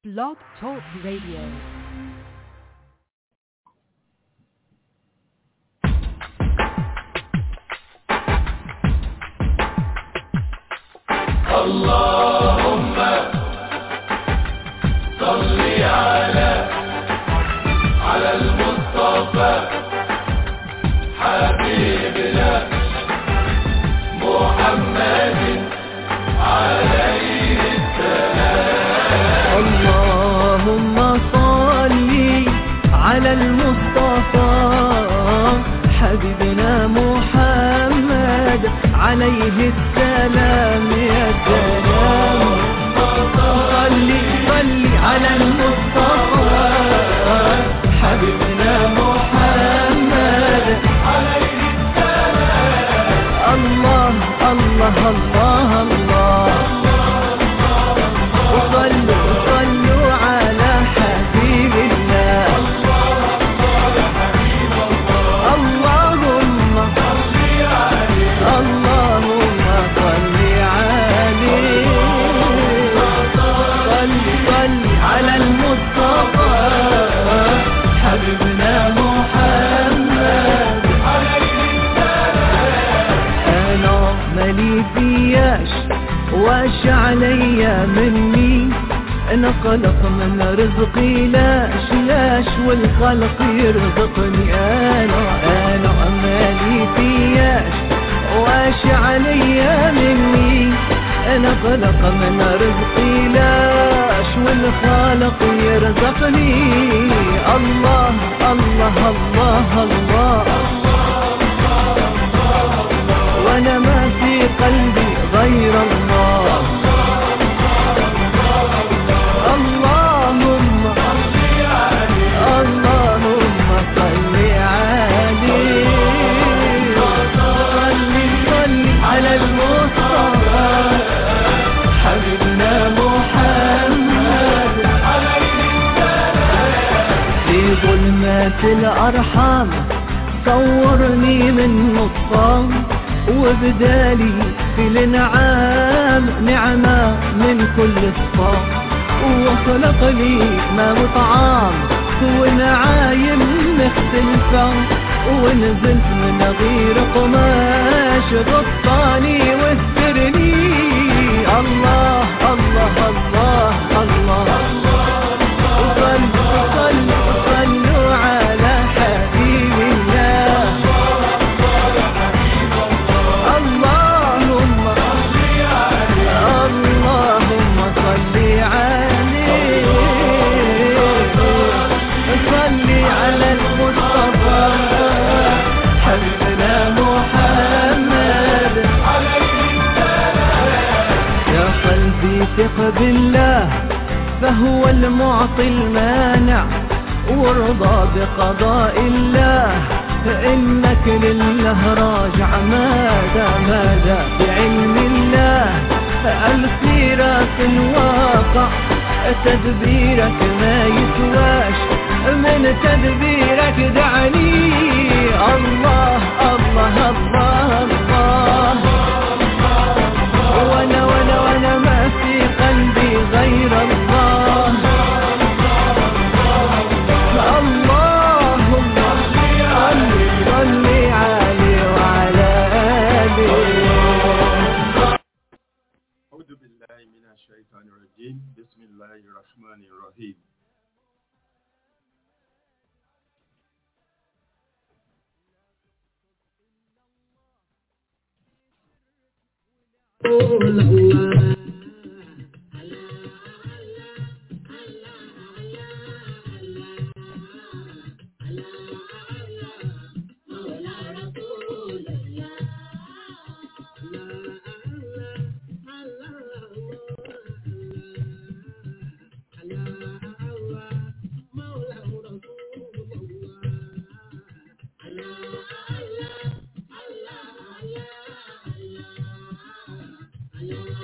Blog Talk Radio. اللهم صل على على المصطفى حبيبنا محمد عليه اللهم صل على المصطفى حبيبنا محمد عليه السلام يا سلام صل صل على المصطفى حبيبنا محمد عليه السلام الله الله الله الله وصلوا صلوا على حبيب الله اللهم اللهم صل عليه صل صل على المصطفى حبيبنا محمد انا مالي فياش واش عليا مني انا خلق من رزقي لاش لاش والخلق يرزقني انا انا مالي فياش واش عليا مني انا خلق من رزقي لاش والخالق يرزقني الله الله الله, الله وانا ما في قلبي غير الله اللهم اللهم صل عليه صل صل على المصطفى حبيبنا محمد في ظلمات الأرحام صورني من نصام وبدالي في الانعام نعمة من كل الصام وخلق لي ما مطعام ونعايم مختلفة ونزلت من غير قماش غطاني واسترني الله الله الله الله, وصلوا صلوا صلوا على حبيب الله اللهم اللهم صل عليه صل على المصطفى حبيبنا محمد يا قلبي ثق بالله فهو المعطي المانع وارضى بقضاء الله فإنك لله راجع ماذا ماذا بعلم الله السيرة في الواقع تدبيرك ما يسواش من تدبيرك دعني الله الله الله الله وانا وانا وانا ما في قلبي غير الله اللهم صل صل عليه وعلى آله أعوذ بالله من الشيطان الرجيم بسم الله الرحمن الرحيم Allah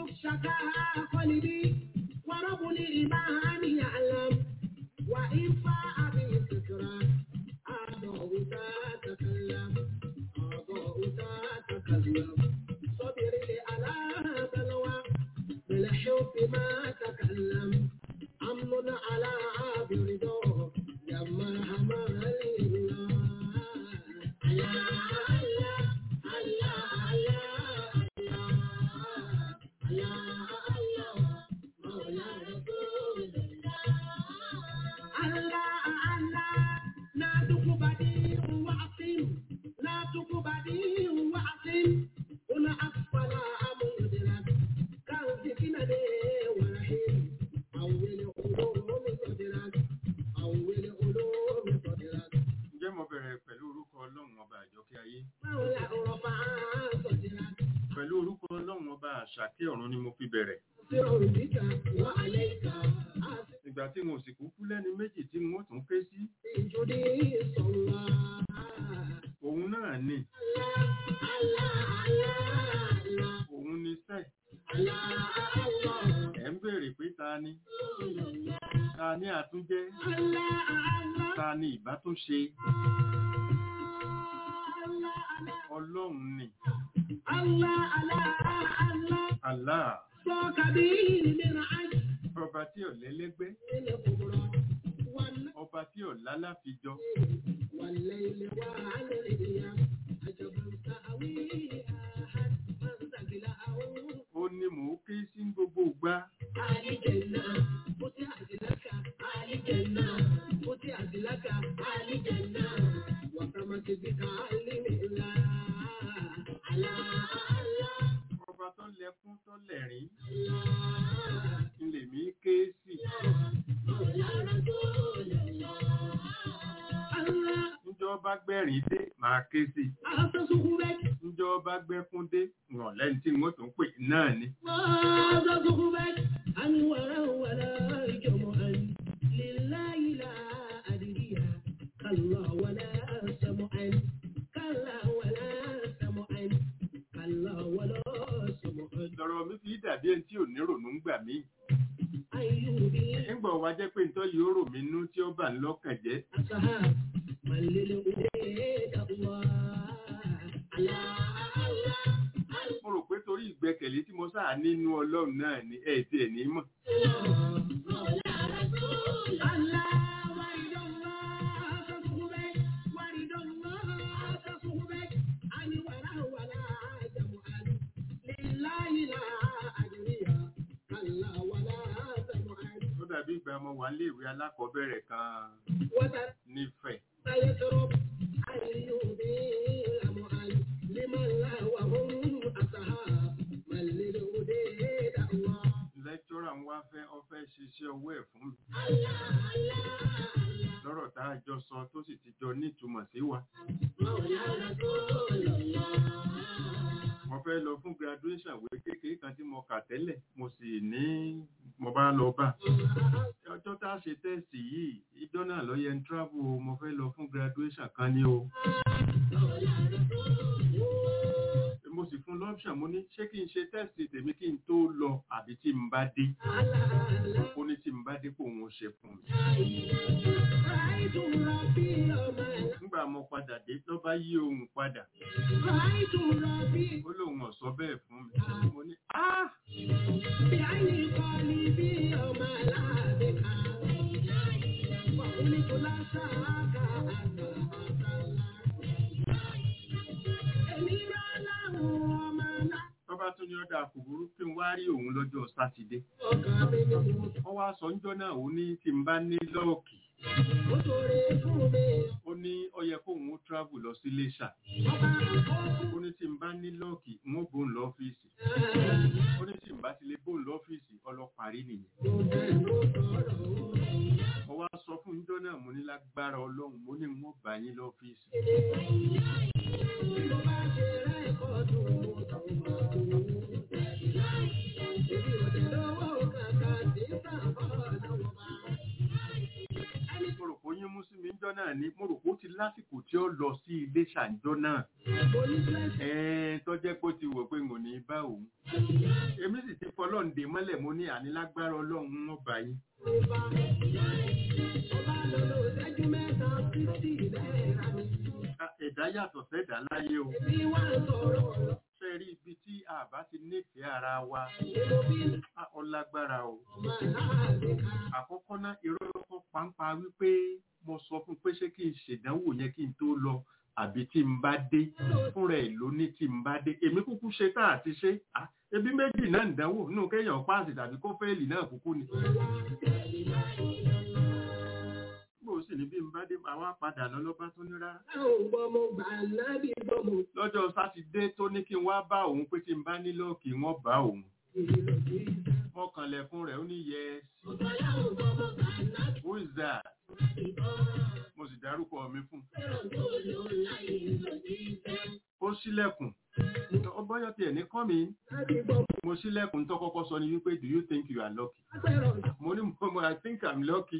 شكاها قلبي ورب الإيمان يعلم وإن فاء بالفكرة أعضاء تتكلم أعضاء تتكلم صبر لي على بلوى بالحب ما تكلم أمن على برضا يا مرحبا لله الله الله الله الله الله مولى رسول الله الله لا تقبدي وعصم لا تقبدي وعصم هنا أسفل مدرك كان فتنة ورحيم أول علوم صدرك أول علوم صدرك ǹjẹ́ mo bẹ̀rẹ̀ pẹ̀lú orúkọ ọlọ́run ọba àjọkẹ́ ayé مولى رفع صدرك pẹ̀lú orúkọ ọlọ́run ọba àṣàkẹ́ ọ̀run ni mo fi bẹ̀rẹ̀ سر بك وعليك ìgbà tí mo sì kúkú lẹ́ni méjì tí mo tún ké sí أسجدي صلى òun náà ni الله الله òun ni sẹ́ الله الله ẹ̀ ń béèrè pé ta ni ta ni àtúnjẹ́ الله الله ta ni ìbátúnṣe ọlọ́run ni الله الله الله Allah صوك به من عجل ọba tí ò lẹ́lẹ́gbẹ́ الكبرى والليل ọba tí ò lálàfijọ والليل والأيام عجبا تأويه أحد من ثقله ó ní mò ń ké sí gbogbo ìgbà آل جنة فتحت لك آل جنة فتحت لك آل جنة وسمت بك علم الله على الله ọba tó lẹkún tó lẹ̀rín الله ń lè mí ké sí مولى رسول الله الله níjọ́ bá gbẹ̀rín dé màá ké sí أتصحبك níjọ́ bá gbẹ́kún dé ràn lẹ́ni tí wọ́n tún pè náà ni أتصحبك أنورا ولا جمعا لله لا أدري كلا ولا سمعا كلا ولا سمعا كلا ولا سمعا lọ́rọ̀ mi fi dàbí ẹni tí ò ní rònú ń gbà mí أيوبي nígbà wá jẹ́ pé nítorí yóò rò mí nú tí ó bà ń lọ́kàn jẹ́ أصحاب من للأولاد الله الله الله mo rò pé torí ìgbẹ́kẹ̀lé tí mo sáà nínú ọlọ́run náà ni ẹ̀ tí ẹ̀ ní mọ̀ ó dàbí ìgbà mo wà níléèwé alákọ̀ọ́bẹ̀rẹ̀ kan nífẹ̀ẹ́ lẹ́kítọ́rà ń wá fẹ́ ọ fẹ́ ṣiṣẹ́ owó ẹ̀ fún mi lọ́rọ̀ tá a jọ sọ tó sì ti jọ nítumọ̀ sí wa mo fẹ́ lọ fún graduation ìwé kékeré kan tí mo kà tẹ́lẹ̀ mo sì ní mo bá lọ bá ọjọ́ tá a ṣe tẹ́sì yìí ìjọ náà lọ yẹ ń travel o, mo fẹ́ lọ fún graduation kan ní o mo sì fún lọ́pṣàn mo ní ṣé kí n ṣe tẹ́sì tèmi kí n tó lọ àbí tí n bá dé ó ní tí n bá dé kó òun ṣe fún mi nígbà mo padà dé ló bá yí ohun padà ó lóun ọ̀sọ́ bẹ́ẹ̀ fún mi mo ní ah tó bá tún ní ọ̀dà kòkòrò kí n wá rí òun lọ́jọ́ sátidé wọ́n wá sọ ńjọ́ náà ó ní tí n bá ní lọ́ọ̀kì ó ní ó yẹ kóun ó travel lọ sí Iléṣà ó ní tí n bá ní lọ́ọ̀kì n ó bóun lọ́fíìsì ó ní tí n bá ti lè bóun lọ́fíìsì ọlọ́parí nìyẹn mo wá sọ fún ńjọ́ náà mo ní lágbára ọlọ́run mo ní n ó bá yín lọ́fíìsì mo rò pé oyún mú sí mi ńjọ́ náà ni mo rò pé ó ti lásìkò tí ó lọ sí ilé ṣàǹjọ́ náà ẹ̀ẹ́n tó jẹ́ pé ó ti wò pé n ò ní bá òun èmi sì ti fọlọ́ǹde mọ́lẹ̀ mo ní ànílágbára ọlọ́run wọn bá yín Ah, ẹ̀dá yàtọ̀ sẹ́dá láyé o ṣe rí ibi tí a bá ti nífẹ̀ẹ́ ara wa ah, ó lágbára o àkọ́kọ́ náà irọ́ lọ́kọ́ pàǹpà wípé mo sọ fún pé ṣé kí n ṣèdánwò yẹn kí n tó lọ àbí tí n bá dé fúnra ẹ̀ ló ní tí n bá dé èmi kúkú ṣe tá àti ṣe Ah, ebi méjì náà ń dánwò nínú kéèyàn páàsì tàbí kó fẹ́ẹ̀lì náà kúkú ni. bó o sì ní bí n bá dé àwa padà lọ lọ́ba tó ní rárá. lọ́jọ́ sátidé tó ní kí n wá bá òun pé tí n bá nílò kí wọ́n bá òun. mọ́kànlẹ̀kùn rẹ̀ ó ní yes. who is that? mo sì dárúkọ mi fún un. ó ṣílẹ̀kùn ó bọ́yọ̀ tiẹ̀ ní kọ́ mi mo ṣílẹ̀kùn tó kọ́kọ́ sọ ni wípé do you think you are lucky? mo ní mo mo I think I'm lucky.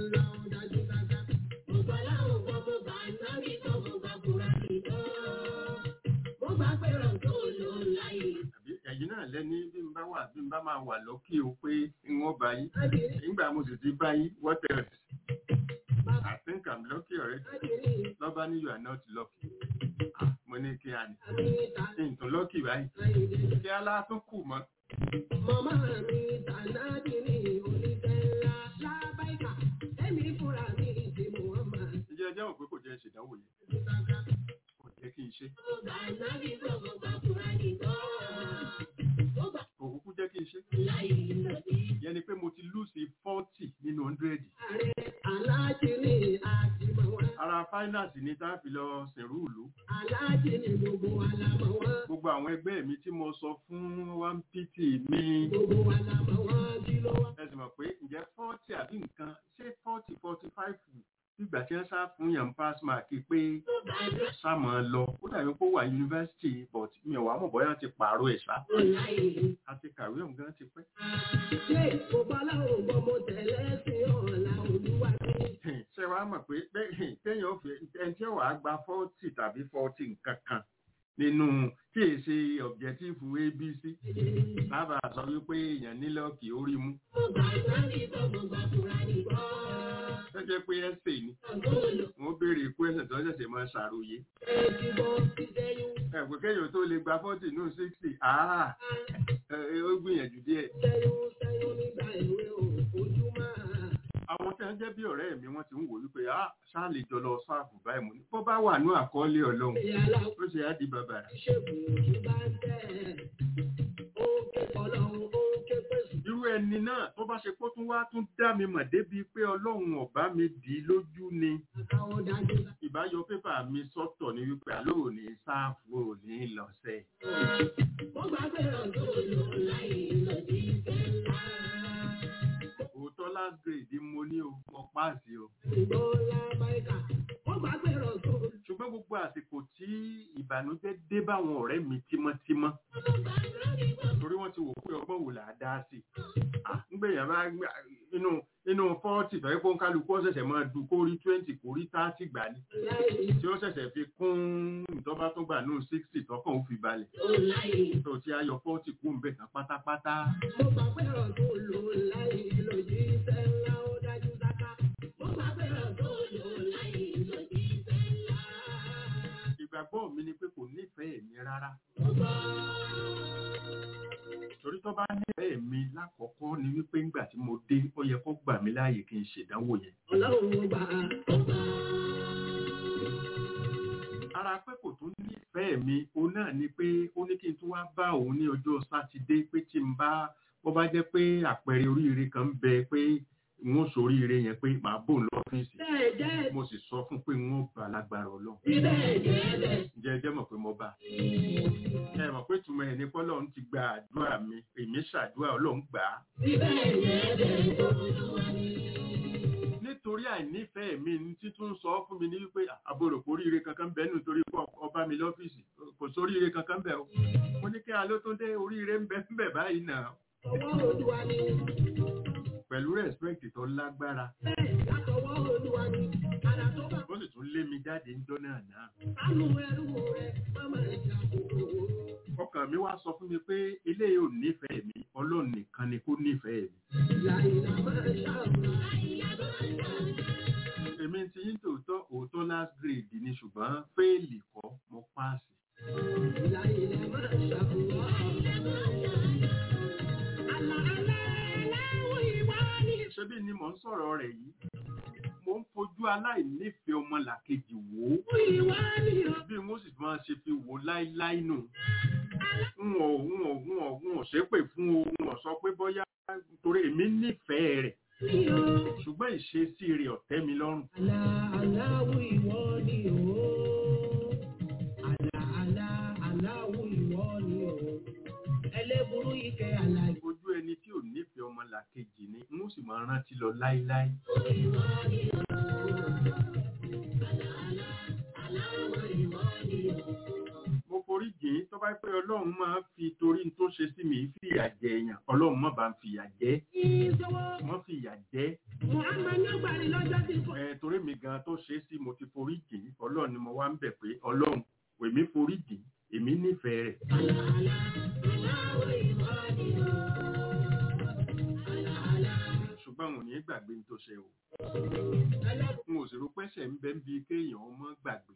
àbí ẹ̀yin náà lẹ́ni bí n bá wà bí n bá máa wà lọ́kì o pé n wọ́n bá yín nígbà mo sì ti bá yín what else? I think I'm lucky already. lọ́ba ní you are not lucky. Ah, mo ní kí a ní. nǹkan lucky báyìí. kí á látún kù mọ́. Màmá mi tànádì ní oníṣẹ́ ńlá lábáìkà, ẹ̀mí fúnra mi ti Muhammad. ǹjẹ́ ẹ jẹ́wọ̀n pé kò jẹ́ ìṣèdánwò yẹn kò jẹ́ kí n ṣe. kò kúkú jẹ́ kí n ṣe. ìyẹn ni pé mo ti lùsì fọ́ọ̀tì nínú hundred. Ààrẹ aláàjì ní àtìmọ̀ wọn. ara finance ni tá a fi lọ sìnrú ìlú. Aláàjì ní gbogbo alámọ̀ wọn. gbogbo àwọn ẹgbẹ́ mi tí mo sọ fún one pt mi. Gbogbo alámọ̀ wọn kí ló wá. ẹ sì mọ̀ pé ǹjẹ́ fọ́ọ̀tì àbí nǹkan ṣé fọ́ọ̀tì forty five nígbà tí wọ́n sá fún yàn pass mark pé sáàmù lọ ó dàbí pé ó wà yunifásitì but mi ò wá mọ̀ bóyá ti pààrọ̀ ẹ̀ sá àti kàwé ọ̀hún gan ti pẹ́. Ṣé gbogbo aláwọ̀ gbọ́ mo tẹ̀lé sí ọ̀la olúwa mi? ṣé wàá mọ̀ pé bẹ́ẹ̀ téèyàn fi ẹni tí ó wàá gba fọ́ọ̀tì tàbí fọ́ọ̀tì nǹkan kan nínú tí è ṣe ọ̀bjẹ́tífù abc lábà sọ wípé èèyàn nílọ́ọ̀kì orí mú tó jẹ́ pé ẹsẹ̀ ni wọ́n béèrè ikú ẹsẹ̀ tó ṣẹ̀ṣẹ̀ máa ṣàròyé ẹ̀pẹ́ kéèyàn tó lè gba fọ́ọ̀tì nù sixty àá ó gbìyànjú díẹ̀. àwọn tí wọ́n jẹ́ bí ọ̀rẹ́ mi wọ́n ti ń wò wípé á ṣáà lè jọ lọ sáàfù báyìí mo ní bó bá wà ní àkọọ́lẹ̀ ọlọ́run ó ṣe á di bàbàrà. irú ẹni náà tó bá ṣe kó tún wá tún dá mi mọ̀ débi pé ọlọ́run ọ̀bá mi dì í lójú ni ìbáyọ pépà mi sọ́tọ̀ ní wípé àlọ́ òní sáàfù òní lọ́sẹ̀. òótọ́ last grade mo ní o mo páàsì o. ṣùgbọ́n gbogbo àsìkò tí ìbànújẹ́ dé báwọn ọ̀rẹ́ mi tímọ́tímọ́ torí wọ́n ti wò pé ọgbọ́n wò là á dá sí i ngbèyàn bá inú inú fọ́ọ̀tì tọ́ ẹ́ fún kálukú ọ̀sẹ̀sẹ̀ máa du kó rí twenty kó rí thirty gbà ní tí ó ṣẹ̀ṣẹ̀ fi kún ìtọ́ba tó gbà nù sixty tọkàn ó fi balẹ̀ tó ti ayọ̀ fọ́ọ̀tì kú ń bẹ̀ tán pátápátá. Mo gbà pé ọ̀dọ́ lò láì lòdì iṣẹ́ ńlá ó dájú dáká. Mo gbà pé ọ̀dọ́ lò láì lòdì iṣẹ́ ńlá. ìgbàgbọ́ mi ni pé kò nífẹ̀ẹ́ mi rárá torí tó bá nífẹ̀ẹ́ mi lákọ̀ọ́kọ́ ni wípé ńgbà tí mo dé ó yẹ kó gbà mí láàyè kí n ṣèdánwò yẹn. Ọlọ́run gbà á. ara pé kò tún nífẹ̀ẹ́ mi òun náà ni pé ó ní kí n tún wá bá òun ní ọjọ́ sátidé pé tí n bá bó bá jẹ́ pé àpẹẹrẹ oríire kan ń bẹ pé n ó soríire yẹn pé màá bò ń lọ́fíìsì Bẹ́ẹ̀ jẹ́ mo sì sọ fún pé n ó bá lágbára ọlọ́run bíbẹ̀ jẹ́ bẹ́ẹ̀. ǹjẹ́ ẹ jẹ́ mọ̀ pé mo bá ẹ mọ̀ pé túmọ̀ ẹ̀ ní pọ́lọ́run ti gba àdúrà mi èmi ṣàdúrà ọlọ́run gbà á Bíbẹ̀ jẹ́ bẹ́ẹ̀ olúwa ni. nítorí àìnífẹ̀ẹ́ mi ní títún sọ fún mi ní wípé àbúrò kò ríire kankan bẹ́ẹ̀ nítorí pé ọba mi lọ́fíìsì kò sóríire kankan bẹ́ẹ̀ o mo ní kí alótúndé oríire ń bẹ ń bẹ báyìí náà Ọwọ́ olúwa ni. pẹ̀lú rẹ̀spẹ̀kì tó lágbára Bẹ́ẹ̀ látọwọ́ ọwọ́ olúwa ni àrà tó bá ó sì tún lé mi jáde ń jọ́nà náà sánú ẹrú rẹ̀ mọ́mọ́ ìjà kòkòrò. ọkàn mi wá sọ fún mi pé ilé ò nífẹ̀ẹ́ mi ọlọ́run nìkan ni kó nífẹ̀ẹ́ mi Láìlá máa ṣàlùwà. èmi ti yín tòótọ́ òótọ́ last grade ni ṣùgbọ́n fẹ́ẹ̀lì kọ́ mo páàsì Láìlá máa ṣàlùwà. Àlà àlà aláwọ̀ ìwà ni. ṣebí ni mò ń sọ̀rọ̀ rẹ̀ yìí mo ń fojú aláìnífẹ̀ẹ́ ọmọlàkejì wò ó Ìwà ni o. bí wọ́n sì máa ṣe fi wò láíláí nù n ò n ò n ò n ò ṣépè fún o n ò sọ pé bóyá torí èmi nífẹ̀ẹ́ rẹ̀ Ni o. ṣùgbọ́n ìṣesí rẹ̀ ọ̀tẹ́ mi lọ́rùn Àlà aláwọ̀ ìwọ ni o. Àlà àlà aláwọ̀ ìwọ ni o. Ẹlẹ́burú ike àlà ojú ẹni tí ò nífẹ̀ẹ́ ọmọlàkejì ni n ó sì máa rántí lọ láíláí mo forí jìn ín tó bá pẹ́ ọlọ́run máa fi torí tó ṣe sí mi fìyà jẹ èèyàn ọlọ́run má bá ń fìyà jẹ ìṣòwò. wọ́n fìyà jẹ Muhammad ní ọgbàrí lọ́jọ́ tí kò. ẹ torí mi gan tó ṣe é sí mo ti forí jìn ín ọlọ́run ni mo wá ń bẹ̀ pé ọlọ́run èmi forí jìn ín èmi nífẹ̀ẹ́ rẹ̀ Àlà àlà aláwọ̀ ìwọ ni o. Àlà àlà ṣùgbọ́n òun ní gbàgbé ní tó ṣe o ẹlẹ́bùrú. n ò sì rò pẹ́sẹ̀ ń bẹ́ ń bi kéèyàn ọmọ gbàgbé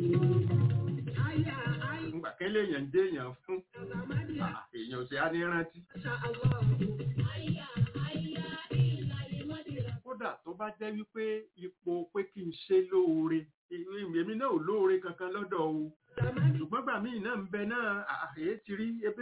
Àyà àyà ngbà kẹ́lẹ́ èèyàn dé èèyàn fún Sàmádìyà. ah, èèyàn ò sì á ní rántí Masha Allah. Àyà àyà ìlàlẹ̀ mọ́dìrà. kódà tó bá jẹ́ wípé ipò pé kí n ṣe lóore èmi náà ò lóore kankan lọ́dọ̀ o Sàmádìyà. ṣùgbọ́n gbà míì náà ń bẹ náà àyè ti rí ebe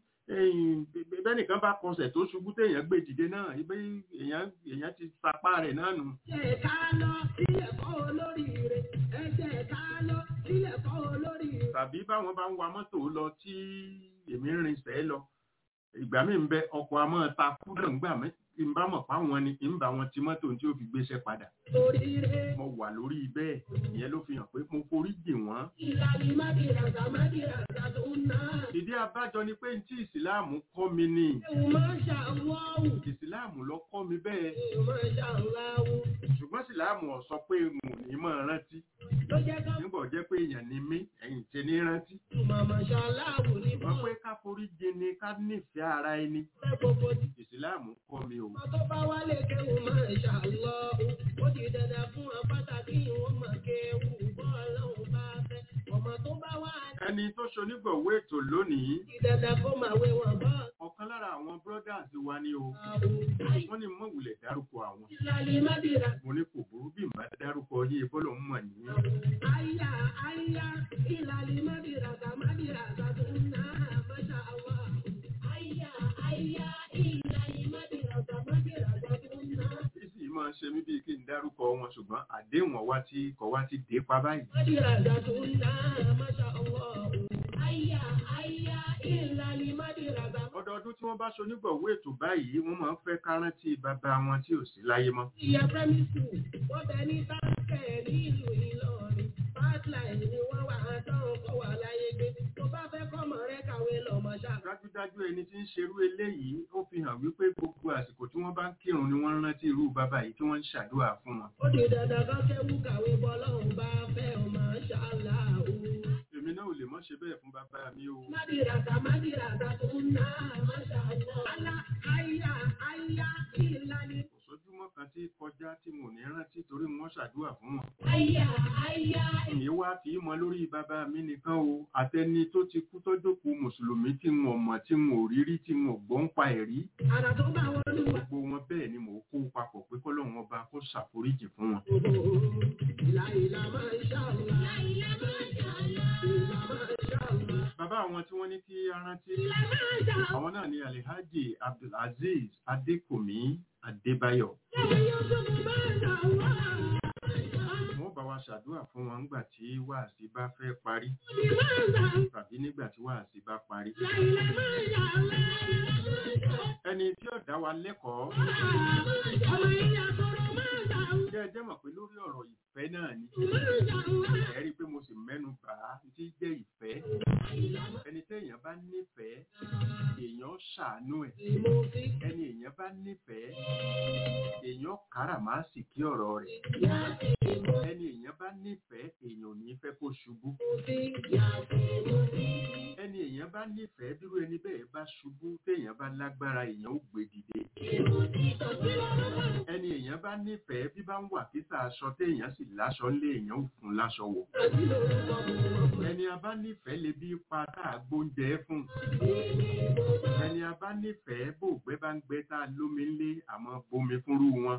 bẹ́nìkan bá kọsẹ̀ tó ṣubú téèyàn gbé dìde náà ebe èèyàn èèyàn ti sapá rẹ̀ náà nù Ẹ̀jẹ̀ ká lọ sílẹ̀ kọ́ olóríire. Ẹ̀jẹ̀ ká lọ sílẹ̀ kọ́ olóríire. tàbí báwọn bá ń wa mọ́tò lọ tí èmi ń rinsẹ̀ lọ ìgbà míì ń bẹ ọkọ̀ àmọ́ ta kú náà ń gbà mí tí n bá mọ̀ páwọn ni ń bá wọn ti mọ́tò tí ó fi gbéṣẹ́ padà Oríire. mo wà lórí bẹ́ẹ̀ ìyẹn ló fi hàn pé mo forí jì wọ́n Ìlàlẹ̀ mọ́dìrà sàmádìrà sàtúnà. ìdí abájọ ni pé tí ìsìláàmù kọ́ mi ni Ewu Masha Allah. ìsìláàmù lọ kọ́ mi bẹ́ẹ̀ Ewu Masha Allah. ṣùgbọ́n ìsìláàmù ò sọ pé n ò ní mọ̀ rántí Ló jẹ́ ká nígbà jẹ́ pé èèyàn ni mí ẹ̀yìn tẹ ní rántí túmọ̀ Masha Allah ní wọ́n pé ká forí jì ni ká nífẹ̀ẹ́ ara ẹni bọ́ gbogbo tí ìsìláàmù kọ́ mi o ọmọ tó bá wálé kéwù Masha Allah. Ó di dandan fún ọ pàtàkì ìwọ̀n mọ̀ kéwù bọ́ ọlọ́run bá fẹ́. Ọmọ tó bá wá ẹni tó ṣonígbọ̀wé ètò lónìí di dandan kó máa wé wọn bọ́ ọ̀kan lára àwọn brothers wa ni o ọ̀hún. wọ́n ní mọ̀ wulẹ̀ dárúkọ àwọn Ìlàlẹ̀ mọ́dìrà. mo ní kò burú bí màá dárúkọ yé bọ́lọ̀ ń mọ̀ ní Aya, aya, ìlàlẹ̀ mọ́dìrà sàmádìrà sàtúnà Masha Allah. Aya, aya, ìlàlẹ̀ mọ́dìrà sàmádìrà sàtúnà. sísì máa ń ṣe mí bíi kí n dárúkọ wọn ṣùgbọ́n àdéhùn ọwá tí kọ̀ wá ti dé pa báyìí Mọ́dìrà sàtúnà Masha Allah. Aya, aya, ìlàlẹ̀ mọ́dìrà sàmádìrà. ọdọọdún tí wọ́n bá ṣonígbọ̀wé ètò báyìí wọ́n máa ń fẹ́ ká rántí bàbá wọn tí ò sí láyé mọ́ Ìyá primary school, wọ́n bẹ ní táǹkẹ̀ nílùú Ìlọrin. Pipeline ni wọ́n wà á tán kọ́ wà láyé gbé. Tó bá fẹ́ kọ́mọ rẹ kàwé lọ mọ̀ ṣáà. dájúdájú ẹni tí ń ṣerú eléyìí ó fi hàn wípé gbogbo àsìkò tí wọ́n bá ń kírun ni wọ́n ń rántí irú bàbá yìí tí wọ́n ń ṣàdúrà fún wọn Ó di dandan kan kéwú kàwé bọ́lọ́hún bá fẹ́ ọ máa ṣàlá o. èmi náà ò lè mọ́ ṣe bẹ́ẹ̀ fún bàbá mi o Mádìràtà mádìràtà tó ń ná máṣá lọ. Alá àyà àyà ìlànà. kò sójúmọ́ kan tí kọjá tí mo ní rántí torí wọ́n ṣàdúrà fún wọn Àyà àyà èyí wá fi í mọ lórí bàbá mi nìkan o àtẹni tó ti kú tọ́jọ́kù mùsùlùmí tí n ò mọ̀ tí n ò rí rí tí n ò gbọ́ ń pa ẹ̀rí àrà tó bá wọn lù wá. gbogbo wọn bẹ́ẹ̀ ni mò ń kó papọ̀ pé kọ́lọ́run ọba kó ṣàforíjì fún wọn Ìlà ìlà máa ń ṣàlá. Ìlà máa ń ṣàlá. Ìlà máa ń ṣàlá. bàbá àwọn tí wọ́n ní kí a rántí Ìlà máa ń ṣàlá. àwọn náà ni alhaji abdulaziz adékòmí adébáyọ̀ Ṣé yóò tó máa ń ṣàlá? wọ́n bá wa ṣàdúrà fún wọn nígbà tí wàásì bá fẹ́ parí Ìlà máa ń ṣàlá. tàbí nígbà tí wàásì bá parí Ìlà máa ń ṣàlá. ẹni tí ó dá wa lẹ́kọ̀ọ́ Ọmọ ìyá sọ̀rọ̀ máa ń ṣàlá. jẹ́ ẹ jẹ́ mọ̀ pé lórí ọ̀rọ̀ ìfẹ́ náà ni Máa ń ṣàlá. ẹ rí i pé mo sì mẹ́nu bà á tí jẹ́ ìfẹ́ ẹni tí èèyàn bá nífẹ̀ẹ́ èèyàn ṣàánú ẹ̀ Mo fi ẹni èèyàn èèyàn bá nífẹ̀ẹ́ èèyàn káràmásìkí ọ̀rọ̀ rẹ̀ ẹni èèyàn bá nífẹ̀ẹ́ èèyàn ò ní fẹ́ kó ṣubú ẹni èèyàn bá nífẹ̀ẹ́ dúró ẹni bẹ́ẹ̀ bá ṣubú téèyàn bá lágbára èèyàn ó gbé dìde ẹni èèyàn bá nífẹ̀ẹ́ bí bá ń wà kíta aṣọ téèyàn sì láṣọ lé èèyàn ò fún láṣọ wọ̀ ẹni a bá nífẹ̀ẹ́ lè bí pa tá a gbóúnjẹ fún ẹni a bá nífẹ̀ẹ́ bò gbẹ bá ń gbẹ tá a lómi lé àmọ́ bomi fúnrú wọn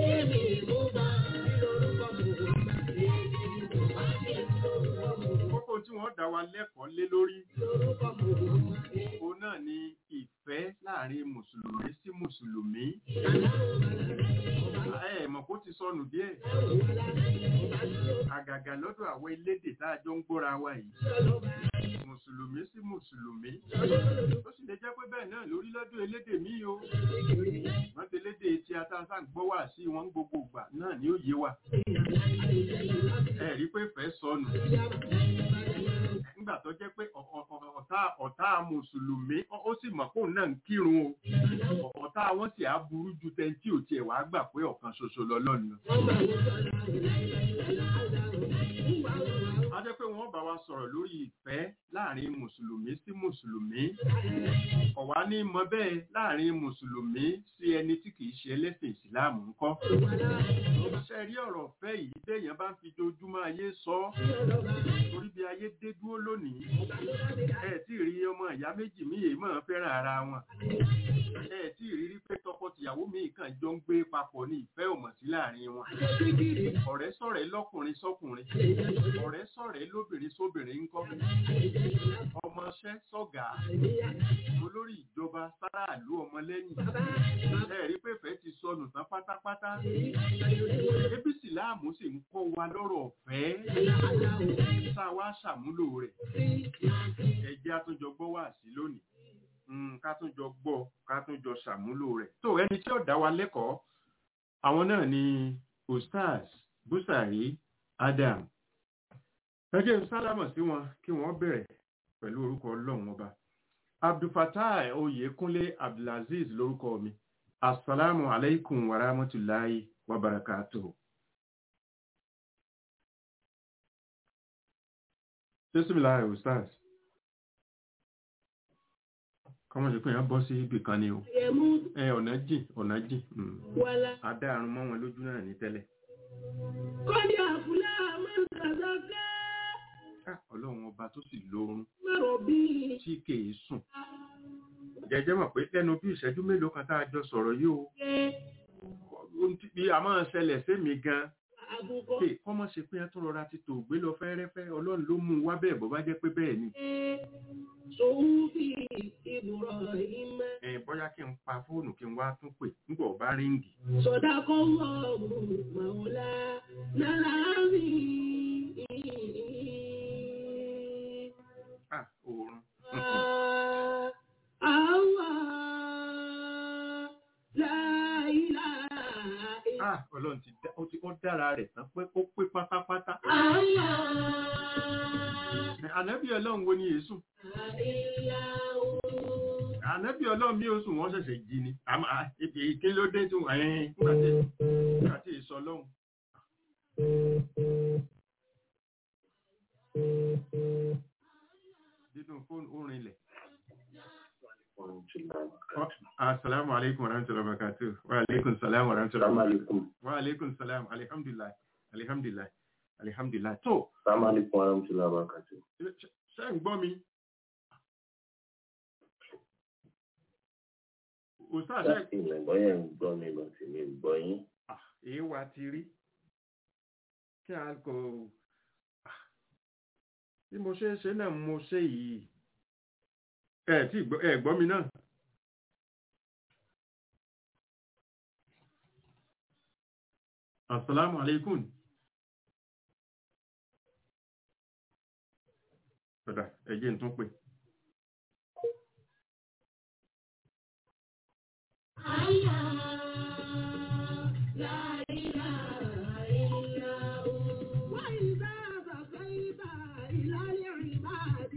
kókó tí wọ́n dá wa lẹ́kọ̀ọ́ lé lórí òun náà ni ìfẹ́ láàrin mùsùlùmí sí mùsùlùmí ẹ mọ̀ kó ti sọnù díẹ̀ àgàgà lọ́dọ̀ àwọn elédè tá a jọ ń gbọ́ra wa yìí mùsùlùmí sí mùsùlùmí ó sì lè jẹ́ pé bẹ́ẹ̀ náà lórí lọ́dọ̀ elédè míì o wọ́n ti elédè tí a tá a sáà ń gbọ́ wá sí wọn gbogbo ìgbà náà ni ó yé wa ẹ rí pé fẹ́ sọnù nígbà tó jẹ́ pé ọ̀- ọ̀- ọ̀- ọ̀tá ọ̀tá mùsùlùmí ó- ó sì mọ̀ pé òun náà ń kírun o ọ̀tá wọn sì á burú ju tẹ́ntì ò tiẹ̀ wá gbà pé ọ̀kan ṣoṣo lọ́lọ́run a jẹ́ pé wọ́n bá wa sọ̀rọ̀ lórí ìfẹ́ láàrin mùsùlùmí sí mùsùlùmí ọ̀wá ní mọ bẹ́ẹ̀ láàrin mùsùlùmí sí ẹni tí kìí ṣe ẹlẹ́sìn ìsìláàmù ńkọ́ ṣe rí ọ̀rọ̀ fẹ́ yìí téèyàn bá ń fi jojúmọ́ ayé sọ ọ́ torí bí ayé dé dúró lónìí ẹ tí ì rí ọmọ ìyá méjì míì èyí máa fẹ́ràn ara wọn ẹ tí ì rírí pé tọkọtìyàwó míì kàn jọ ń gbé papọ̀ ní ìfẹ́ òmọ̀ sí láàrin wọn ọ̀rẹ́ sọ̀rẹ́ lọ́kùnrin sọ́kùnrin ọ̀rẹ́ sọ̀rẹ́ lóbìnrin sóbìnrin ńkọ́ ọmọọṣẹ́ sọ̀gá olórí ìjọba sáráàlú ọmọlẹ́yìn ẹ rí pé ìfẹ́ ti sọnù tán pátápátá ebi sìláàmù sì ń kọ́ wa lọ́rọ̀ ọ̀fẹ́ tá a wá ṣàmúlò rẹ̀ ẹ jẹ́ àtúnjọ gbọ́ wá sí lónìí Mm, ká tún jọ gbọ́ ká tún jọ ṣàmúlò rẹ̀ tó ẹni tí ó dá wa lẹ́kọ̀ọ́ àwọn náà ni ustaz busari adam ẹjẹ́ ń sálámọ̀ sí wọn kí wọ́n bẹ̀rẹ̀ pẹ̀lú orúkọ ọlọ́run ọba abdulfatai oyèkúnlé abdulaziz lórúkọ mi asalaamu alaikum wa rahmatulahi wa barakatuhu. bisimilahi ustaz kọ́mọ̀ sí pé èèyàn bọ́ sí ibì kan ni o ẹ ọ̀nà jìn ọ̀nà jìn mm. adá àrùn mọ́ wọn lójú náà ní tẹ́lẹ̀ Kọ́ni àfúlá máa ń tàzáká Ah, ọlọ́run ọba tó sì lórun mẹ́rọ̀ bí tí kèé sùn jẹjẹ mọ̀ pé lẹ́nu bí ìṣẹ́jú mélòó kan tá a jọ sọ̀rọ̀ yìí o ṣe ohun tí bí a máa ṣẹlẹ̀ sémi gan àbùkọ́ pé kọ́mọ̀ ṣe pé ẹ tún rọra ti tò gbé lọ fẹ́rẹ́fẹ́ ọlọ́run ló mú un wá bẹ́ẹ̀ bó bá jẹ́ pé bẹ́ẹ̀ ni ṣe sòun fi ìbùrọ̀ ìmọ̀ ẹ bóyá kí n pa fóònù kí n wá tún pè nígbà ọba ríǹgì sọ̀dá kọ́ wọ́ọ̀mù màwùlá náírà mi. ah oorun Àwa láìláà ah ọlọ́run ti dá ó ti ó dára rẹ̀ tán pé ó pé pátápátá àwa ànábì ọlọ́run wo ni èésù ànábì ọlọ́run bí oṣù wọn ṣẹ̀ṣẹ̀ jí ni àmọ́ à, ibi kí ló dé tí wọ́n ẹ̀yìn nígbà tí èso ọlọ́run nínú fóònù orin ilẹ̀. Assalamu alaikum warahmatullahi wabarakatuh. Wa alaikum salam warahmatullahi wabarakatuh. Wa alaikum salam. Alhamdulillah. Alhamdulillah. Alhamdulillah. Tó, Assalamu alaikum warahmatullahi wabarakatuh. ṣe- ṣe ń gbọ́ mi? Ustaz ṣe Láti ilẹ̀ bọ́yẹ̀ ń gbọ́ mi lọ sí mi gbọ́ yín. Ah, èé wa ti rí. Kí a kò... Ah, Bí mo ṣe ń ṣe náà mo ṣe yìí. Ẹ tí gbọ́ ẹ gbọ́ mi náà. Assalamu alaikum. Ọ̀dà ẹ̀jẹ̀ ń tún pè. وإذا بقيت إلى العباد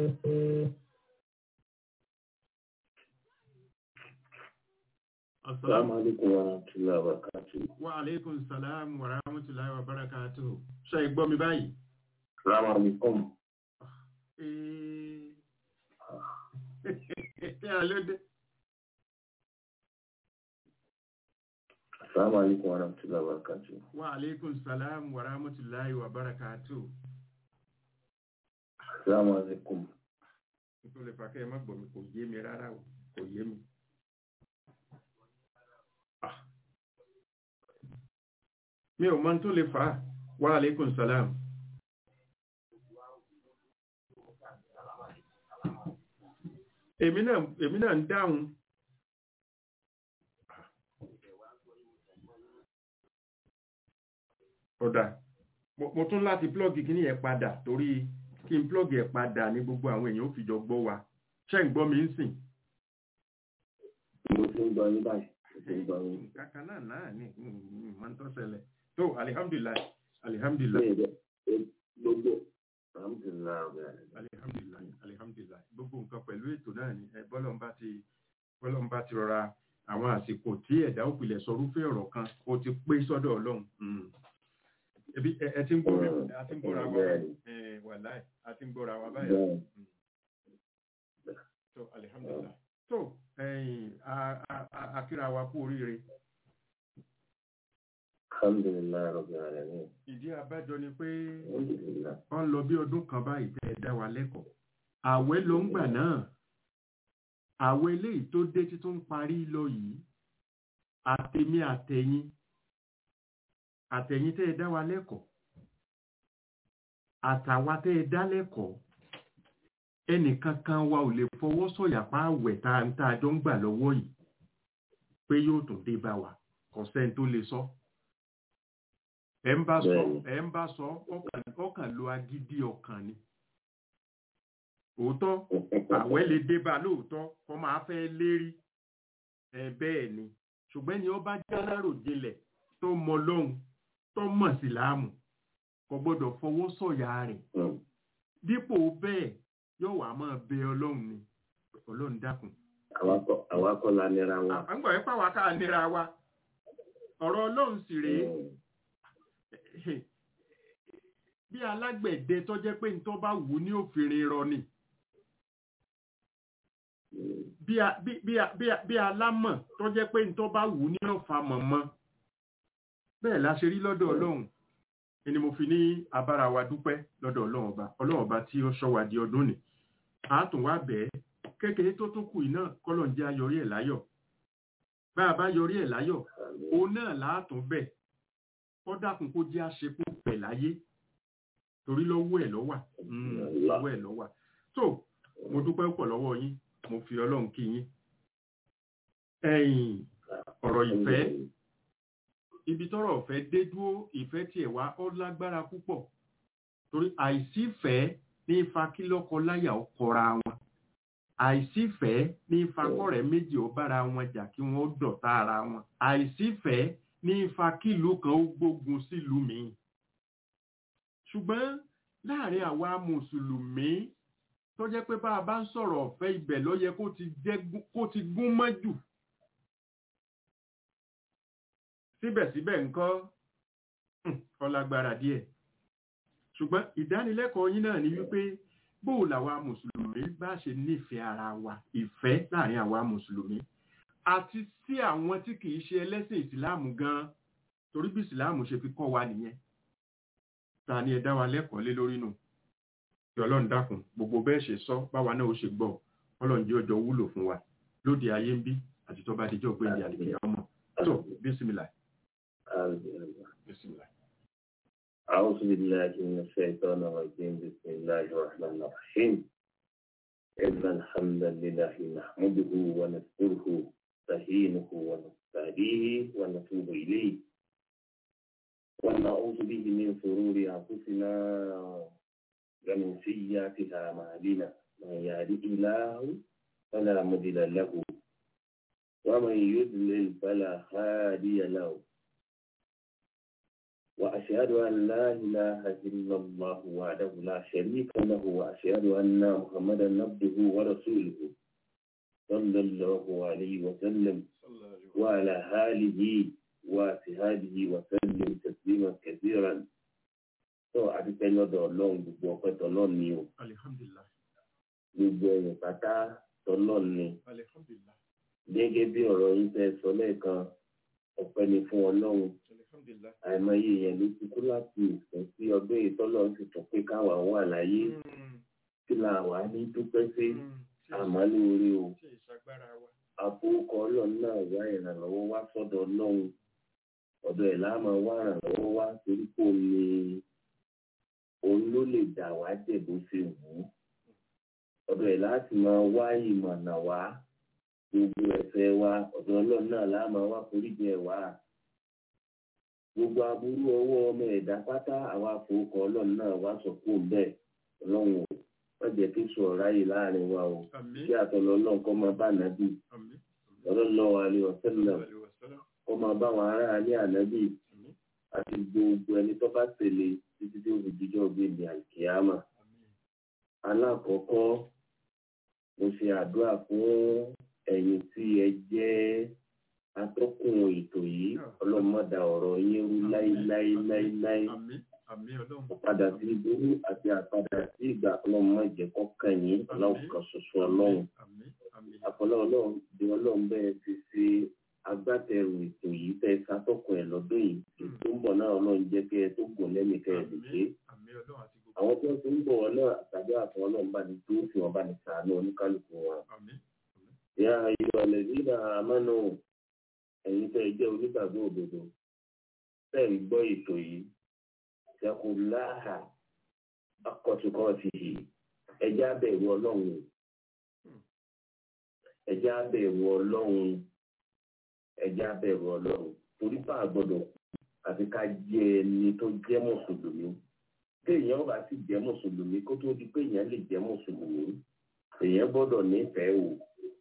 Assalamu alaikum wa rahmatullahi wa barakatuh. wa alaikum salam wa rahmatullahi wa barakatuh ṣe ìgbọ́ mi báyìí Assalamu alaikum. Ṣé àlódé? Assalamu alaikum wa rahmatullahi wa barakatuh. Wa alaikum salam wa rahmatullahi wa barakatuh. Assalamu alaikum. Nítorí lè fàkẹ́ má gbọ́ mi kò yé mi rárá o, kò yé mi. Ah. Mi ò mọ̀ tó lè fà á. Wa alaikum salam. Èmi náà èmi náà ń dáhùn. Ọ̀dà, mo mo tún láti plọ́ọ̀gì kí ní ẹ̀ padà torí kí n plọ́ọ̀gì ẹ̀ padà ní gbogbo àwọn èèyàn ó fi jọ gbọ́ wa. Ṣé ń gbọ́ mi ń sìn? Mo ti ń gbọ́ yín báyìí. Mo ti ń gbọ́ yín. Kàkà náà náà ní ìmọ̀ tó ṣẹlẹ̀. Tó alihamdulilayi alihamdulilayi Bẹ́ẹ̀ bẹ́ẹ̀ gbogbo. Alhamdulilayi ọ̀gá rẹ̀. alihamdulilayi alihamdulilayi gbogbo nǹkan pẹ̀lú ètò náà ni ẹ bọ́lọ̀ ń bá ti bọ́lọ̀ ń bá ti rọra àwọn àsìkò tí ẹ̀dá òpìlẹ̀ sọrúfẹ́ ọ̀rọ̀ kan ó ti pé sọ́dọ̀ ọlọ́run. Mm. Ebi ẹ ẹ ti ń gbọ́ Mm. a ti ń gbọ́ra wa Bẹ́ẹ̀ni. ẹ wàláì a ti ń gbọ́ra wa báyìí. Bẹ́ẹ̀ So alihamdulilayi. So ẹyin a a a akíra wa kú oríire. alhamdulilayi ọ̀gá rẹ̀ ní. Ìdí abájọ ni pé Alhamdulilayi. wọ́n lọ bí ọdún kan báyìí tẹ́ ẹ dá wa lẹ́kọ̀ọ́. Àwẹ̀ ló ń gbà náà. Àwẹ̀ eléyìí tó dé tí tó ń parí lọ yìí. Àtèmi àtẹ̀yìn. Àtẹ̀yìn tẹ́ ẹ dá wa lẹ́kọ̀ọ́. Àtàwa tẹ́ ẹ dá lẹ́kọ̀ọ́. Ẹnìkankan wa ò lè fọwọ́ sọ̀yà pa àwẹ̀ tá a tá a jọ ń gbà lọ́wọ́ yìí. Pé yóò tún dé bá wa. Kò sẹ́ni tó lè sọ. Ẹ ń bá sọ, Bẹ́ẹ̀ni. ẹ ń bá sọ, ọkàn ọkàn lo agídí ọkàn ni. Òótọ́, àwẹ̀ lè dé bá lóòótọ́ kọ́ máa fẹ́ lérí ẹ bẹ́ẹ̀ ni ṣùgbọ́n ni ó bá jálárò jinlẹ̀ tó mọ lọ́hùn tó mọ̀ sí láàmù kò gbọ́dọ̀ fọwọ́ sọ̀yà rẹ̀ Mm. dípò bẹ́ẹ̀ yóò wá máa bẹ ọlọ́run ni ọlọ́run dákun. Àwa kọ́- àwa kọ́ la nira wa. àgbà ẹ̀ pàwọ́ ká nira wa ọ̀rọ̀ ọlọ́run sì rèé Mm. bí alágbẹ̀dẹ tó jẹ́ pé nítorí bá wù ú ní òfìrin rọ ni Mm. bí a- bí- bí a- bí a- bí alámọ̀ tó jẹ́ pé nítorí bá wù ú ní ọ̀fà mọ̀mọ́ bẹ́ẹ̀ la ṣe rí lọ́dọ̀ ọlọ́run ni mo fi ní abára wa dúpẹ́ lọ́dọ̀ ọlọ́run ọba ọlọ́run ọba tí ó ṣọ́ wa di ọdún ni a tún wá bẹ́ẹ̀ kékeré tó tún kù yìí náà kọ́lọ̀ ń jẹ́ ayọrí ẹ̀ láyọ̀ bá a bá yọrí ẹ̀ láyọ̀ òun náà láàtún bẹ̀ kọ́ dákun kó jẹ́ àṣepọ̀ pẹ̀ láyé torí lọ́wọ́ ẹ̀ lọ́wà Mm, lọ́wọ́ ẹ̀ lọ́wà tó mo dúpẹ́ pọ̀ lọ́wọ́ yín mo fi ọlọ́run kí yín ẹ̀yìn ọ̀rọ̀ ìfẹ́ ibi tọ́rọ̀ ìfẹ́ dé dúró ìfẹ́ tiẹ̀ wá ó lágbára púpọ̀ torí àìsífẹ́ ní ifa kí lọ́kọ láyà ó kọra wọn àìsífẹ́ ní ifa kọ́rẹ́ méjì ó bára wọn jà kí wọ́n ó dọ̀tá ara wọn àìsífẹ́ ní ifa kílùú kan ó gbógun sílùú míì ṣùgbọ́n láàrin àwa mùsùlùmí tó jẹ́ pé bá a bá ń sọ̀rọ̀ ọ̀fẹ́ ibẹ̀ ló yẹ kó ti jẹ́ gún- kó ti gún mọ́ jù síbẹ̀síbẹ̀ nǹkan ọlágbára díẹ̀ ṣùgbọ́n ìdánilẹ́kọ̀ọ́ yín náà ni wípé bóò làwa mùsùlùmí bá ṣe nífẹ̀ẹ́ ara wa ìfẹ́ láàrin àwa mùsùlùmí àti sí àwọn tí kìí ṣe ẹlẹ́sìn ìsìláàmù gan torí bí ìsìláàmù ṣe fi kọ́ wa nìyẹn ta ni ẹ dá wa lẹ́kọ̀ọ́ lé lórí nù kí ọlọ́run dákun gbogbo bẹ́ẹ̀ ṣe sọ báwa náà ó ṣe gbọ́ ọlọ́run jẹ́ ọjọ́ wúlò fún wa lóde ayé ń bí àti tó bá dijọ́ gbé ìdí àdìgbì ọmọ tó bísímìlà Alhamdulillah. bísímìlà. أعوذ بالله من الشيطان الرجيم بسم الله الرحمن الرحيم إن الحمد لله نحمده ونذكره نستعينه ونستهديه ونتوب إليه ونعوذ به من شرور أنفسنا ومن سيئات أعمالنا من يهده الله فلا مضل له ومن يضلل فلا هادي له وأشهد أن لا إله إلا الله وحده لا شريك له وأشهد أن محمدا عبده ورسوله صلى الله عليه وسلم وعلى آله وصحبه وسلم تسليما كثيرا tó àdúpẹ́ lọ́dọ̀ ọlọ́run gbogbo ọpẹ́ tọlọ́run ni o alihamdulilah gbogbo ẹ̀yìn pátá tọlọ́run ni alihamdulilah gẹ́gẹ́ bí ọ̀rọ̀ yín fẹ́ sọ lẹ́ẹ̀kan ọpẹ́ ni fún ọlọ́run alihamdulilah. àìmọye yẹn ló ti kú láti ìsìn sí ọdún yìí tọ́lọ́run sì tún pé káwa wà láyé kí la wà ní dúpẹ́ sí àmọ́ lóore o ṣe ìṣàgbára wa. àfọwọ́kọ ọlọ́run náà wá ìrànlọ́wọ́ wá sọ́dọ̀ ọlọ́run ọ̀dọ̀ ẹ̀ láàmú wá ìrànlọ́wọ́ wá torí kò ní òun ló lè dà wá jẹ̀ bó ṣe wù ú ọ̀dọ̀ ẹ̀ láti máa wá ìmọ̀nà wá gbogbo ẹ̀fẹ̀ wa ọ̀dọ̀ ọlọ́run náà láàmú wá foríjì ẹ̀ wá gbogbo aburú ọwọ́ ọmọ ẹ̀dá pátá àwa àfọwọ́kọ ọlọ́run náà wá sọ fún un bẹ́ẹ̀ ọlọ́run ò wọ́n jẹ́ kí sọ ráyè láàrin wa o àmín kí àtọ̀lọ́ ọlọ́run kọ́ máa bá nàbì àmín sallallahu alaihi wasallam àmín wàsálà kọ́ máa bá wọn ará alẹ́ ànábì àmín àti gbogbo ẹni tó bá tẹ̀lé títí tí ó fi jíjọ́ gbèndé àlùkìyàmà. àmín alákọ̀ọ́kọ́ mo ṣe àdúrà fún ẹ̀yin tí ẹ jẹ́ atọ́kùn ètò yìí ọlọ́mọdà ọ̀rọ̀ yín rú láíláíláíláí àmín àmín ọlọ́run. padà sí ìdúró àti àpadà sí ìgbà ọlọ́mọ ìjẹ́kọ́ kẹyìn ọlọ́run kan ṣoṣo ọlọ́run àmín àmín àpọ̀lọ́ ọlọ́run bí ọlọ́run bẹ́ẹ̀ ti ṣe agbátẹrù ètò yìí tẹ́ sátọ́kùn ẹ̀ lọ́dún yìí tó ń bọ̀ náà ọlọ́run jẹ́ kẹ́ ẹ tó gùn lẹ́mìí kẹ́ ẹ lè ṣe é àmín ọlọ́run àti gbogbo. àwọn tó ń ti ń bọ̀ wọn náà àtàjọ àti ọlọ́run bá ní tó fi wọn bá ní sàánú oníkálukú wọn. àmín ìyá ayọ̀ ọ̀lẹ́bí náà amánu ẹ̀yin tẹ́ ẹ jẹ́ onígbàgbọ́ òdodo tẹ́ ẹ gbọ́ ètò yìí ṣẹ́kù láhà akọ̀tùkọ̀tì yìí ẹjẹ́ abẹ̀rù ọlọ́run o. ẹjẹ́ abẹ̀rù ọlọ́run ẹjẹ́ abẹ̀rù ọlọ́run torí pa àgbọ̀dọ̀ àti ká jẹ́ ẹni tó jẹ́ mùsùlùmí téèyàn bá sì jẹ́ mùsùlùmí kó tó di pé èèyàn lè jẹ́ mùsùlùmí èèyàn gbọ́dọ̀ nífẹ̀ẹ́ o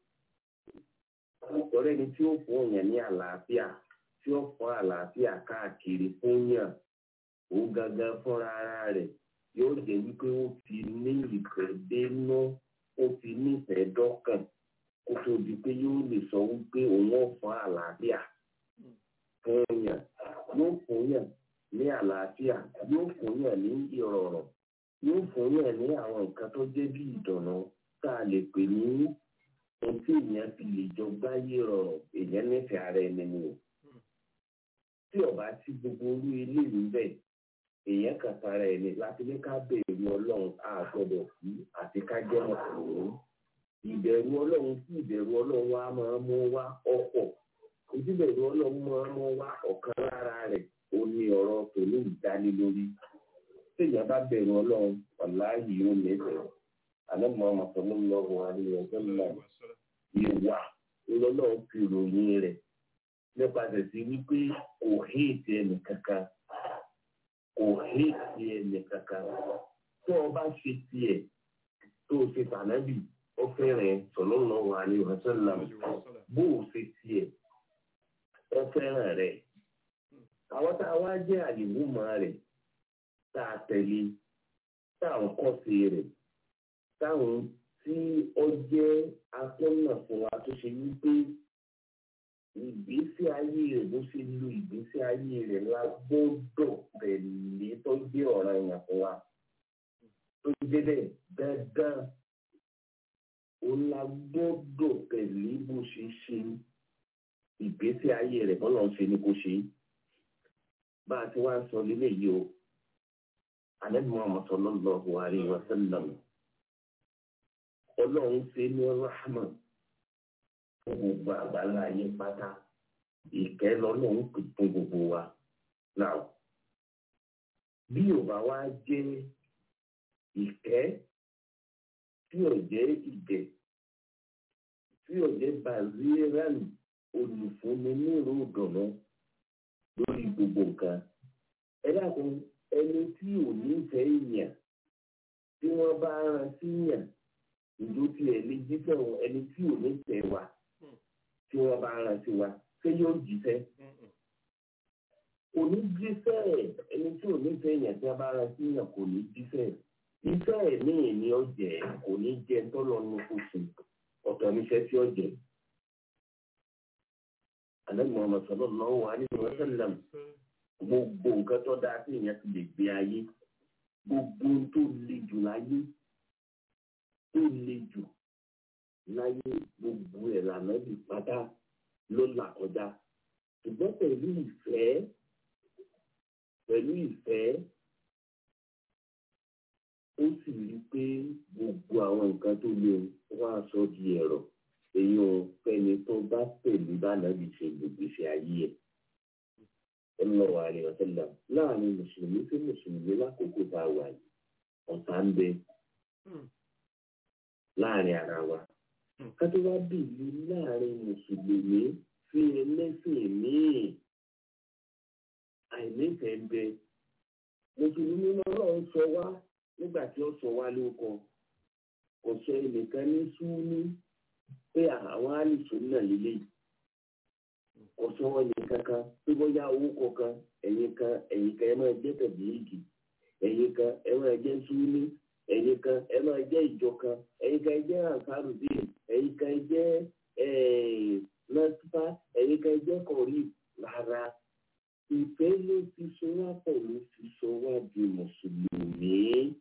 ọ̀rẹ́ ni tí ó fún èèyàn ní àlàáfíà tí ó fún àlàáfíà káàkiri fún yàn ó gangan fúnra ara rẹ̀ yóò jẹ́ wípé ó ti ní ìfẹ́ dénú ó ti nífẹ̀ẹ́ dọ́kàn kó tó di pé yóò lè sọ wípé òun ò fún àlàáfíà fún yàn yóò fún yàn ní àlàáfíà yóò fún yàn ní ìrọ̀rùn yóò fún yàn ní àwọn nǹkan tó jẹ́ bí ìdùnnú tá a lè pè ní ohun tí èèyàn fi lè jọ gbáyé rọrùn èèyàn nífẹ̀ẹ́ ara ẹni ni o tí ọba tí gbogbo orú ilé yìí bẹ̀ èèyàn kàn tara ẹni láti ní ká bẹ̀rù ọlọ́run a gbọ́dọ̀ sí àti ká jẹ́ mọ̀kànlélógún ìbẹ̀rù ọlọ́run sí ìbẹ̀rù ọlọ́run wa máa mú wá ọ̀pọ̀ ìdíbẹ̀rù ọlọ́run máa mú wá ọ̀kan lára rẹ̀ ó ní ọ̀rọ̀ tòní ìdánilórí téèyàn bá bẹ̀rù ọlọ́run ọ̀láyìí ó nífẹ̀ẹ́ àlọ́mọ ọmọkùnrin àríyá ọ̀gbẹ́nlá ìwà lọ́lọ́run fi ròyìn rẹ̀ nípasẹ̀ sí wípé kò héètì ẹnì kankan kò héètì ẹnì kankan tó o bá ṣe tiẹ̀ tó o ṣe tànábì ó fẹ́ràn sallallahu alaihi wasallam bó o ṣe tiẹ̀ ó fẹ́ràn rẹ̀ àwọn tá a wá jẹ́ àlìwúmọ̀ rẹ̀ tá a tẹ̀lé tá a ń kọ́ sí rẹ̀ táwọn tí ó jẹ́ atọ́nà fún wa tó ṣe wípé ìgbésí ayé rẹ̀ bó ṣe lo ìgbésí ayé rẹ̀ la gbọ́dọ̀ tẹ̀lé tó jẹ́ ọ̀ràn èèyàn fún wa tó jẹ́ bẹ́ẹ̀ dandan ó la gbọ́dọ̀ tẹ̀lé bó ṣe ṣe ìgbésí ayé rẹ̀ bọ́lá ń ṣe ni kò ṣe bá a ti wá ń sọ lélẹ̀ yìí o Ànábì Muhammad sallallahu alaihi wasallam ọlọ́run ṣe ní rahman fún gbogbo àgbàlá ayé pátá ìkẹ́ lọ́lọ́run pè fún gbogbo wa náà bí ò bá wá jẹ́ ìkẹ́ tí ò jẹ́ ìgẹ̀ tí ò jẹ́ baziran olùfúnni ní ìró ìdùnnú lórí gbogbo nǹkan ẹ dákun ẹni tí ò ní fẹ́ yàn tí wọ́n bá rán sí yàn ìlú tí ẹ lè jíṣẹ́ wọn ẹni tí ò ní tẹ̀ wá tí wọ́n bá rán sí wa ṣé yóò jíṣẹ́ kò ní jíṣẹ́ ẹni tí ò nífẹ̀ẹ́ yẹn tí a bá ra sí yẹn kò ní jíṣẹ́ iṣẹ́ ẹ̀ ní ìní ọ̀jẹ̀ kò ní jẹ́ tọ́lọ́nu kóṣù ọ̀tọ̀ níṣẹ́ tí ọ̀jẹ̀. Ànábì Muhammad sallallahu alaihi wa sallam gbogbo nǹkan tó dáa sí ìyẹn ti lè gbé ayé gbogbo ohun tó le jù láyé tó le jù láyé gbogbo ẹ̀ lànà bí pátá ló là kọjá ṣùgbọ́n pẹ̀lú ìfẹ́ pẹ̀lú ìfẹ́ ó sì rí i pé gbogbo àwọn nǹkan tó le wá sọ di ẹ̀rọ èyí ò fẹ́ni tó bá pẹ̀lú bánàbí ṣe gbogbo ìṣe ayé ẹ̀ sallallahu alaihi wasallam láàrin mùsùlùmí sí mùsùlùmí lákòókò tá a wà yìí ọ̀tá ń bẹ láàrin ara wa kátó wá bìlú láàrin mùsùlùmí sí ẹlẹ́sìn míì àìnífẹ̀ẹ́ ń bẹ mùsùlùmí náà ń sọ wá nígbà tí ó sọ wá lóko kò sọ ẹnìkan ní súnú pé àwọn àlùsùn náà lélẹ́yìí kò sọ wọn ní kankan tó bóyá owó kọ̀ọ̀kan ẹ̀yin kan ẹ̀yin kan ẹ máa jẹ́ tẹ̀bílíìgì ẹ̀yin kan ẹ máa jẹ́ súnú ẹ̀yin kan ẹ máa jẹ́ ìjọ kan ẹ̀yin kan ẹ jẹ́ ansarudin ẹ̀yin kan ẹ jẹ́ nọ́tífà ẹ̀yin kan ẹ jẹ́ kọ̀rí rárá ìfẹ́ ló ti sọ wá pọ̀ ló ti sọ wá di mùsùlùmí.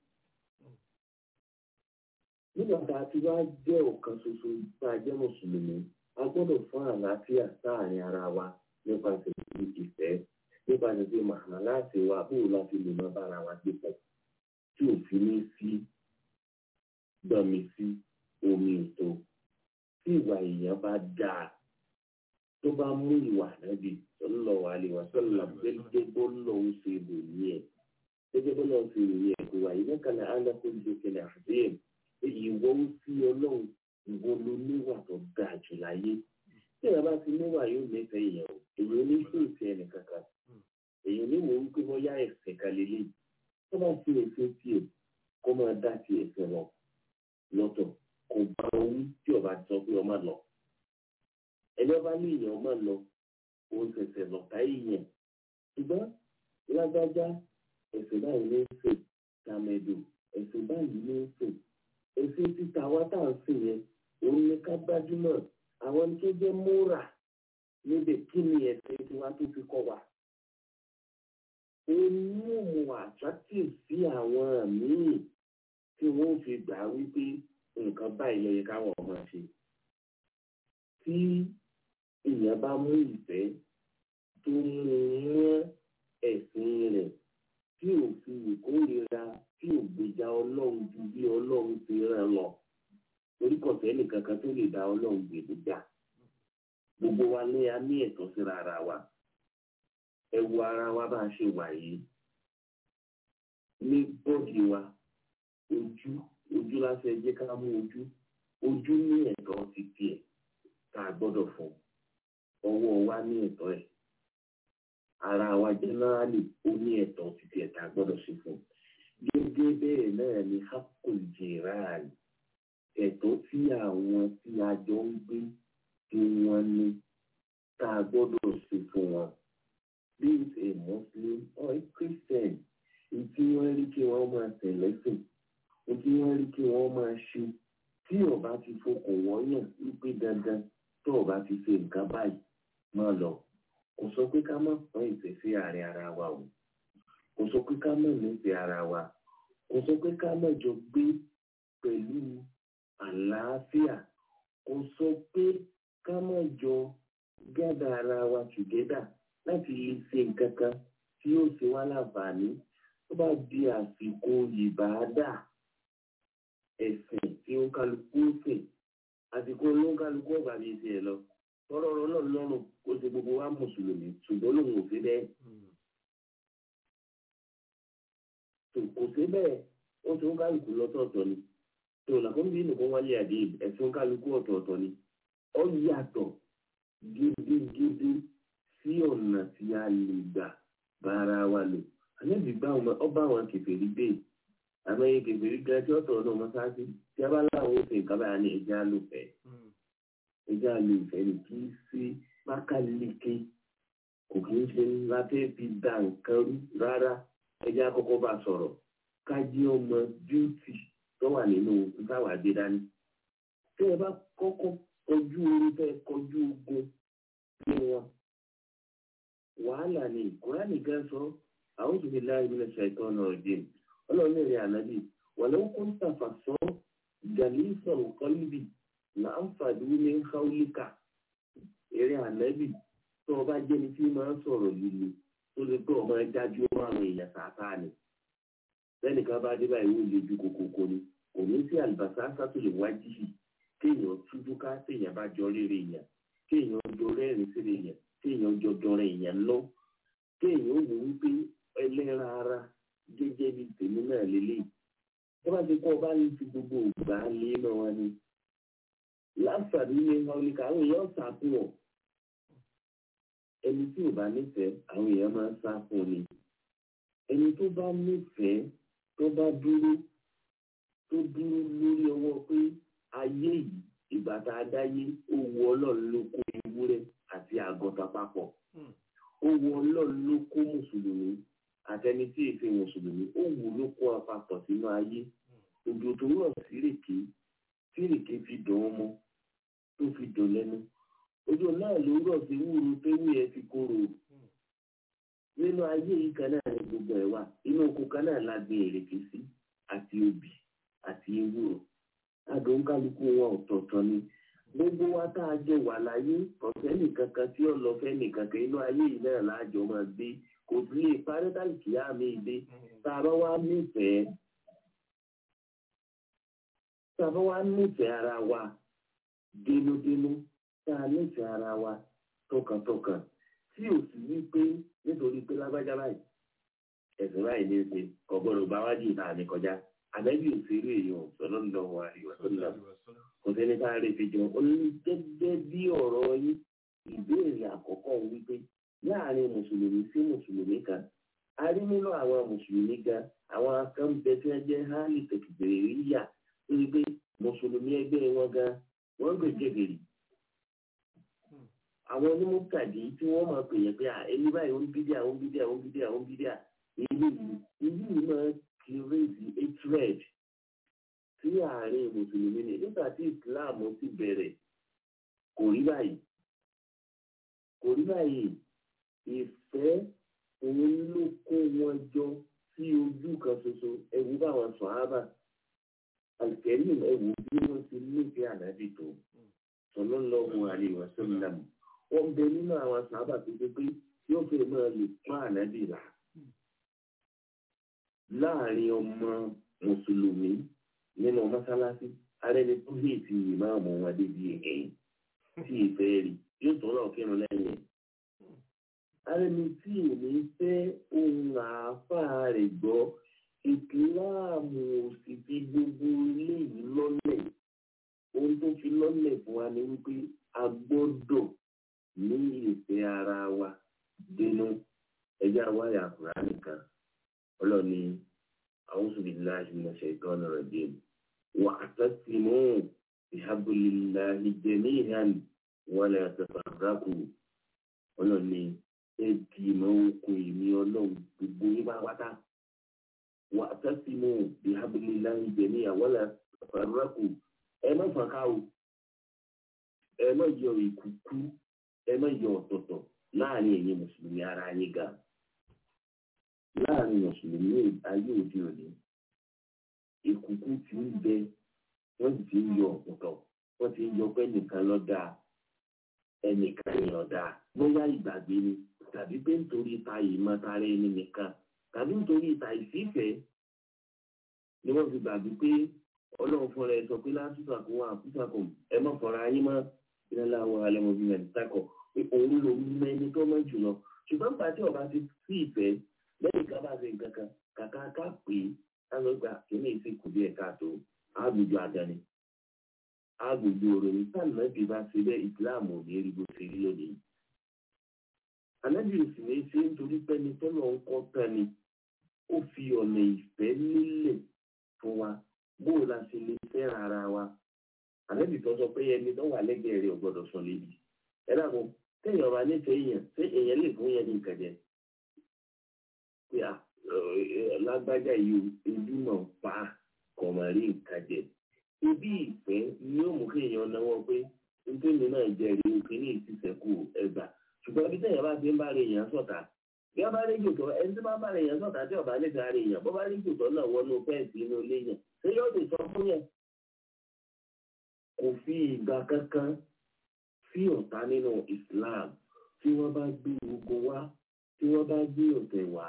nígbà tá a ti wá jẹ́ ọ̀kan ṣoṣo tá a jẹ́ mùsùlùmí a gbọ́dọ̀ fún àlàáfíà sáàrin ara wa nípasẹ̀ ìfẹ́ nípasẹ̀ pé màmá láti wa bóò láti lè máa bára wa gbé pọ̀ tí òfin ní sí gbọ̀nmi sí omi ètò tí ìwà èèyàn bá dáa tó bá mú ìwà nábì sallallahu alaihi wasallam gẹ́gẹ́ bó lọ́wọ́ ṣe lòyìn ẹ̀ gẹ́gẹ́ bó lọ́wọ́ ṣe lòyìn ẹ̀ kò wà yìí lẹ́kànnà alákòóso kẹlẹ̀ àdéhùn èyí wọ́n ń fi ọlọ́run ìwọ ló níwà tó dáa jù láyé tí ẹ bá ti níwà yóò nífẹ̀ẹ́ èèyàn o èyí ò ní fún ìfẹ́ ẹnì kankan èyí ò ní wò ó pé wọ́n yá ẹ̀sìn kan lélẹ̀ tó bá fi ẹ̀sìn tiẹ̀ kó máa dá ti ẹ̀sìn lọ lọ́tọ̀ kò bá owó tí ọba sọ pé ọmọ lọ ẹni ọba ní èèyàn ọmọ lọ òun ṣẹ̀ṣẹ̀ lọ́ta èèyàn ṣùgbọ́n lágbájá ẹ̀sìn báyìí ní í sè tàmẹ̀dò ẹ̀sìn báyìí ní í sè èsì títa wa tá à ń sìn yẹn òun ni ká gbájúmọ̀ àwọn tó jẹ́ múra níbi kí ni ẹ̀sìn tiwa tó fi kọ́ wa. ó mú mu attractive sí àwọn míì tí wọ́n fi gbà wípé nǹkan báyìí ló yẹ káwọn ọmọ ṣe. tí èèyàn bá mú ìfẹ́ tó mú mọ́ ẹ̀sìn rẹ̀ tí ò fi ìkórira tí ò gbèjà ọlọ́run ju bí ọlọ́run ti rán lọ torí kọ̀tẹ́ nìkan kan tó lè dá ọlọ́run gbèdé jà gbogbo wa ní a ní ẹ̀tọ́ síra ara wa ẹ wo ara wa bá a ṣe wà yìí ní bọ́ọ̀dì wa ojú ojú lásán jẹ́ ká mú ojú ojú ní ẹ̀tọ́ ti tiẹ̀ tá a gbọ́dọ̀ fún ọwọ́ wa ní ẹ̀tọ́ ẹ̀ ara wa jẹ́nẹ́rálì ó ní ẹ̀tọ́ títí ẹ̀ta gbọ́dọ̀ ṣe fún un gẹ́gẹ́ bẹ́ẹ̀ náà ni hakul jiran ẹ̀tọ́ tí àwọn tí a jọ ń gbé tí wọ́n ní tá a gbọ́dọ̀ ṣe fún wọn be it a muslim or a christian tí wọ́n rí kí wọ́n máa tẹ̀lẹ́sìn tí wọ́n rí kí wọ́n máa ṣe tí ọba ti fokùn wọ́n yàn wípé dandan tó ọba ti ṣe nǹkan báyìí máa lọ kò sọ pé ká má pọ́n ìfẹ́ sí àárín ara wa o kò sọ pé ká má nífẹ̀ẹ́ ara wa kò sọ pé ká má jọ gbé pẹ̀lú àlàáfíà kò sọ pé ká má jọ gádà ara wa together láti lè ṣe nǹkan kan tí yóò ṣe wá láǹfààní tó bá di àsìkò ìbáadà ẹ̀sìn tí ó kálukú sìn àsìkò ló ń kálukú ọ̀gbà bíi tiẹ̀ lọ tọrọ ọ̀rọ̀ náà lọ́rùn kó ṣe gbogbo wa mùsùlùmí ṣùgbọ́n lòun ò sí bẹ́ẹ̀. kò sí bẹ́ẹ̀ ó ti ń kálukú lọ́tọ̀ọ̀tọ̀ ni tó làkún bí nìkan wálé àdé ẹ̀sìn kálukú ọ̀tọ̀ọ̀tọ̀ ni ó yàtọ̀ gidigidi sí ọ̀nà tí a lè gbà bára wa lò àlẹ́bí bá wọn ọba àwọn kèfèrí gbé àmọ́ iye kèfèrí gan tí ọ̀tọ̀ ọ̀nà mọ́sáàsì tí a bá láwọn ó fi nǹkan báyà ní ẹja lò fẹ́ ẹja lò fẹ́ ni kì í sí pákáleke kò kí ń ṣe ńlá tẹ́ fi da nǹkan rú rárá ẹjẹ́ àkọ́kọ́ bá sọ̀rọ̀ ká jí ọmọ bíútì tó wà nínú táwa gbé dání tẹ́ ẹ bá kọ́kọ́ kọjú orí tẹ́ kọjú ogun ní wọn wàhálà ni kúránì gan sọ àwọn òbí láì ní ẹsẹ̀ ìtọ́ náà dé ọlọ́run ní ìrìn ànábì wàlẹ́ kó ń tàfà sọ gàlísọ̀ kọ́líbì là ń fàdúró ní káwílíkà eré ànábì tó o bá jẹ́ni tí máa ń sọ̀rọ̀ líle tó lè pé ọmọ ẹjájú ọmọ àwọn èèyàn tààtà ni lẹ́nìkan bá dé báyìí wọ́n lè ju kòkòkò ni kò ní sí àlùbáṣà sátúlẹ̀ wájú yìí kéèyàn tújú ká téèyàn bá jọ rere èèyàn kéèyàn jọ rẹ́rìn sílẹ̀ èèyàn kéèyàn jọ jọrọ èèyàn lọ kéèyàn ó wò wípé ẹlẹ́ra ara jẹ́jẹ́ bí tèmi náà lélẹ̀ tó bá ti kọ́ bá ní ti gbogbo ògbà lé náà wá ní láǹfààní ní ọ̀nìkà àwọn èèyàn sá fún ọ ẹni tí ò bá nífẹ̀ẹ́ àwọn èèyàn máa ń sá fún ni ẹni tó bá nífẹ̀ẹ́ tó bá dúró tó dúró lórí ọwọ́ pé ayé yìí ìgbà tá a dáyé ó wu ọlọ́run ló kó ewúrẹ́ àti àgọ́ta papọ̀ ó wu ọlọ́run ló kó mùsùlùmí àtẹni tí èsì mùsùlùmí ó wù ló kó apapọ̀ sínú ayé òjò tó rọ̀ sírèké sírèké fi dùn ọmọ tó fi dùn lẹ́nu ojú náà ló rọ̀ sí wúru téwú yẹn fi kóró nínú ayé yìí kan náà ní gbogbo ẹ̀ wà inú oko kan náà la gbin èrèké sí àti obì àti ewúro adùn kálukú wọn ọ̀tọ̀ọ̀tọ̀ ni gbogbo wa tá a jọ wà láyé ọ̀sẹ̀ nìkankan tí ọlọ́fẹ́ nìkankan inú ayé yìí náà láàjọ máa gbé kò sí lè parẹ́ tàbí á mi dé tá a bá wá nífẹ̀ẹ́ tá a bá wá nífẹ̀ẹ́ ara wa dénúdénú tá a nífẹ̀ẹ́ ara wa tọkàntọkàn tí ò sì ní pé nítorí pé lágbájá báyìí ẹ̀sìn báyìí ní í ṣe ọ̀gbọ́dọ̀ bá wájú ìta àmì kọjá àbẹ́bí òṣèré èèyàn sọ̀rọ̀ lọ́wọ́ àríwá tó lọ kò sẹ́ni tá a lè fi jọ ó ní gẹ́gẹ́ bí ọ̀rọ̀ yín ìbéèrè àkọ́kọ́ wípé láàrin mùsùlùmí sí mùsùlùmí kan a rí nínú àwọn mùsùlùmí gan àwọn akẹ́ńbẹ tí wọ́n jẹ́ hálì tẹ̀kìtìrì ríyà tó rí pé mùsùlùmí ẹgbẹ́ wọn gan wọ́n gbé jẹ̀gẹ̀rì àwọn onímọ̀tàdé tí wọ́n máa pè yẹn pé à ẹni báyìí ó ń bídíà ó ń bídíà ó ń bídíà ó ń bídíà ìlú yìí ìlú yìí máa kírèzì hatred sí àárín mùsùlùmí ni nígbà tí islam ti bẹ̀rẹ̀ kò rí báyìí kò rí báyìí ìfẹ́ òun ló kó wọn jọ sí ojú kan ṣoṣo ẹ̀wù báwọn sọ̀hábà alkẹ́rìm ẹ̀wù bí wọ́n ti nífẹ̀ẹ́ ànábì tó sallallahu alaihi wasallam wọ́n bẹ nínú àwọn sọ̀hábà tó ṣe pé yóò fẹ́ máa lè pa ànábì rà láàrin ọmọ mùsùlùmí nínú mọ́sálásí arẹni tó lè fi ìmáàmù wọn débi ẹ̀yìn tí ìfẹ́ rí yóò tó lọ kírun lẹ́yìn ẹ̀. arẹni tí ò ní fẹ́ ohun àáfàá rẹ̀ gbọ́ ìsìláàmù sì fi gbogbo eléyìí lọ́lẹ̀ ohun tó fi lọ́lẹ̀ fún wa ni wípé a gbọ́dọ̀ ní ìfẹ́ ara wa dénú ẹjẹ́ àwáyà àkùrá nìkan ọlọ́ni أعوذ بالله من الشيطان الرجيم واعتصموا بحبل الله جميعا ولا تفرقوا ọlọ́ni ẹ dì mọ́ okùn èmi ọlọ́run gbogbo yín pátápátá واعتصموا بحبل الله جميعا ولا تفرقوا ẹ má fọ́nká o ẹ má yọ ìkùkù ẹ má yọ ọ̀tọ̀ọ̀tọ̀ láàrin ẹ̀yin mùsùlùmí ara yín ga láàrin mùsùlùmí ayé òde òní ìkùkù ti ń bẹ wọ́n sì ti ń yọ ọ̀pọ̀tọ̀ wọ́n ti ń yọ pé nìkan lọ dáa ẹnìkan yàn dáa bóyá ìgbàgbé ni tàbí pé nítorí ta ìmọ̀tara ẹni nìkan tàbí nítorí ìta ìfífẹ́ ni wọ́n fi gbàgbé pé ọlọ́run fúnra ẹ sọ pé lásìkò àkówó àkúsàkò ẹ má fọra ayé mọ́ ìrẹ́lá àwọn alẹ́mọ̀bí mẹ́rin takọ̀ pé òun ló mẹ́ni tó mọ́ jùlọ ṣùgbọ́n pàtí ọba ti sí ìfẹ́ lẹ́yìn ká bá ṣe nǹkan kan kàkà ká pè é láwọn ìgbà kìíní ìsìnkú bí ẹ̀ka tó àgbègbè àdáni àgbègbè òròyìn sáànà bí bá ṣe bẹ́ ìsìláàmù ní rí bó ṣe rí lónìí. ànábì òsì ní ṣe nítorí pẹ́ni tọ́lọ̀ ń kọ́ tán ni ó fi ọ̀nà ìfẹ́ nílẹ̀ fún wa bó la ṣe lè fẹ́ ara wa. ànábì tó sọ pé ẹni tó wà lẹ́gbẹ̀ẹ́ rẹ̀ ò gbọ́dọ̀ sọ lébi. ẹ dàgbọ́n téèyàn bá nífẹ̀ẹ́ èèyàn ṣé èèyàn lè fún yẹn ní nǹkan jẹ pé à lágbájá yìí ojú náà pa kọ̀mọ̀rí nǹkan jẹ ibi ìfẹ́ ni yóò mú kéèyàn náwó pé nítorí náà jẹ́rìí òkè ní ìtìsẹ́kù ẹgbà ṣùgbọ́n bí téèyàn bá ti ń bá rè èèyàn sọ̀tà bí wọ́n bá rí jòtò ẹni tí wọ́n bá rè èèyàn sọ̀tà tí ọ̀bá nífẹ̀ẹ́ rè èèyàn bó bá rí jòtò náà wọnú fẹ́ǹsì inú ilé yẹn ṣé yóò lè sọ fún yẹn kò fi ìgbà kankan sí ọ̀tá nínú Islam tí wọ́n bá gbé ogun wá tí wọ́n bá gbé ọ̀tẹ̀ wá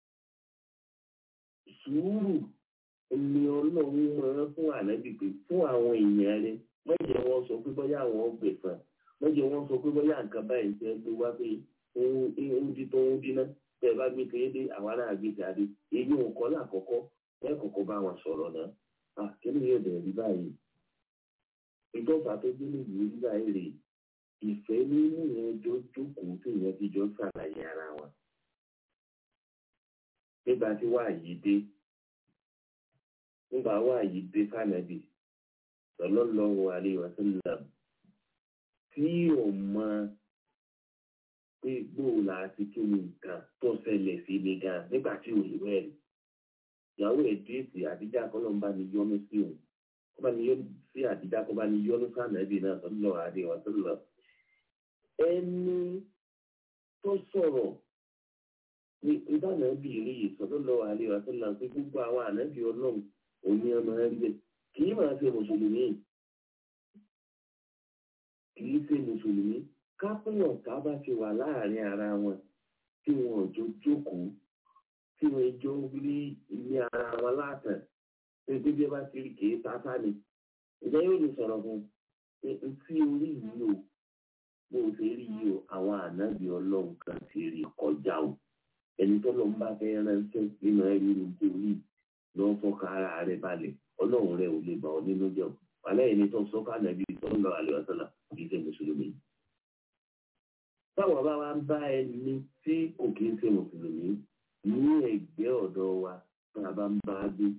sùúrù ni ọlọ́run máa fún ànábì pé fún àwọn èèyàn rẹ mọ̀jẹ̀ wọn sọ pé bóyá àwọn ọgbẹ̀fọn mọ̀jẹ̀ wọn sọ pé bóyá nǹkan báyìí ń tẹ́ gbé wá pé ń di tó ń dínà tẹ́ ẹ bá gbé tẹ́ dé àwa náà gbé tẹ́ adé èyí ò kọ́ lákọ̀ọ́kọ́ ẹ kọ́kọ́ bá wọn sọ̀rọ̀ náà à kí ni yóò dẹ̀ rí báyìí ìjọba tó gbé níbi rí báyìí rèé ìfẹ́ nínú yẹn jọ jókòó tó yẹn ti jọ ṣàlàyé ara wọn nígbà tí wàá yìí dé nígbà wàá yìí dé fànàbì sallallahu alaihi wasallam tí ò mọ pé gbòòlà àti kí ni nǹkan tó ṣẹlẹ̀ sí mi gan nígbà tí ò lè wẹ̀rì ìyàwó ẹ̀ déètì àdíjà kọ́lọ́mbà ni yọ́nú sí òun kó bá ní yọ́nú sí àdíjà kó bá ní yọ́nú fànàbì náà sallallahu alaihi wasallam ẹni tó sọ̀rọ̀ ní ìdáná bí rí sallallahu alaihi wasallam pé gbogbo àwọn ànábì ọlọ́run òní ọmọ ẹgbẹ́ kì í máa ṣe mùsùlùmí kì í ṣe mùsùlùmí kápẹ́yàn ká bá ti wà láàrin ara wọn tí wọn ò jọ jókòó tí wọn jọ rí ilé ara wọn látàn pé gbígbé bá ti rí kìí tata ni ìjọ yóò lè sọ̀rọ̀ fún un tí orí yìí o bó o ṣe rí yìí o àwọn ànábì ọlọ́run kan ti rí kọjá o ẹni tó lọ ń bá fẹ́ ránṣẹ́ nínú ẹrú nítorí lọ fọkà ara rẹ balẹ̀ ọlọ́run rẹ ò lè bà ọ́ nínú jẹ́ o wàlẹ́ ẹni tó sọ ká nàbí sọ́nà àlẹ́ ọ̀sánà kì í ṣe mùsùlùmí. táwọn bá wa ń bá ẹni tí kò kí ń ṣe mùsùlùmí ní ẹgbẹ́ ọ̀dọ́ wa tá a bá ń bá a gbé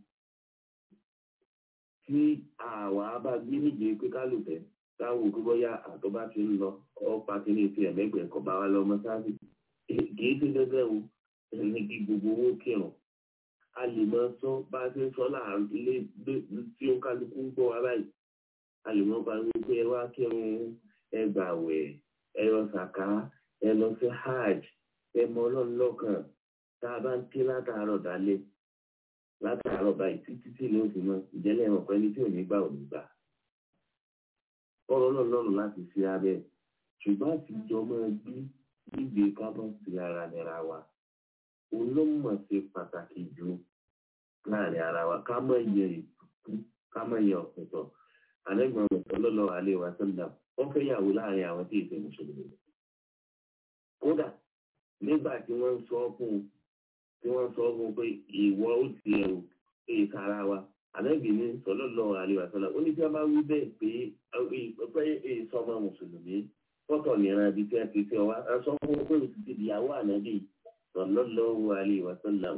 tí àwa bá gbé níje pé ká lò fẹ́ táwọn òkú bọ́yá àtọ́ bá ti ń lọ ọ́ pa kí ní ti ẹ̀mẹ́gbẹ̀ẹ́ kọ̀ bá wa lọ mọ́sáàsì kì í ṣe dandan o ẹni kí gbogbo owó kírun a lè máa sọ bá a ṣe ń sọ láàrin ilé tí ó kálukú ń gbọ́ wa báyìí a lè máa bá wí pé ẹ wá kírun ẹ gbàwẹ̀ ẹ lọ sàká ẹ lọ sí hajj ẹ mọ ọlọ́run lọ́kàn tá a bá ń ké látàárọ̀ dálé látàárọ̀ báyìí títí tí ìlú òfin mọ́ ìjẹ́lẹ̀ ẹ̀wọ̀n pẹ́ni tí ò ní gbà ò ní gbà ọ̀rọ̀ náà lọ́rùn láti fi abẹ́ ṣùgbọ́n àtijọ́ máa gbé gbígbé kábọ̀ sí ara nira wa olómọ̀ ṣe pàtàkì jù láàrin ara wa ká mọ̀ yẹ ìtùkú ká mọ̀ yẹ ọ̀pẹ̀tọ̀ àlẹ́gbọ̀n ọ̀pẹ̀tọ̀ lọ́lọ́ alẹ́ wa sọ́dà wọ́n fẹ́ yàwó láàrin àwọn tí ìfẹ́ mùsùlùmí. kódà nígbà tí wọ́n ń sọ fún un tí wọ́n ń sọ fún un pé ìwọ ó ti ẹ̀rù pé ìsara wa àlẹ́bí ní sọ́lọ́lọ́ alẹ́ wa sọ́dà ó ní tí wọ́n bá wí bẹ́ẹ̀ pé pé èso ọmọ mùsùlùmí fọ́tọ̀ nìran ibi tí wọ́n ti fi ọwá ẹ sọ fún un pé o ti ti ìyàwó ànábì sallallahu alaihi wasallam.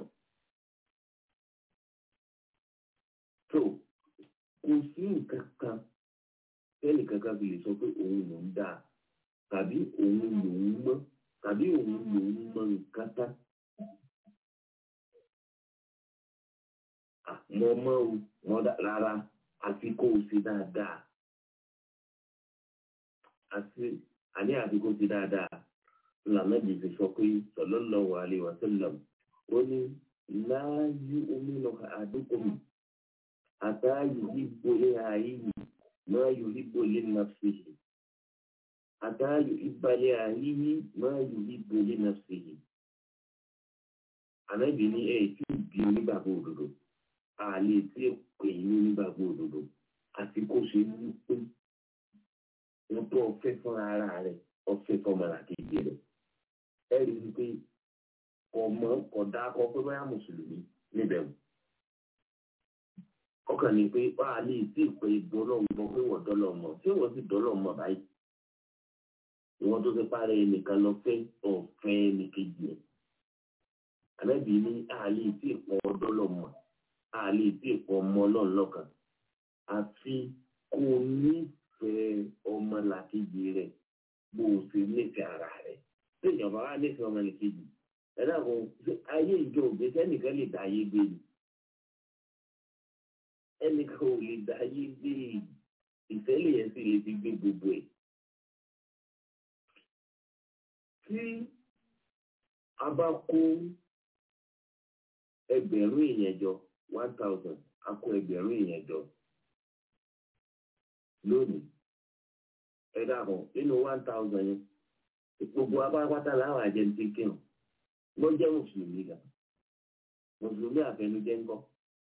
tó kò sí nǹkan kan tẹ́nì kankan fi lè sọ pé òun ló ń dáa tàbí òun lòún mọ́ tàbí òun lòún mọ nǹkan tá. mo mọ́ o wọ́n rárá àfi kó o ṣe dáadáa àti àní àdúgbò ti dáadáa lànà bìbí sọ pé sallallahu alaihi wasallam ó ní láàyè omi lọ àdúgbò mi àtàyè ìbò ní ààyè yìí máa yọ ìbò lé nafsihi àtàyè ìbàlẹ̀ ààyè yìí máa yọ ìbò lé nafsihi. ànábì ní ẹ̀ tí ì bí onígbàgbọ́ òdodo àlè tí ì pè ní onígbàgbọ́ òdodo àti kó ṣe ní pé wọ́n tó ọ̀fẹ́ fúnra ara rẹ̀ ọ̀fẹ́ fọmọlá kejì rẹ̀ ẹ rí i pé ọmọ ọ̀dà akọ pé báyà mùsùlùmí níbẹ̀ wò ọkàn ní pé wà á lè tí ì pé dọ́lọ́ mọ pé wọ́n dọ́lọ́ mọ ṣé wọ́n sì dọ́lọ́ mọ báyìí ìwọ́n tó ti parẹ́ ẹnìkan lọ fẹ́ ọ̀fẹ́ ẹnìkejì ẹ̀ àlẹ́bí ní àlè tí ì pọ̀ dọ́lọ́ mọ àlè tí ì pọ̀ ọmọ ọlọ́run lọ́kàn àfi kò ní fẹ́ ọmọ làkejì rẹ̀ bó o ṣe nífẹ̀ẹ́ ara rẹ̀ tí ìjọba wa nífẹ̀ẹ́ ọmọ nìkejì ẹ̀dá kan ayé ìjọ ògbé sẹ́nìkan lè dá ayé gbé ni ẹnìkan ò lè dá ayé gbé ìfẹ́lẹ̀ yẹn sì lè fi gbé gbogbo ẹ̀. tí a bá kó ẹgbẹ̀rún èèyàn jọ one thousand a kó ẹgbẹ̀rún èèyàn jọ lónìí ẹ dàbọ̀ nínú one thousand yẹn gbogbo apárápátá láwọn àjẹntì kírun ló jẹ́ mùsùlùmí gan mùsùlùmí àfẹnujẹ́ ńkọ́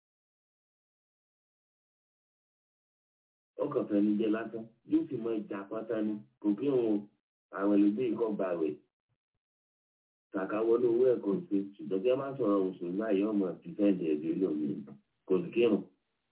ọkàn fẹnujẹ́ lásán yóò sì mọ ìjà pátá ni kò kírun àwọn ẹlẹgbẹ́ ikọ̀ gbàwẹ̀ kàkàwọlé owó ẹ̀kọ́ ṣe ṣùgbọ́n kí a máa sọ̀rọ̀ mùsùlùmí àyè ọmọ tìfẹ́ǹdì ẹ̀dùn lómi kò sí kírun.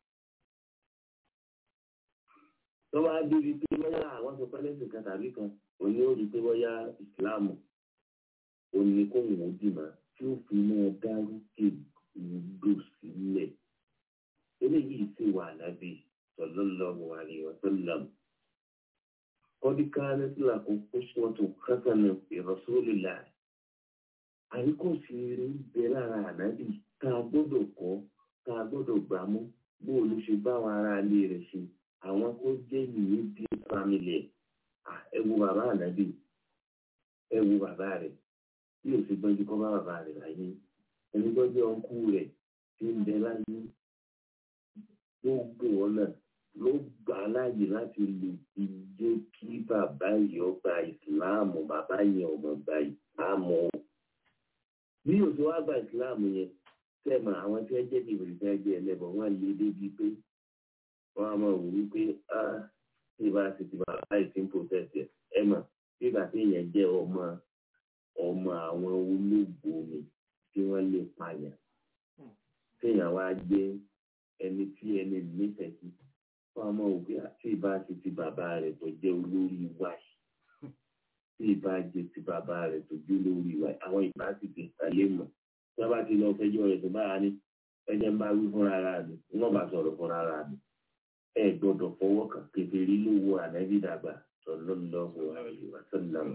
tó bá débi pé bóyá àwọn sọ pẹ́lẹ́sì kan tàbí kan òní ó di pé bóyá ìsìláàmù òní kò wọ́n ó dì máa tí ó fi máa dárúkè ìlú sílẹ̀ eléyìí sì wà lábẹ́ sallallahu alaihi wasallam. قد كانت لكم أسوة حسنة في رسول الله àríkòsí eré ń bẹ lára ànábì tá a gbọ́dọ̀ kọ́ tá a gbọ́dọ̀ gbámú bó o ló ṣe bá àwọn ará ilé rẹ̀ ṣe àwọn tó jẹ́ ìwé bí family ẹ wo bàbá ànábì ẹ wo bàbá rẹ̀ bí o ṣe gbọ́njú kọ́ bá bàbá rẹ̀ láyé ẹni gbọ́njú ọ̀nkú rẹ̀ ti ń bẹ láyé ló gbé wọn náà ló gbà á láàyè láti lè fi jẹ́ kí bàbá yìí ọgbà ìsìláàmù bàbá yẹn ọmọ gba ìsìláàmù bí o ṣe wá gba ìsìláàmù yẹn sẹ́mọ̀ àwọn tí wọ́n jẹ́ bí ìbèrè jẹ́ ẹlẹ́bọ̀ wọ́n lé débi pé wọ́n á máa wò wípé á tí ìbá ti ti bàbá ìsìn protest ẹ̀ ẹ̀ mà bí bàtí yẹn jẹ́ ọmọ ọmọ àwọn olóògbé ni tí wọ́n lè pààyàn téèyàn wá jẹ́ ẹni tí ẹni nífẹ̀ẹ́ sí fún ọmọ òbí àti ìbá ti ti bàbá rẹ̀ tó jẹ́ olórí wáyé tí ìbá jẹ ti bàbá rẹ̀ tó jẹ́ olórí wáyé àwọn ìbá sì ti sàlẹ̀ mọ̀ tí wọ́n bá ti lọ fẹjọ́ rẹ̀ tó báyà ní ẹjẹ́ ń bá wí fúnra ara mi wọ́n bá sọ̀rọ̀ fúnra ara mi ẹ gbọ́dọ̀ fọwọ́ kàn kékeré lówó ànábì dàgbà sallallahu alaihi wasallam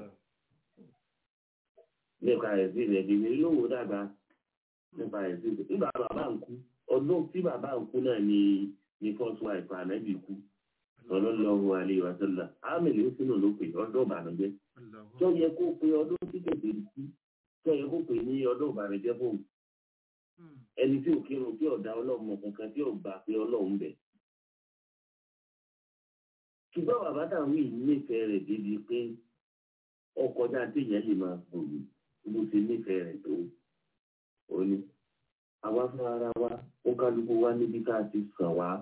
nípa ẹ̀sìn rẹ̀ kékeré lówó dàgbà nípa ẹ̀sìn rẹ̀ nígbà bàbá ń kú ọdún tí bàbá ń kú náà ni ni first wife ànábì kú sallallahu alaihi wasallam àmìlì ó sínú ló pè ọdún ìbànújẹ́ tó yẹ kó pe ọdún tí kékeré kú tó yẹ kó pè ní ọdún ìbànújẹ́ fóun ẹni tí ò kírun tí ọ̀dà ọlọ́run mọ̀ kankan tí ò gbà pé ọlọ́run bẹ̀. ṣùgbọ́n bàbá táwọn yìí nífẹ̀ẹ́ rẹ̀ débi pé ọkọjá téèyàn lè máa gbòòrò bó ṣe nífẹ̀ẹ́ rẹ̀ tó ó ní. àwa fún ara wa ó kálukú wá níbi tá a ti sàn wá.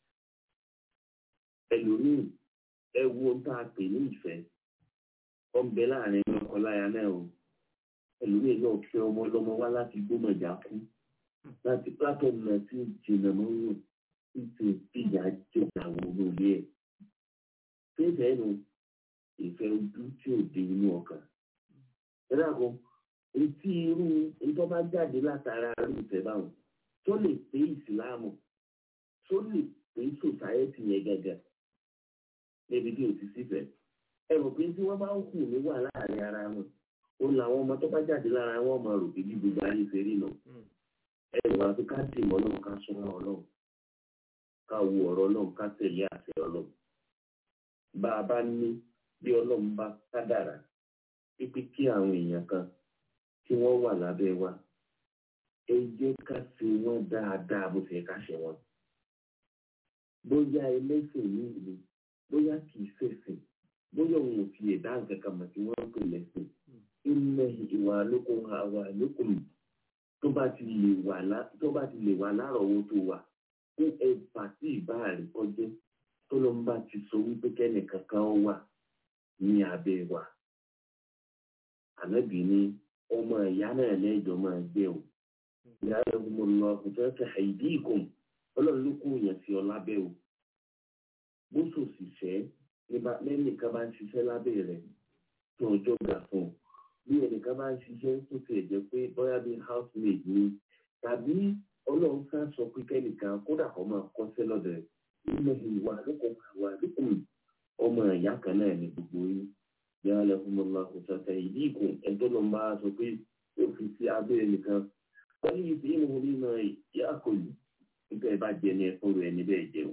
ẹlòmíì ẹ wo tá a pè ní ìfẹ́ ọ̀nbẹ láàrin ọkọláya náà o ẹlòmíì náà fẹ́ ọmọ ọlọ́mọ wá láti gbọ́mọjà kú láti platform náà tí jìnnà mọ́ wò títí ìyá jẹ́ àwọn olóòlé ẹ̀. Fẹ́fẹ́ nu ìfẹ́ ojú tí ò dé inú ọkàn. Ẹ dàgbọ́, etí irú ìtọ́ bá jáde látara irú ìfẹ́ báwọn tó lè pé ìsìláàmù tó lè pé sòsáyẹ́tì yẹn gẹ́gẹ́ níbi tí ò ti sífẹ̀. Ẹ rò pé tí wọ́n bá ń kù ní wà láàrin ara wọn, ó làwọn ọmọ tó bá jáde lára wọn máa rò pé bí gbogbo ayé ṣe rí nù ẹ̀rọ àti ká dì mọ́ náà ká súnmọ́ ọlọ́run ká wo ọ̀rọ̀ náà ká tẹ̀lé àṣẹ ọlọ́run bá a bá ní bí ọlọ́run bá kádàrá pípé kí àwọn èèyàn kan tí wọ́n wà lábẹ́ wa ẹ jẹ́ ká ṣe wọ́n dáadáa bó ṣe ká ṣe wọ́n bóyá ẹlẹ́sìn yìí ni bóyá kì í ṣẹ̀sìn bóyá òun ò fi ẹ̀dá nǹkan kan mọ̀ tí wọ́n ń pè lẹ́sìn ilẹ̀ ìwà lókun àwà lókun tó bá ti lè wà lá tó bá ti lè wà lárọ̀ọ́wọ́tó wa fún ẹ̀fà tí ìbá rẹ̀ kọjá tó ló ń bá ti sọ wípé kẹ́nìkan kan wà ní abẹ́ wa. Ànábì ní ọmọ ìyá náà lẹ́jọ́ máa gbé o. Ìyá rẹ̀ mo lọ ọkùnrin fẹ́ àìdí ìkùn ọlọ́run ló kó yẹn sí ọ lábẹ́ o. Bó sòsìṣẹ́ lẹ́nìkan bá ń ṣiṣẹ́ lábẹ́ rẹ̀ tó ọjọ́ gbà fún un bí ẹnìkan bá ń ṣiṣẹ́ tó ti ẹ̀jẹ̀ pé bóyá bí housemaid ni tàbí ọlọ́run sá sọ pé kẹ́nìkan kódà kọ́ máa kọ́ṣẹ́ lọ́dọ̀ rẹ̀ ilẹ̀ ìwà lókun àwà lókun ọmọ ìyá kan náà ní gbogbo yín yàrá lẹ́kùn mọ́lá kò sàtẹ̀ ìdí ìkùn ẹ̀tọ́ ló ń bá a sọ pé ó fi sí abẹ́rẹ́ nìkan wọ́n ní ìfẹ́ ìmọ̀ nínú ìyá àkọlù nígbà ẹ bá jẹ ní ẹkún rẹ ní bẹ́ẹ̀ jẹun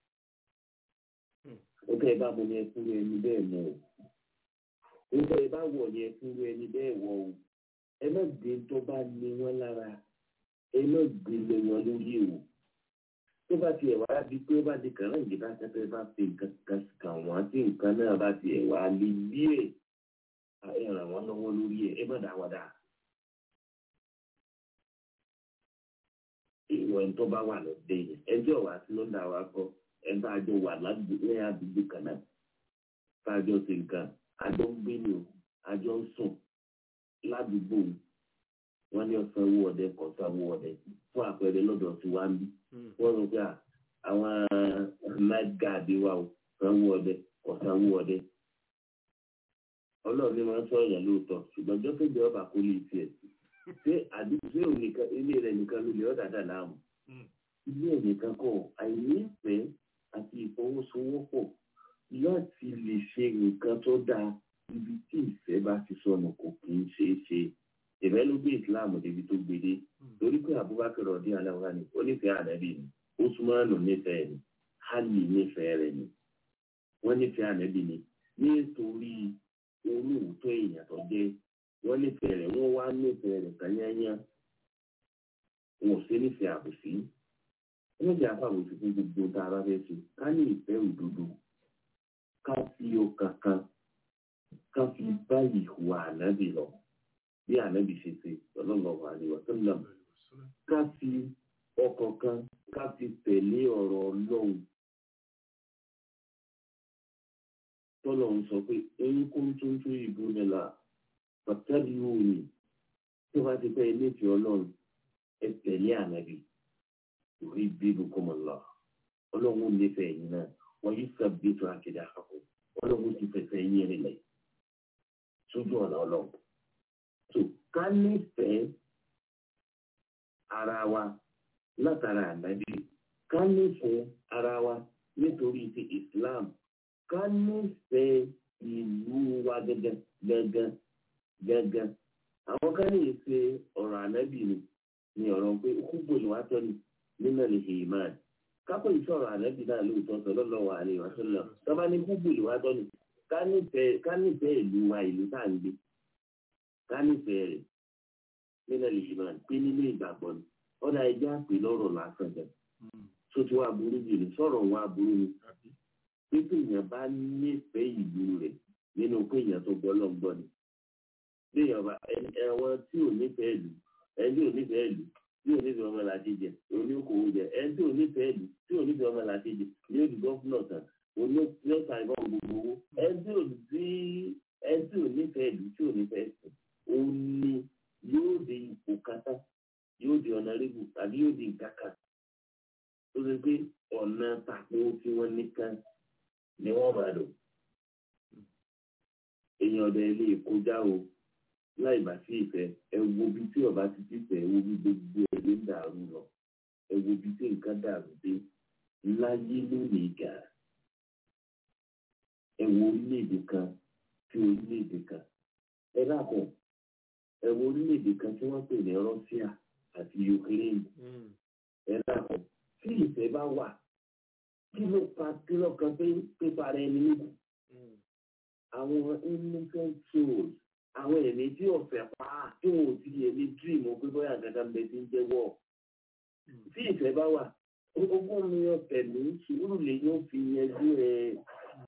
nígbà ẹ bá mu ní ẹkún rẹ ní bẹ́ẹ̀ mu o nígbà ẹ bá wọ̀ ní ẹkún rẹ ní bẹ́ẹ̀ wọ̀ o ẹ má gbé tó bá ní wọn lára ẹ má gbé lé wọn lórí o tó bá tiẹ̀ wá di pé ó bá di kàn láǹgì bá tẹ́tẹ́ bá fi nǹkan kan kàn wọ́n tí nǹkan náà bá tiẹ̀ wá lé bí ẹ̀ ẹ ràn wọ́n lọ́wọ́ lórí ẹ̀ ẹ má dá wọ́n dá. ìwọ ẹni tó bá wà lọ́dẹ yẹn ẹjọ́ wa tí ló ń dà wá kọ́ ẹni tá a jọ wà ládùúgbò ní àdúgbò kan náà tá a jọ ṣe nǹkan a jọ ń gbé ní o a jọ ń sùn ládùúgbò wọn ní ọ̀sán owó ọdẹ kọ̀ ọ̀sán owó ọdẹ fún àpẹẹrẹ lọ́dọ̀ tí wàá ń bí wọ́n rò pé àwọn night guard wa ò sanwó ọdẹ kọ̀ sanwó ọdẹ ọlọ́run ní máa ń sọ èèyàn lóòótọ́ ṣùgbọ́n jọ́kẹ́jọ́ ọba kò lè tiẹ̀ sí ṣé àdúgbò ṣé òun nìkan ilé rẹ nìkan ló lè ọ́ dáadáa láàmú ilé ẹ̀ nìkan kọ́ àìnífẹ̀ẹ́ àti ìfọwọ́sowọ́pọ̀ láti lè ṣe nǹkan tó dáa ibi tí ìfẹ́ bá ti sọnù kò kì í ṣeé ṣe ìfẹ́ ló gbé ìsìláàmù débi tó gbede torí pé Abubakar ọdí aláwa ni ó nífẹ̀ẹ́ ànábì ni Usmanu nífẹ̀ẹ́ ni Ali nífẹ̀ẹ́ rẹ̀ ni wọ́n nífẹ̀ẹ́ ànábì ni nítorí olóòótọ́ èèyàn tó jẹ́ wọ́n nífẹ̀ẹ́ rẹ̀ wọ́n wá nífẹ̀ẹ́ rẹ̀ tányányá wọn ò sí nífẹ̀ẹ́ àbòsí wọ́n jẹ́ àfàbòsí fún gbogbo tá a bá fẹ́ ṣe ká ní ìfẹ́ òdodo ká fi ọkàn kan ká fi bá ìhùwà ànábì lọ bí ànábì ṣe ṣe sallallahu alaihi wasallam ká fi ọkàn kan ká fi tẹ̀lé ọ̀rọ̀ ọlọ́run tọ́lọ̀ ń sọ pé ẹ̀yin kó tó ń tó ìbò nílà pàtàkì òní tó bá ti pẹ́ ilé ìfẹ́ ọlọ́run ẹ tẹ̀lé ànábì orí bíbù kọ́mọ lọ ọlọ́run nífẹ̀ẹ́ yín náà wọ́n yí sábẹ́ tó akéde àkàkọ́ ọlọ́run ti fẹsẹ̀ yín rinlẹ̀ sójú ọ̀nà ọlọ́run tó ká nífẹ̀ẹ́ ara wa látara ànábì ká nífẹ̀ẹ́ ara wa nítorí ti Islam ká nífẹ̀ẹ́ ìlú wa gẹ́gẹ́ gẹ́gẹ́ gẹ́gẹ́ àwọn kan ní ìṣe ọ̀rọ̀ ànábì ni ni ọ̀rọ̀ pé kúgbò ni wàá tọ́ ni nínú ní hìmán kápẹ́ ìṣọ̀rọ̀ ànábì náà lóòótọ́ sallallahu alaihi wasallam tọ́ba ní kúgbò ni wàá tọ́ ni ká nífẹ̀ẹ́ ìlú wa ìlú tá à ń gbé ká nífẹ̀ẹ́ rẹ̀ nínú ní hìmán pé nínú ìgbàgbọ́ ni ọ̀dà ẹja pè lọ́rọ̀ lásán jẹ tó ti wá burú jù ní sọ̀rọ̀ wọn aburú ni pé èèyàn bá nífẹ̀ẹ́ ìlú rẹ̀ nínú pé èèyàn tó gbọ́ lọ́ngbọ́ ni bí èèyàn bá ẹ̀wọ̀n tí ò nífẹ̀ẹ́ ìlú ẹni tí ò nífẹ̀ẹ́ ìlú tí ò nífẹ̀ẹ́ ọmọ làti jẹ òní okòwò jẹ ẹni tí ò nífẹ̀ẹ́ ìlú tí ò nífẹ̀ẹ́ ọmọ làti jẹ ní òdì gọ́fúnà tán òní yóò ta ìbọn gbogbo owó ẹni tí ò sí ẹni tí ò nífẹ̀ẹ́ ìlú tí ò nífẹ̀ẹ́ ìsìn òní yóò di ipò kátà yóò di ọ̀nà rébù tàbí yóò di ìkàkà tó ṣe pé ọ̀nà tàkó tí wọ́n nìkan ni wọ́n máa lò èèyàn ọ̀dọ̀ ilé ìkọjá o láì bá sí ìfẹ́ ẹ wo bí tí ọba ti ti fẹ́ ẹ wo bí gbogbo ẹ ló ń dàrú lọ ẹ wo bí tí nǹkan dàrú dé láyé lónìí gà ẹ wo orílẹ̀-èdè kan sí orílẹ̀-èdè kan ẹ dàpọ̀ ẹ wo orílẹ̀-èdè kan tí wọ́n pè ní Russia àti Ukraine ẹ dàpọ̀ tí ìfẹ́ bá wà kí ló pa kí ló kan pé pípa rẹ ní níbù àwọn innocent souls àwọn ẹ̀mí tí ọ̀fẹ́ pa tí wọn ò ti yẹ ní dream pé bóyá àgàdà ń bẹ tí ń jẹ́wọ́ tí ìfẹ́ bá wà ogún mi ọ̀fẹ́ mi sùúrù lè yóò fi yanjú ẹ̀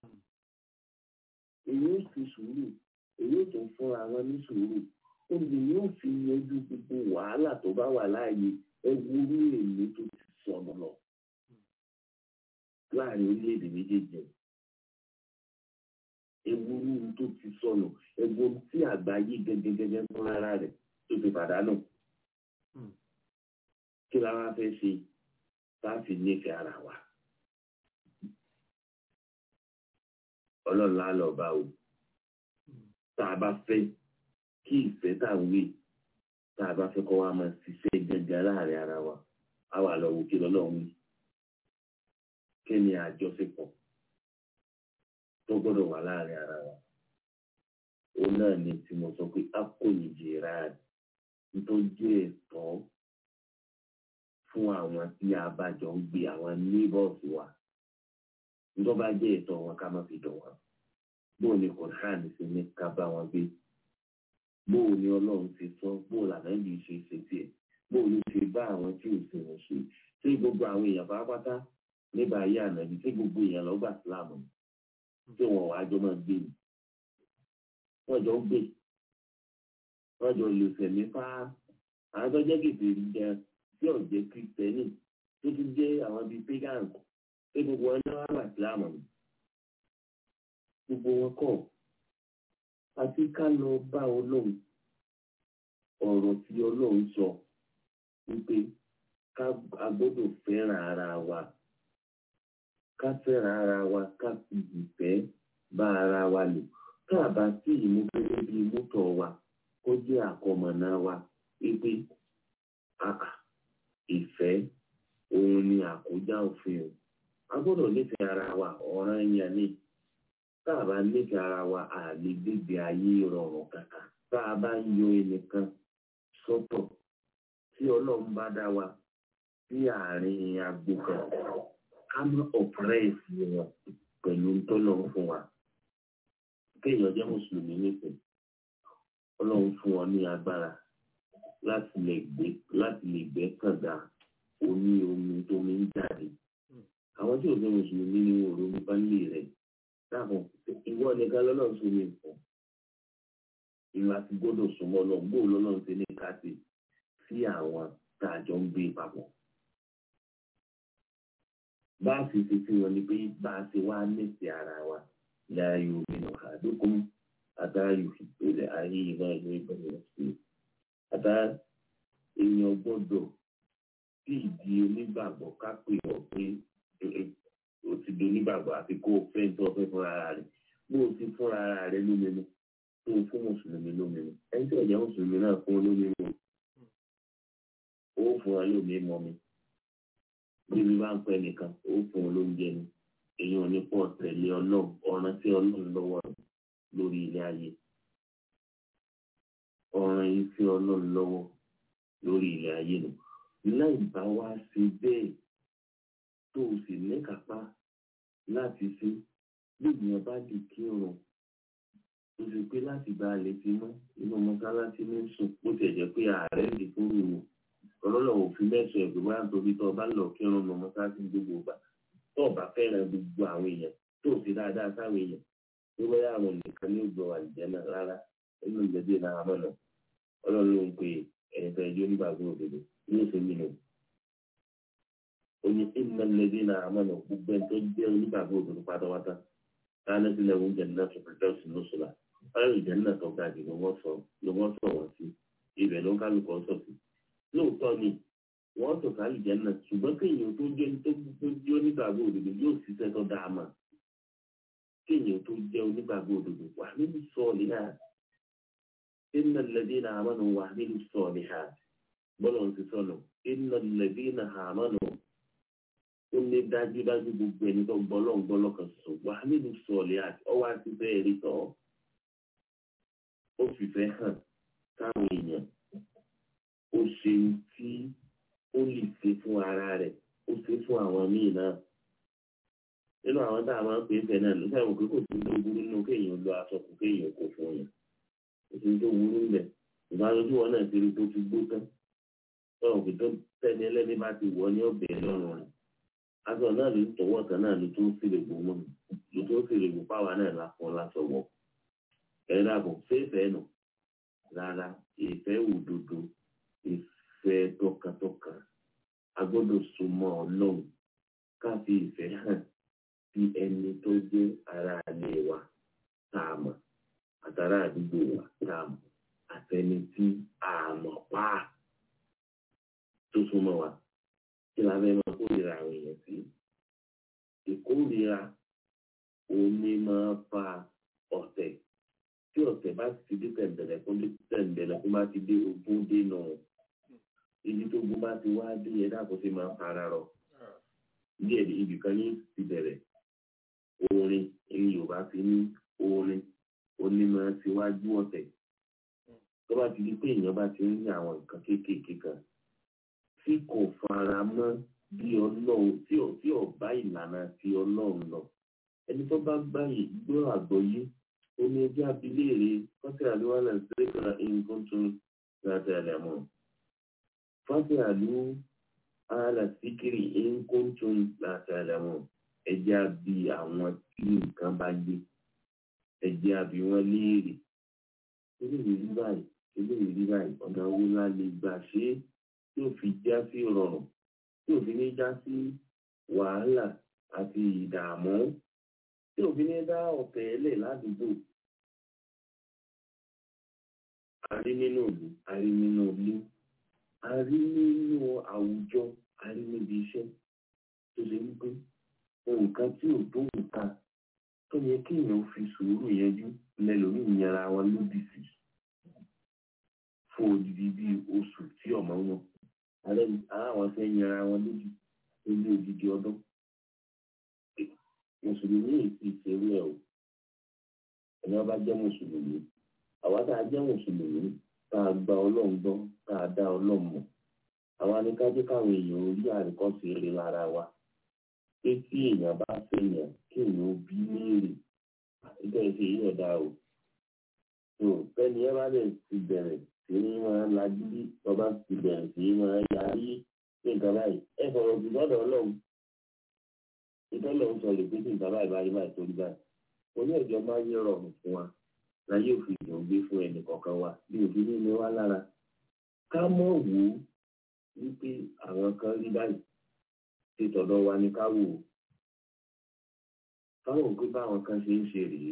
èyí ó fi sùúrù èyí ó tún fún àwọn ní sùúrù olè yóò fi yanjú gbogbo wàhálà tó bá wà láàyè ẹwúrú èmi tó ti sọnù lọ láàrin orílẹ̀-èdè méjèèjì ewúrú tó ti sọnù ẹgbọn tí àgbáyé gẹ́gẹ́gẹ́gẹ́ fún ara rẹ̀ tó ti pàdánù kí la wá fẹ́ ṣe láti nífẹ̀ẹ́ ara wa ọlọ́run á lọ bá o tá a bá fẹ́ kí ìfẹ́ tá a wí tá a bá fẹ́ kọ́ wa máa ṣiṣẹ́ gẹ́gẹ́ láàrin ara wa á wà lọ wò kí lọ́lọ́run wí kí ni àjọṣepọ̀ tó gbọ́dọ̀ wà láàrin ara wa òun náà ni tí mo sọ pé a kò ní jìra tó jẹ́ ẹ̀tọ́ fún àwọn tí a bá jọ ń gbé àwọn neighbors wa tó bá jẹ́ ẹ̀tọ́ wọn ká má fi dùn wọn bó ni Quran ṣe ní ká bá wọn gbé bó ni Ọlọ́run ṣe sọ bó lànà yìí ṣe ṣe tiẹ̀ bó ló ṣe bá àwọn tí ò ṣe wọn ṣe ṣé gbogbo àwọn èèyàn pátápátá nígbà ayé ànábi ṣé gbogbo èèyàn lọ gbà sílámù tí wọn wàá jọ máa gbé ni wọn jọ ń gbé wọn jọ lè fẹ̀mí fá àwọn tó jẹ́ kìtì jẹ tí ò jẹ́ kristẹni tó tún jẹ́ àwọn bíi pagan ṣé gbogbo wọn náà wà gbà sílámù ni gbogbo wọn kọ́ àti ká lọ bá Ọlọ́run ọ̀rọ̀ tí Ọlọ́run sọ wípé ká a gbọ́dọ̀ fẹ́ràn ara wa ká fẹ́ràn ara wa ká fi ìfẹ́ bá ara wa lò ká bá sí ìmú gẹ́gẹ́ bíi mọ́tò wa kó jẹ́ àkọmọ̀nà wa wípé ìfẹ́ òun ni àkójá òfin o a gbọ́dọ̀ nífẹ̀ẹ́ ara wa ọ̀ràn yẹn ni tá a bá nífẹ̀ẹ́ ara wa a lè gbégbé ayé rọrùn kàkà tá a bá ń yọ ẹnìkan sọ́tọ̀ tí ọlọ́run bá dá wa sí àárín agbo kan ká má ọ̀pẹ́rẹ́sì wọn pẹ̀lú tọ́lọ́run fún wa kéèyàn jẹ́ mùsùlùmí nípìn ọlọ́run fún wọn ní agbára láti lè gbé láti lè gbé kànga omi omi tó mi ń jáde àwọn tí ò fẹ́ mùsùlùmí ni wọn ò ronú bá lè rẹ̀ dáàbò ìwọ nìkan lọ́lọ́run sómi nǹkan ìlú àti gbọ́dọ̀ súnmọ́ lọ gbóò lọ́lọ́run ti ní káàtì sí àwọn tá a jọ ń gbé papọ̀. bá a sì ṣe sí wọn ni pé bá a ṣe wá nífẹ̀ẹ́ ara wa láàyò nínú àdókòm àtàyò ìpínlẹ̀ ayé ìlú ìlú ìbẹ̀rẹ̀ sí i. àtà èèyàn gbọ́dọ̀ sí ìdí onígbàgbọ́ ká pè ọ́ pé o ti di onígbàgbọ́ àti kó o fẹ́ tó o fẹ́ fúnra rẹ̀ bó o ti fúnra rẹ̀ lómìnira tó o fún mùsùlùmí lómìnira ẹni tí ọ̀jẹ̀ mùsùlùmí náà fún olómìnira ó fún ọ lómi mọ́ mi bíbí bá ń pẹ́ nìkan ó fún ọ lóúnjẹ ni èyí ò ní pọ̀ tẹ̀lé ọlọ́run ọ̀ràn tí ọlọ́run lọ́wọ́ lórí ilé ayé ọ̀ràn yìí tí ọlọ́run lọ́wọ́ lórí ilé ayé nù láì bá wá sí bẹ́ẹ̀ tó o sì níkápá láti ṣe gbìyànjú bá di kírun tó ṣe pé láti gba àlè ti mọ́ inú mọ́sálásí ní sùn bó tiẹ̀ jẹ́ pé ààrẹ lè fún mi wò ọlọ́lọ́ òfin mẹ́sàn-án ẹ̀gbẹ́ wá nítorí tó o bá lọ kírun ní mọ́sálásí gbogbo ìgbà tó o bá fẹ́ràn gbogbo àwọn èèyàn tó o sì dáadáa sáwọn èèyàn tó bá yà àwọn nìkan ní ògbọ́ àlìjẹ́ náà rárá nínú ìgbẹ́dẹ́ náà mọ̀nà ọlọ́run ló ń pe ẹ̀yìn fẹ́ ẹjọ́ nígbàgbọ́ òdodo ní oṣù mi nù oní ìmọ̀ lẹ́dí náà mọ̀nà gbogbo ẹni tó jẹ́ onígbàgbọ́ òdodo pátápátá káná sílẹ̀ oúnjẹ náà tó fẹ́ sí lóṣùlá ọ̀rọ̀ ìjẹ́ náà tó ga jù ló wọ́n sọ wọ́n sí ibẹ̀ ló ń kálukọ̀ sọ sí lóòótọ́ ni wọ́n sọ sálì jẹ́ náà ṣùgbọ́n kéèyàn tó jẹ́ tó jẹ́ onígbàgbọ́ òdodo yóò ṣiṣẹ́ tó dáa mọ̀ kéèyàn tó jẹ́ onígbàgbọ́ òdodo wà nínú sọ́ọ̀lì náà iná lẹ́bí náà àmọ́nù wà nínú sọ́ọ̀lì ha bọ́lọ̀ ń ti sọ̀nà iná lẹ́bí náà àmọ́nù ó ní dájúdájú gbogbo ẹni tó gbọ́lọ́ ń gbọ́lọ́ kan sọ wà nínú sọ́ọ̀lì àti ọwọ́ àti bẹ́ẹ̀ rí tọ́ ó fìfẹ́ hàn táwọn èèyàn ó ṣe tí ó lè ṣe fún ara rẹ̀ ó ṣe fún àwọn míì náà nínú àwọn tá a máa ń pè é bẹ́ẹ̀ náà ló sáwọn pé kò sí tó burú nínú kéèyàn lo aṣọ kù kéèyàn kò fún yàn kò sí tó burú ńbẹ ìbáraẹni wọn náà ti rí tó ti gbó tán tọ́wọ́n pé tó tẹ́ni ẹlẹ́ni bá ti wọ̀ ní ọ̀bẹ lọ́rùn rẹ̀ aṣọ náà ló tọwọ́ kan náà ló tó ń fìlè gbò mọ́ ló tó ń fìlè gbò páwa náà láfọ́ lásọ wọ̀ ẹ̀ dàbọ̀ fẹ́ẹ̀fẹ́ nù rárá ìfẹ́ òdodo ìfẹ́ tọkàntọkàn a gbọ́dọ̀ súnmọ́ ọlọ́run ká fi ìfẹ́ hàn sí ẹni tó jẹ́ ara ilé wa tá a mọ̀ àtàrà àdúgbò wa tá a mọ̀ àtẹni tí a mọ̀ pa tó súnmọ́ wa kí la fẹ́ máa kórìíra àwọn èèyàn sí ìkórìíra omi máa fa ọ̀tẹ̀ tí ọ̀tẹ̀ bá ti dé tẹ̀m̀bẹ̀lẹ̀ fún tẹ̀m̀bẹ̀lẹ̀ fún bá ti dé ogún dé náà ibi tó gbó bá ti wá dé yẹn dàpọ̀ sí máa ń fara rọ díẹ̀ ibì kan ní ti bẹ̀rẹ̀ orin ní yorùbá fi ní orin ó ní máa ṣíwájú ọ̀tẹ̀ tó bá ti di pé èèyàn bá ti ń ní àwọn nǹkan kéékèèké kan tí kò fara mọ́ bí ọlọ́run tí ò tí ò bá ìlànà ti ọlọ́run lọ ẹni tó bá gbá yìí gbọ́ àgbọ́yé omi ẹjẹ́ abiléèrè fọ́tí àlúwalẹ̀ ṣẹ́kọ̀ọ́ nǹkan tún láti ẹ̀lẹ̀ mọ́ fọ́tí àlú àlà síkìrì nǹkan tún láti ẹ̀lẹ̀ mọ́ ẹjẹ́ àbí àwọn tí nǹkan bá gbé ẹjẹ́ àbí wọn léèrè eléyìí rí báyìí eléyìí rí báyìí ọ̀nà owó ńlá lè gbà ṣe é tí ò fi já sí rọrùn tí ò fi ní já sí wàhálà àti ìdààmú tí ò fi ní dá ọ̀tẹ̀ ẹlẹ̀ ládùúgbò. a rí nínú ìlú a rí nínú ilé a rí nínú àwùjọ a rí níbi iṣẹ́ tó ṣe wípé nǹkan tí ò tó nǹkan tó yẹ kéèyàn fi sùúrù yanjú lẹ́lòmíì yanra wọn lódì sí fún odidi bíi oṣù tí ọmọ wọn ààrẹ àwọn fẹ́ yanra wọn lódì lórí odidi ọdún mùsùlùmí èsì ìṣerú ẹ o ẹni wọn bá jẹ́ mùsùlùmí àwa tá a jẹ́ mùsùlùmí tá a gba Ọlọ́run gbọ́ tá a dá Ọlọ́run mọ̀ àwa ni ká jẹ́ káwọn èèyàn orí àríkọ́sí rí lára wa pé tí èèyàn bá fẹ́yàn kí èèyàn ó bí léèrè nígbà tí èyí ọ̀dà o tó fẹ́ni ẹ bá lè ti bẹ̀rẹ̀ sí ní máa lajú bí ọba ti bẹ̀rẹ̀ sí ní máa yarí pé nǹkan báyìí ẹ fọ̀rọ̀ jù lọ́dọ̀ Ọlọ́run ìtọ́lọ̀ ń sọ lè pé tí nǹkan báyìí báyìí báyìí torí báyìí oní ẹ̀jọ́ máa ń rọrùn fún wa láyé òfin ìdùn gbé fún ẹnì kọ̀ọ̀kan wa bí òfin ní ilé wa lára ká mọ̀ wò ó wípé àwọn kan rí báyìí tí tọ̀dọ̀ wa ni ká wò ó káwọn pé báwọn kan ṣe ń ṣe rèé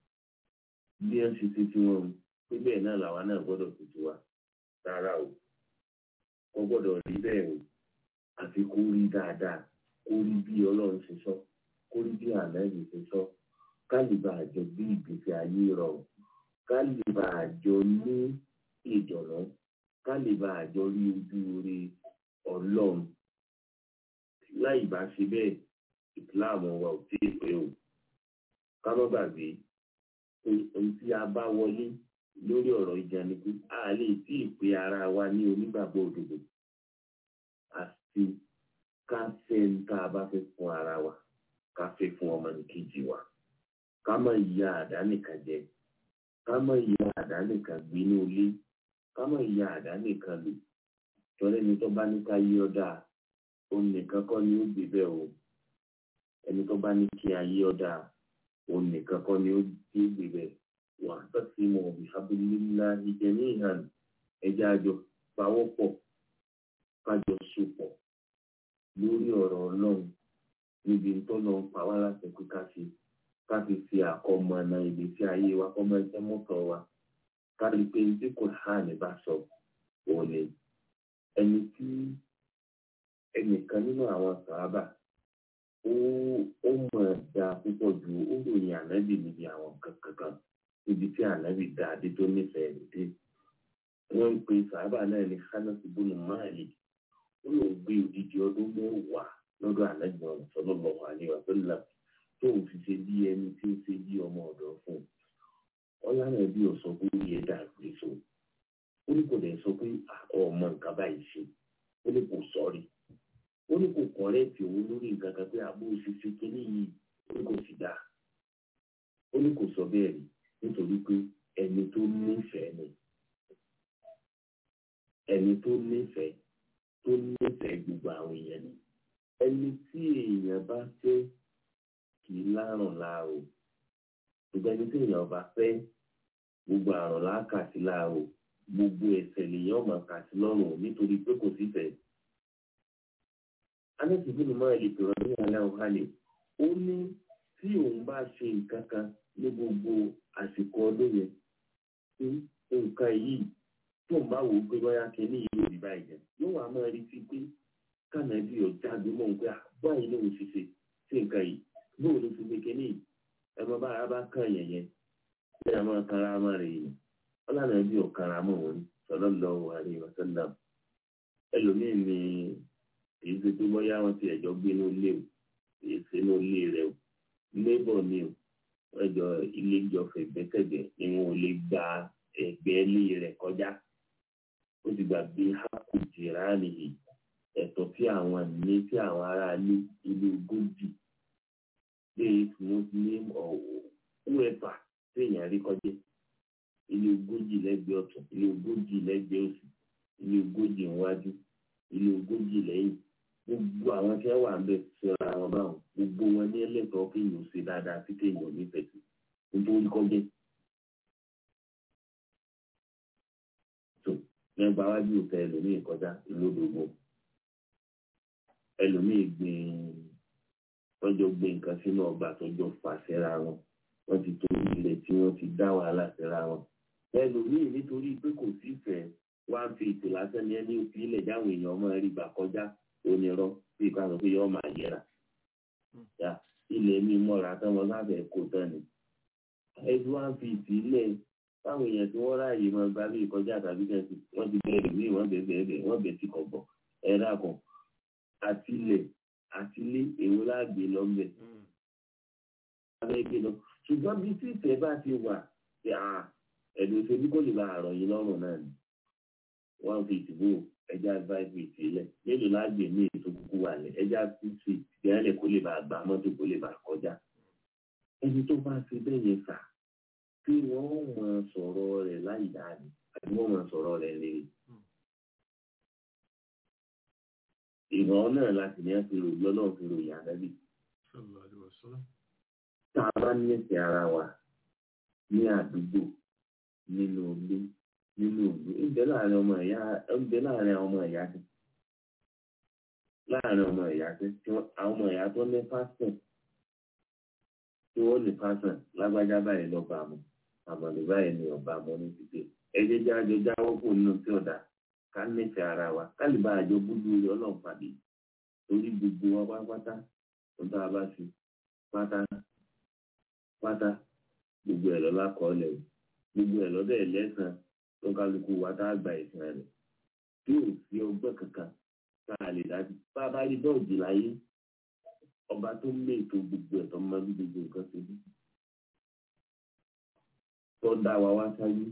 bí ẹ ń ṣe ti tiwọn o pé bẹ́ẹ̀ náà làwa náà gbọ́dọ̀ fi tiwa rárá o wọ́n gbọ́dọ̀ rí bẹ́ẹ̀ o àfi kó rí dáadáa kó rí bí ọlọ́run ṣe sọ kó rí bí ànáyè ṣe sọ ká lè bá àjọ gbé ìgbésí ayé rọrùn ká lè bá àjọ ní ìdùnnú ká lè bá àjọ rí ojú rere ọlọ́run láì bá ṣe bẹ́ẹ̀ ìsìláàmù wa ò tí ì pé o ká má gbàgbé pé ohun tí a bá wọlé lórí ọ̀rọ̀ ìjà ni pé a lè tí ì pé ara wa ní onígbàgbọ́ òdodo àti ká fẹ́ ń tá a bá fẹ́ fún ara wa ká fẹ́ fún ọmọnìkejì wa ká má ya àdá nìkan jẹ ká má ya àdá nìkan gbé ní ilé ká má ya àdá nìkan lò tọ́lẹ́ ni tó bá ní ká yí ọ́ dáa òun nìkan kọ́ ni ó gbé bẹ́ẹ̀ o ẹni tó bá ní kí ayé ọ́ dáa òun nìkan kọ́ ni ó gbé bẹ́ẹ̀ wà á tọ́sí mọ̀ òbí abúlé ìjẹ́ ní ìhàn ẹja àjọ pawọ́pọ̀ kájọ sopọ̀ lórí ọ̀rọ̀ ọlọ́run níbi tọ́nà ń pa wá láti pé ká fi ká fi fi àkọ́mọ ọ̀nà ìgbésí ayé wa kọ́mọ ẹgbẹ́ mọ́tò wa ká rí i pé tí kò hàn ní bá sọ òun ni ẹni tí ẹnìkan nínú àwọn sàábà ó ó mọ̀ dá púpọ̀ ju ó ròyìn ànábì níbi àwọn kankan níbi tí ànábì dá adé tó nífẹ̀ẹ́ rẹ̀ dé wọ́n ń pe sàábà náà ní hánàtì bùnú máàlì ó lọ gbé odidi ọdún mẹ́wàá lọ́dọ̀ ànábì ọ̀hún sallallahu alaihi wasallam tó ń fi ṣe bí ẹni tí ó ṣe bí ọmọ ọ̀dọ́ fún un ọlọ́run ẹbí ò sọ pé ó yẹ dà pé so ó ní kò dẹ̀ sọ pé ọmọ nǹkan báyìí ṣe ó ní kò sọ́rí ó ní kò kọ̀rẹ́ẹ̀tì òun lórí nǹkan kan pé àbó ṣiṣẹ́ kínní yìí ó ní kò sì dáa ó ní kò sọ bẹ́ẹ̀ rí nítorí pé ẹni tó nífẹ̀ẹ́ ni ẹni tó nífẹ̀ẹ́ tó nífẹ̀ẹ́ gbogbo àwọn èèyàn ni ẹni tí èèyàn bá fẹ́ kì í lárùn láàrò ṣùgbọ́n ẹni tí èèyàn bá fẹ́ gbogbo àrùn láàkàtì láàrò gbogbo ẹ̀ṣẹ̀ lèèyàn máa kà sí lọ́rùn nítorí pé kò sí fẹ́. anẹ́sì bínú máa lè pèrọ ní alẹ́ ọ̀hálẹ̀ ó ní tí òun bá ṣe nǹkan kan ní gbogbo àsìkò ọdún yẹn tí nǹkan yìí tó ń bá wò ó pé bóyá kẹ́ni yìí ò rí báyìí jẹ yóò wá máa rí sí pé kánàbí ọjà gbọmọ ń pé báyìí ló ń ṣiṣẹ́ sí nǹkan yìí bóun ló fi gbé kẹ́ni yìí ẹ mọ bára bá kàn yẹn yẹn bí a máa kára máa rè yìí ọlànà bí ọ̀kára mọ̀ wọn sallallahu alaihi wasallam ẹlòmíín ni èyí tó tó bóyá wọn ti ẹ̀jọ́ gbé ní ilé o èyí ṣe ní ilé rẹ o lébọ̀ ni o ọjọ́ ilé ìjọfẹ̀ gbẹ́kẹ̀gbẹ́ ni wọn ò lè gba ẹgbẹ́ ilé rẹ̀ kọjá ó ti gbàgbé hákù jìrá nìyí ẹ̀tọ́ tí àwọn ní tí àwọn aráalé ilé ogójì lè muslim ọ̀wọ̀ whoever téèyàn rí kọjá ilé ogójì lẹ́gbẹ̀ẹ́ ọ̀tún ilé ogójì lẹ́gbẹ̀ẹ́ òsì ilé ogójì níwájú ilé ogójì lẹ́yìn gbogbo àwọn tí wọ́n wà ń bẹ síra wọn báwọn gbogbo wọn ní ẹlẹ́tọ̀ọ́ kéèyàn ṣe dáadáa sí kéèyàn nífẹ̀ẹ́ sí nítorí kọjá. tó nígbà wájú òtẹ ẹlòmíì kọjá ìlódògbò ẹlòmíì gbìn tọjọ gbé nǹkan sínú ọgbà tọjọ fà síra wọn wọn ti torí ilẹ̀ tí wọ́n ti dá wàhálà síra wọn ẹlòmíì nítorí pé kò sífẹ̀ẹ́ wá ń fi ètò lásán ní ẹni òfin ilẹ̀ jáwọn èèyàn máa rí gbà kọjá onírọ́ bí ká sọ pé yọ máa yẹra ya ilẹ̀ mi mọ́ra tán wọn lábẹ́ kó tán ni ẹbí wá ń fi ìtìlẹ̀ táwọn èèyàn tí wọ́n ráàyè máa gba bí ìkọjá tàbí kẹ́sì wọ́n ti bẹ̀rẹ̀ mí wọ́n bẹ̀ bẹ̀rẹ̀ wọ́n bẹ̀ tí kò bọ̀ ẹ̀rá kan àtìlẹ̀ àtìlẹ̀ èwo láàgbé lọ́gbẹ̀ abẹ́gbẹ́ lọ ṣùgbọ́n bí tí ìfẹ́ bá ti wà ẹ̀dùn ìṣèlú kò lè bá àrọ̀ yìí lọ́rùn náà ni one feet bò ẹja five feet lẹ̀ mélòó láàgbé ní ètò kúkú wà lẹ̀ ẹja six feet gẹ́rẹ́ kó lè bá gbà mọ́tò kó lè bá kọjá ẹni tó bá ṣe bẹ́ẹ̀ yẹn fà tí wọ́n mọ sọ̀rọ̀ rẹ̀ láì dáàbì àti wọ́n mọ sọ̀rọ̀ rẹ̀ rere. ìran náà láti ní àti ròyìn ọlọ́run fi ròyìn àdábì. tá a bá nífẹ̀ẹ́ ara wa ní àdúgbò nínú ilé nínú ìlú ìbẹ́ láàrin ọmọ ìyá ìbẹ́ láàrin ọmọ ìyá sí láàrin ọmọ ìyá sí tí àwọn ọmọ ìyá tó ní pásítọ̀ tí wọ́n ní pásítọ̀ lágbájá báyìí lọ́ba mu àmọ̀lẹ́ báyìí ni ọba mu ní títì ẹjẹ́ jáde jáwọ́ kò nínú tí ọ̀dà ká nífẹ̀ẹ́ ara wa ká lè bá àjọ búburú rẹ̀ ọlọ́run pàdé torí gbogbo wa pátápátá tó tá a bá fi pátá pátá gbogbo ẹ̀ lọ́lá kọ́ ọ́ lẹ̀ gbogbo ẹ̀ lọ́dọ̀ ẹ̀ lẹ́sàn-án tó kálukú wa tá a gba ìsìn rẹ̀ tí ò sí ọgbẹ́ kankan tá a lè dájú bá a bá rí dọ́ọ̀jì láyé ọba tó ń lé ètò gbogbo ẹ̀ tó ń mọ́bí gbogbo nǹkan ṣe bí tó dá wa wá sáyé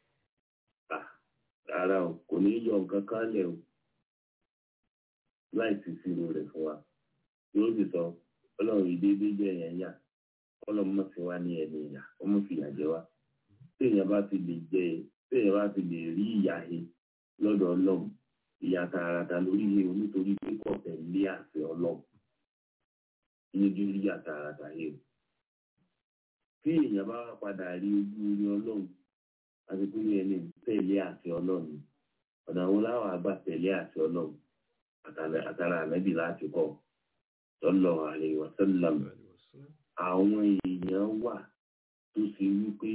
rárá o kò ní yọ nǹkan kan lẹ̀ o láì sì ṣírò rẹ̀ fún wa yóò sì sọ ọlọ́run ìdédé jẹ́ yẹn yà ọlọ́run mọ̀ sí wa ní ẹni ìyà ọmọ fìyà jẹ wa téèyàn bá ti lè jẹ téèyàn bá ti lè rí ìyà he lọ́dọ̀ ọlọ́run ìyà tààràtà lórí he nítorí pé kò tẹ̀lé àṣẹ ọlọ́run níbi rí ìyà tààràtà he o tí èèyàn bá padà rí ojú rí ọlọ́run àti pé ẹni tẹ̀lé àṣẹ ọlọ́run ọ̀nà wo láwọn àgbà tẹ̀lé àṣẹ ọlọ́run àtàrà ànábì láti kọ́ sallallahu alaihi wasallam àwọn èèyàn wà tó ṣe wípé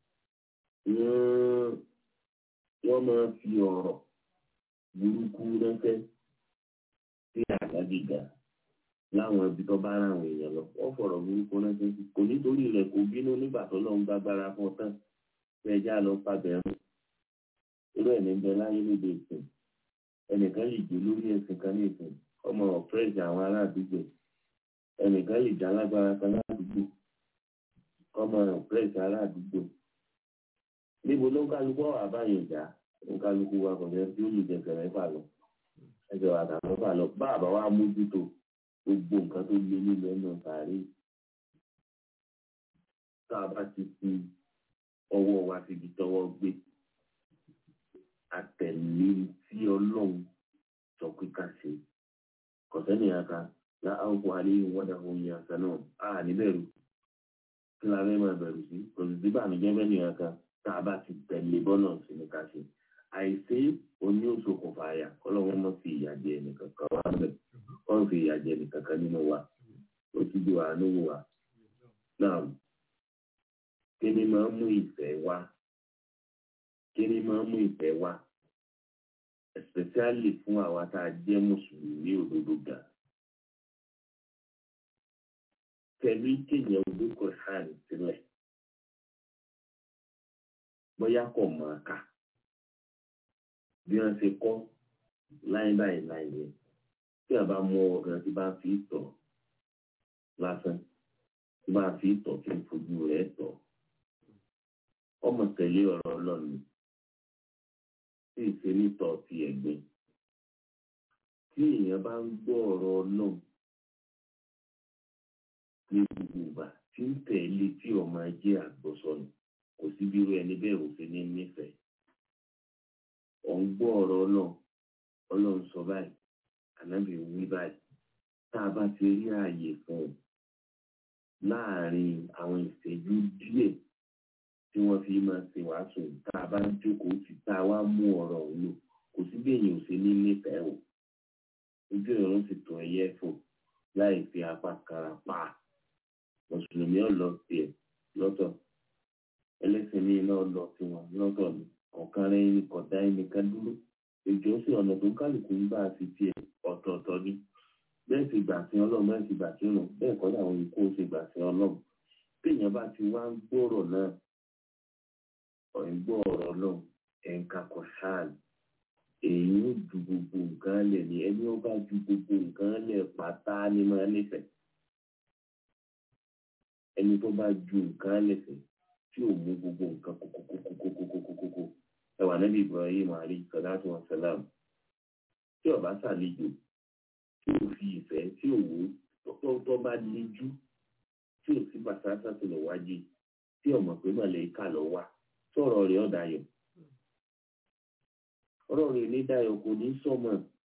wọ́n wọ́n máa fi ọ̀rọ̀ burúkú ránṣẹ́ sí àgbàdì ga láwọn ibi tó bá ra àwọn èèyàn lọ wọ́n fọ̀rọ̀ burúkú ránṣẹ́ sí kò nítorí rẹ̀ kò bínú nígbà tó lọ́n gbàgbára fún ọ tán tí ẹja lọ pàbẹ̀rún irú ẹ̀ ní bẹ láyé lédè ìsìn ẹnìkan lè jẹ́ lórí ẹ̀sìn kan ní ìsìn ọmọ ọ̀pẹ́ẹ̀sì àwọn ará àdúgbò ẹnìkan lè já lágbára kan ládùúgbò ọmọ ọ̀pẹ́ẹ̀sì ará àdúgbò níbo ló ń kálukú ọ̀wà báyìí ìjà ń kálukú wa kò jẹ́ tí ó lè jẹ̀sẹ̀ mẹ́fà lọ ẹsẹ̀ wa tà mẹ́fà lọ bá àbá wa mójútó gbogbo nǹkan tó lé nínú ẹnu sàárè tá a bá ti fi ọwọ́ wa síbi tọwọ́ gbé àtẹ̀lé tí ọlọ́run sọ pé ká ṣe kọ̀sẹ́nì aka láàrúkọ àléyìn wọ́dà ohun yẹn àṣà náà a níbẹ̀rù kí la fẹ́ máa bẹ̀rù sí kò sì sí bàmíjẹ́ bẹ́ẹ̀ nìyẹn kan tá a bá ti tẹ̀lé bọ́nà sí ni ká ṣe àìsí oní òṣokùnfà àyà kọ́lọ́wọ́n mọ́ fi ìyà jẹ ẹnìkan kan wá bẹ̀ kọ́ fi ìyà jẹ ẹnìkan kan nínú wa ó ti di wà nínú wa náà kí ni máa ń mú ìfẹ́ wá kí ni máa ń mú ìfẹ́ wá especially fún àwa tá a jẹ́ mùsùlùmí òdodo ga tẹ̀lé kéèyàn olóko hàn sílẹ̀ bóyá kò máa kà bí wọ́n ṣe kọ́ láyé báyìí láyé yẹn tí a bá mú ọ̀gá tí bá fi tọ̀ lásán tó bá fi tọ̀ kí n fojú rẹ̀ tọ̀ ọmọ tẹ̀lé ọ̀rọ̀ ọlọ́run tí ìṣe nítọ̀ ti ẹ̀gbin tí èèyàn bá ń gbọ́ ọ̀rọ̀ ọlọ́run ní gbogbo ìgbà tí ń tẹ̀lé tí ọmọ ajé àgbọ̀sọ̀nù kò sí bí irú ẹni bẹ́ẹ̀ ò fi ní nífẹ̀ẹ́ ọ̀ ń gbọ́ ọ̀rọ̀ ọlọ́run ọlọ́run sọ báyìí ànábì wí báyìí tá a bá ti rí ààyè fún un láàrin àwọn ìṣẹ́jú díẹ̀ tí wọ́n fi máa ṣe wàásù tá a bá ń jókòó sí tá a wá mú ọ̀rọ̀ òun lò kò sí bí èèyàn ò ṣe ní nífẹ̀ẹ́ o ojú ìrún sì tó ẹyẹ fò láì fi apá kara pa mùsùlùmí ọ̀lọ́ tiẹ̀ lọ́tọ̀ ẹlẹ́sìn míì náà lọ tiwọn lọ́tọ̀ ni ọ̀kan rẹ̀ ní kọ̀dá ẹnìkan dúró ìjọ sí ọ̀nà tó kálukú ń bá a fi tiẹ̀ ọ̀tọ̀ọ̀tọ̀ ni bẹ́ẹ̀ sì gbà sí ọlọ́run bẹ́ẹ̀ sì gbà sí ọ̀nà bẹ́ẹ̀ kọ́ làwọn ikú ó ṣe gbà sí ọlọ́run téèyàn bá ti wá ń gbọ́rọ̀ náà ọ̀rìn gbọ́ ọ̀rọ̀ ọlọ́run ẹ̀ǹkà kọ̀ṣáàl èyí ó ju gbogbo nǹkan lẹ̀ ní ẹni ó bá ju gbogbo nǹkan lẹ̀ pátá ní máa nífẹ̀ẹ́ ẹni tó bá ju nǹkan lẹ̀ fẹ́ tí ò mú gbogbo nǹkan kókókókókókókókókó ẹwà nẹ́bí Ibrahim alayhi salatu wa salam tí ọba ṣàlejò tí ò fi ìfẹ́ tí ò wò tó bá lejú tí ò sí bàtàtà tó lọ wájú tí ọmọ pé màlẹ́kà lọ wá sọ̀rọ̀ rẹ̀ ọ̀dàyọ̀ ọ̀rọ̀ rẹ̀ ní dayọ̀ kò ní sọmọ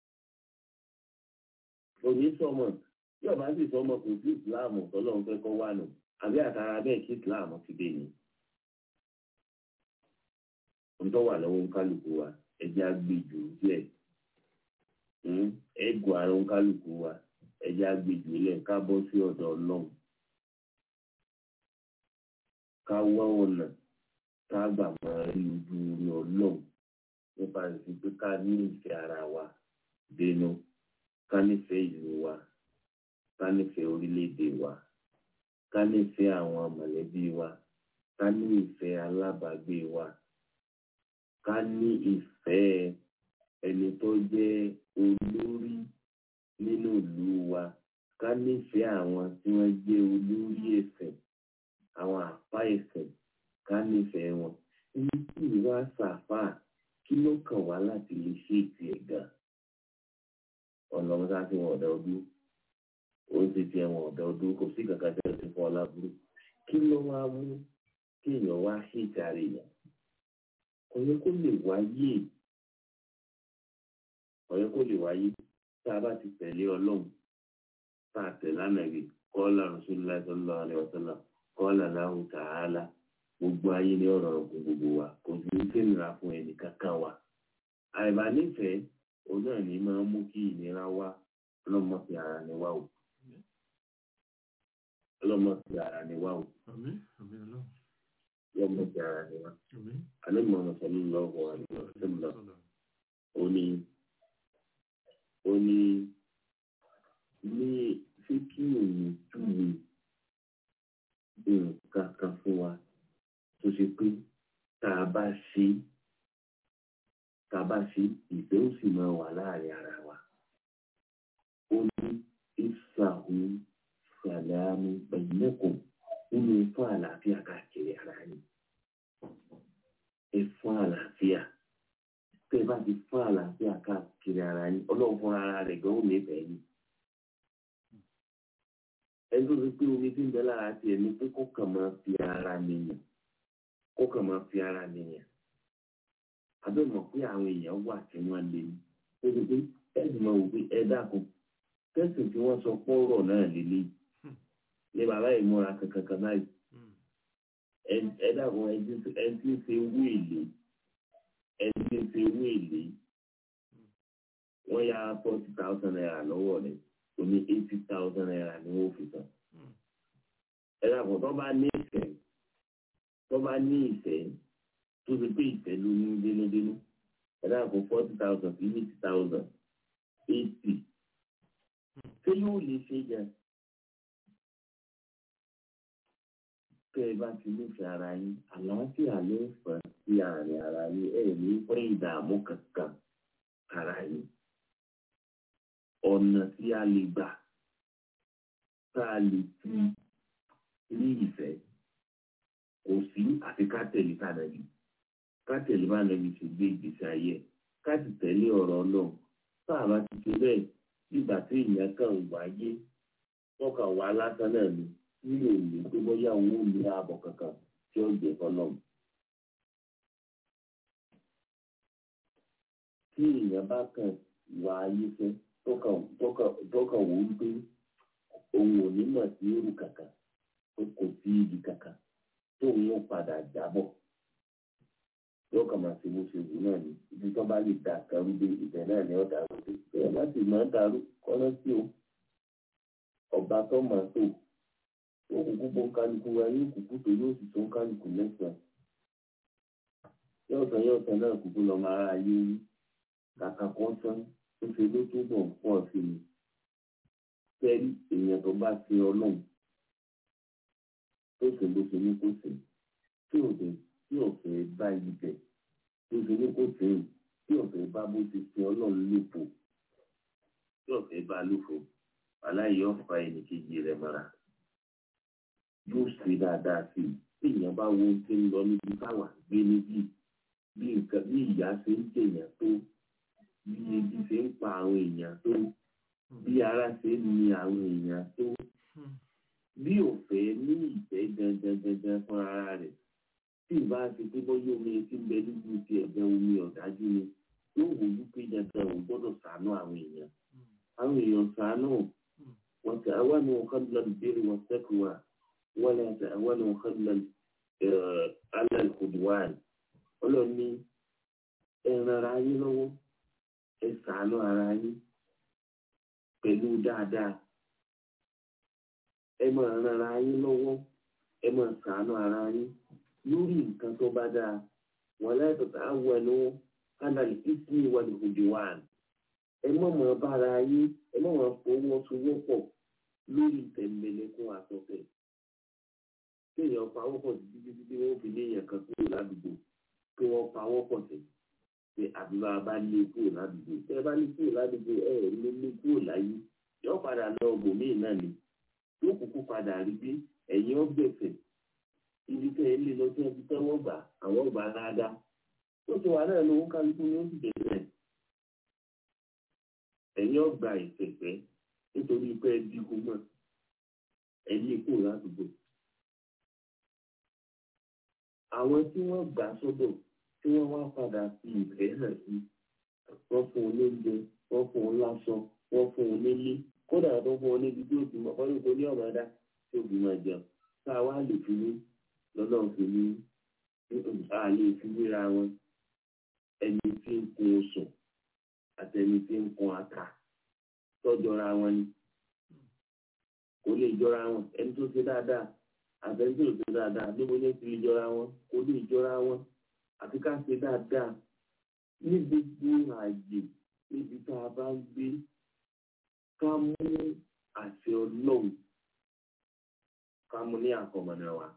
kò ní sọmọ tí ọba sì sọmọ kò sí ìsìláàmù tọ́lọ́run fẹ́ kọ́ wà nù àbí àtàrà bẹ́ẹ̀ kí ìsìláàmù ti dé ni ntọ́ wà lọ́wọ́ nkálukú wa ẹjẹ́ agbèjò díẹ̀ ẹ̀gọ́ ara nkálukú wa ẹjẹ́ agbèjò lẹ̀ ká bọ́ sí ọ̀dọ̀ ọlọ́run ká wá ọ̀nà ká gbà máa rí ojú rí ọlọ́run nípa ìsìn pé ká ní ìfẹ́ ara wa dénú ká nífẹ̀ẹ́ ìlú wa ká nífẹ̀ẹ́ orílẹ̀-èdè wa ká nífẹ̀ẹ́ àwọn mọ̀lẹ́bí wa ká ní ìfẹ́ alábàágbé wa ká ní ìfẹ́ ẹni tó jẹ́ olórí nínú ìlú wa ká nífẹ̀ẹ́ àwọn tí wọ́n jẹ́ olórí ẹ̀sìn àwọn àpá ẹ̀sìn ká nífẹ̀ẹ́ wọn ní kí ìwà sàfà kí ló kàn wá láti lè ṣe ètò ẹ̀gá ọ̀nà ọ̀gá tí wọn ọ̀dà ọdún ó ti ti ẹ̀wọ̀n ọ̀dà ọdún kò sí kankan tí wọ́n ti fọ́ ọ lábúrú kí ló wá mú kí èèyàn wá ṣe ìtàrí yẹn ọ̀yẹ́ kó lè wáyé ọ̀yẹ́ kó lè wáyé tá a bá ti tẹ̀lé ọlọ́run tá a tẹ̀lé ànàbì kọ́lá rasulillah sallallahu alaihi wasallam kọ́lá lahu ta'ala gbogbo ayé ní ọ̀rọ̀ ọ̀gùn gbogbo wa kò sí ní sẹ́nira fún ẹnì kankan wa àìbá nífẹ̀ẹ́ òun náà ní máa mú kí ìnira wá ọlọ́mọ fi ara ní wá o ọlọ́mọ fi ara ní wá o àmín àmín ọlọ́run ọlọ́mọ fi ara ní wá àmín alẹ́ mọ̀ ọ́nà sallallahu alaihi wasallam ó ní ó ní ní ṣé kí òun júwe nǹkan kan fún wa tó ṣe pé tá a bá ṣe tá a bá ṣe ìfẹ́ ó sì máa wà láàrin ara wa ó ní ìsàhù sàlámù bainakum nínú fún àlàáfíà káàkiri ara yìí ẹ fún àlàáfíà tẹ́ ẹ bá ti fún àlàáfíà káàkiri ara yín ọlọ́run fúnra ara rẹ̀ gan ó nífẹ̀ẹ́ yín ẹni tó fi pé omi tí ń bẹ lára tiẹ̀ ni pé kó kàn máa fi ara nìyàn kó kàn máa fi ara nìyàn abẹ́ mọ̀ pé àwọn èèyàn wà tí wọ́n lé ní ó ti pé ẹ̀sìn máa wò pé ẹ dákun tẹ́sìn tí wọ́n sọ pọ́rọ̀ náà lélẹ̀ ní bàbá ìmúra kankan kan báyìí ẹ dákun ẹ ti ń ṣe wéèlé ẹ ti ń ṣe wéèlé wọ́n ya forty thousand naira lọ́wọ́ rẹ̀ ó ní eighty thousand naira ni wọ́n fi san. ẹ dàpọ̀ tó bá ní ìfẹ́ tó bá ní ìfẹ́ tó ti pé ìfẹ́ ló ní dénúdénú ẹ dàpọ̀ forty thousand sí eighty thousand eighty ṣé yóò lè ṣe jẹ. tẹ́ ẹ bá ti nífẹ̀ẹ́ ara yín àlàáfíà ló ń fà sí àárín ara yín ẹ̀ ní pẹ́ ìdààmú kankan ara yín ọ̀nà tí a lè gbà tá a lè fi ní ìfẹ́ kò sí àfi ká tẹ̀lé tànàbí ká tẹ̀lé bá nàbí ṣe gbé ìgbésí ayé ẹ̀ ká sì tẹ̀lé ọ̀rọ̀ náà tá a bá ti ṣe bẹ́ẹ̀ nígbà tí èèyàn kàn wáyé wọ́n kàn wá lásán náà ni nílò ìlú tó bóyá òun ò ní ààbọ̀ kankan tí ó jẹ́ fọlọ́mù. tí èèyàn bá kàn wá ayé fẹ́ tó kàn wò ó pé òun ò ní mọ̀ sí èrò kankan tó kò sí ibi kankan tó ń mú padà jábọ̀ yóò kàn máa ṣe bó ṣe wù náà ni ibi tó bá lè dà kẹrù dé ibẹ̀ náà ni ó dàrú dé bẹ́ẹ̀ má sì máa dàrú kọ́nà sí o ọba tó máa tó ó kúkú bó ń kálukú wa yóò kúkú tó yóò sì tó ń kálukú mẹ́sàn-án yóò tán yóò tán náà kúkú lọ máa ra ayé rí kàkà kan tán ó ṣe ló túbọ̀ ń pọ̀ sí i tẹ́rí èèyàn tó bá ṣe ọlọ́run tó ṣe bó ṣe ní kó ṣe tí ò dé tí ò fẹ́ bá yí bẹ̀ tó ṣe ní kó ṣe é tí ò fẹ́ bá bó ṣe ṣe ọlọ́run lófo tí ò fẹ́ bá lófo aláìyé ọ̀fà ẹnìkejì rẹ̀ mọ́ra yóò ṣe dáadáa sí i tí èèyàn bá wo ohun tí ń lọ níbi táwa gbé níbí bí nǹkan bí ìyá ṣe ń jèèyàn tó bí ebi ṣe ń pa àwọn èèyàn tó bí ara ṣe ń ni àwọn èèyàn tó bí òfẹ́ ní ìfẹ́ gangan gangan fún ara rẹ̀ tí ìbá ti pé bọ́yá omi tí ń bẹ nínú ti ẹ̀gbẹ́ omi ọ̀dájú ni yóò wò ó pé dandan òun gbọ́dọ̀ ṣàánú àwọn èèyàn àwọn èèyàn ṣàánú wọn ti àwọn ni wọn kọ́ lọ́dún béèrè wọn sẹ́kù wa wọn lè ṣe àwọn ni wọn kọ́ lọ́dún alẹ́ kùdùwàn ọlọ́ni ẹ ran ara yín lọ́wọ́ ẹ ṣàánú ara yín pẹ̀lú dáadáa ẹ máa ran ara yín lọ́wọ́ ẹ máa ṣàánú ara yín lórí nǹkan tó bá dáa wọn lẹ́tọ̀ọ́ tá a wọ ẹnu kánàlì ìsìn ìwádìí kùdùwàn ẹ má máa bára yín ẹ má máa fọwọ́sowọ́pọ̀ lórí tẹ̀m̀bẹ̀lẹ̀kún àtọ̀tẹ̀ kéèyàn pawọ́ pọ̀ títí títí wọ́n fi léèyàn kan kúrò ládùúgbò kí wọ́n pawọ́ pọ̀ sí pé àbúrò bá lé kúrò ládùúgbò tẹ́ ẹ bá lé kúrò ládùúgbò ẹ ẹ̀ lé lé kúrò láyé yóò padà lọ bòmíì náà ni yóò kúkú padà rí bí ẹ̀yìn ọ̀gbẹ̀fẹ̀ ibi tẹ́ ẹ lé lọ tí wọ́n ti tẹ́wọ́ gbà àwọn ọgbà dáadáa tó ti wà náà lówó kálukú ni ó sì bẹ̀rẹ̀ ẹ̀yìn ọgbà ìfẹ̀fẹ́ nítorí pé ẹ dínkù mọ́ ẹ lé kúrò ládùúgbò àwọn tí wọ́n gbà sọ́dọ̀ tí wọ́n wá padà fi ìfẹ́ hàn sí wọ́n fún un lóúnjẹ wọ́n fún un láṣọ wọ́n fún un nílé kódà tó fún un níbi tí ó ti mọ̀ wọ́n ní kò ní ọ̀mọ̀dá tí ó fi máa jẹun tá a wá lè fi ní lọ́nà fi ní a lè fi wéra wọn ẹni tí ń kun oṣù àti ẹni tí ń kun ata tọ́jọra wọn ni kò lè jọra wọn ẹni tó ṣe dáadáa àtẹ̀sí òṣè dáadáa níbo ní ti lè jọra wọn kò lè jọra wọn àti ká ṣe dáadáa ní gbogbo ààyè níbi tá a bá ń gbé ká mú àṣẹ ọlọ́run ká mú ní àkọmọ̀nà wa.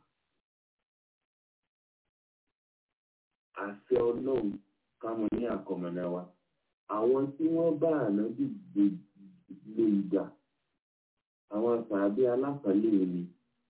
àṣẹ ọlọ́run ká mú ní àkọmọ̀nà wa. àwọn tí wọ́n bá ànábì gbé ìgbà àwọn sàbí aláfàlẹ́ ni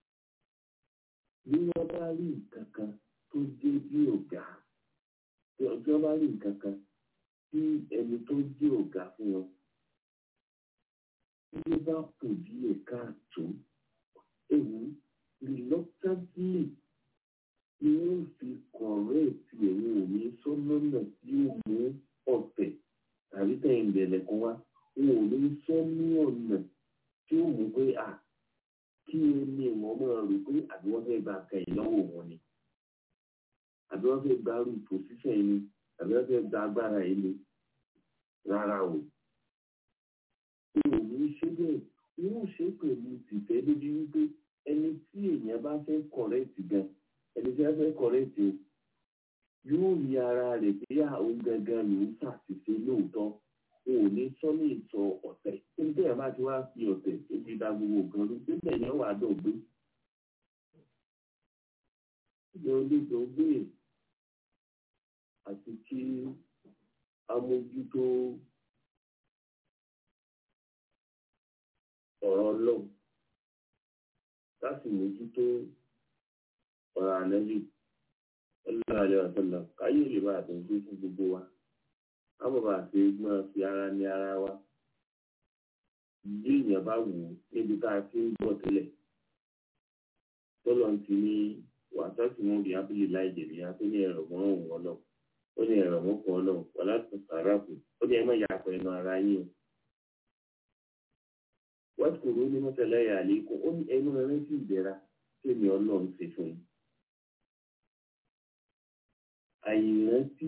bí wọ́n bá rí nǹkan kan tó jẹ́ bí ọ̀gá tí ọjọ́ bá rí nǹkan kan tí ẹni tó jẹ́ ọ̀gá fún wọn tí ó bá kù díẹ̀ káàtó ewu reluctantly ni wọ́n fi kọ̀rẹ́ẹ̀tì ẹ̀wọ̀n òní sọ́nọ́nà tí ó mú ọ̀tẹ̀ tàbí tẹ̀yìn bẹ̀rẹ̀ kan wá wọn ò ní sọ ní ọ̀nà tí ó mú pé à kí ni wọ́n máa rò pé àbí wọ́n fẹ́ gba kẹ̀yìn lọ́wọ́ wọn ni àbí wọ́n fẹ́ gba rú pòsíṣàn yìí ni àbí wọ́n fẹ́ gba agbára yìí ni rárá o. Òun ní ṣe bẹ́ẹ̀ wọ́n ṣe pẹ̀lú tìfẹ́ lójú wípé ẹni tí èèyàn bá fẹ́ kọ̀rẹ́ẹ̀tì gan ẹni tí wọ́n fẹ́ kọ̀rẹ́ẹ̀tì o yóò rí ara rẹ̀ pé àwọn gangan ló ń ṣàṣìṣe lóòótọ́ o ò ní sọ ní ìsọ ọ̀tẹ̀ nígbà yẹn bá ti wá fi ọ̀tẹ̀ ebi da gbogbo nǹkan ló nígbà yẹn wà dọ̀gbé. ìjọ olóògbé gbé àti kí amójútó ọ̀rọ̀ ọlọ́run láti mójútó ọ̀rọ̀ ànẹ́bí ọlọ́run àlẹ́ ọ̀sọ́lọ̀ káyé lè bá àtúnṣe fún gbogbo wa ábọ̀bà àti gbọ́n fi ara ní ara wa bí èèyàn bá wù ú níbi tá a ti ń bọ̀ tẹ́lẹ̀ tọ́lọ̀ ti ní wàtọ́sí wọn bí abúlé láì jẹ̀bi ya tó ní ẹ̀rọ mọ́ òun ọlọ́ ó ní ẹ̀rọ mọ́ kan ọlọ́ wà láti sàrà kù ó ní ẹ má yà pẹ̀ ẹnu ara yín o. wọ́n ti kúrò ní mọ́tẹ́lẹ́ yà lẹ́kọ̀ọ́ ó ní ẹnu rẹ sí ìdẹ́ra tí èmi ọlọ́run ṣe fún yín. àyìnrántí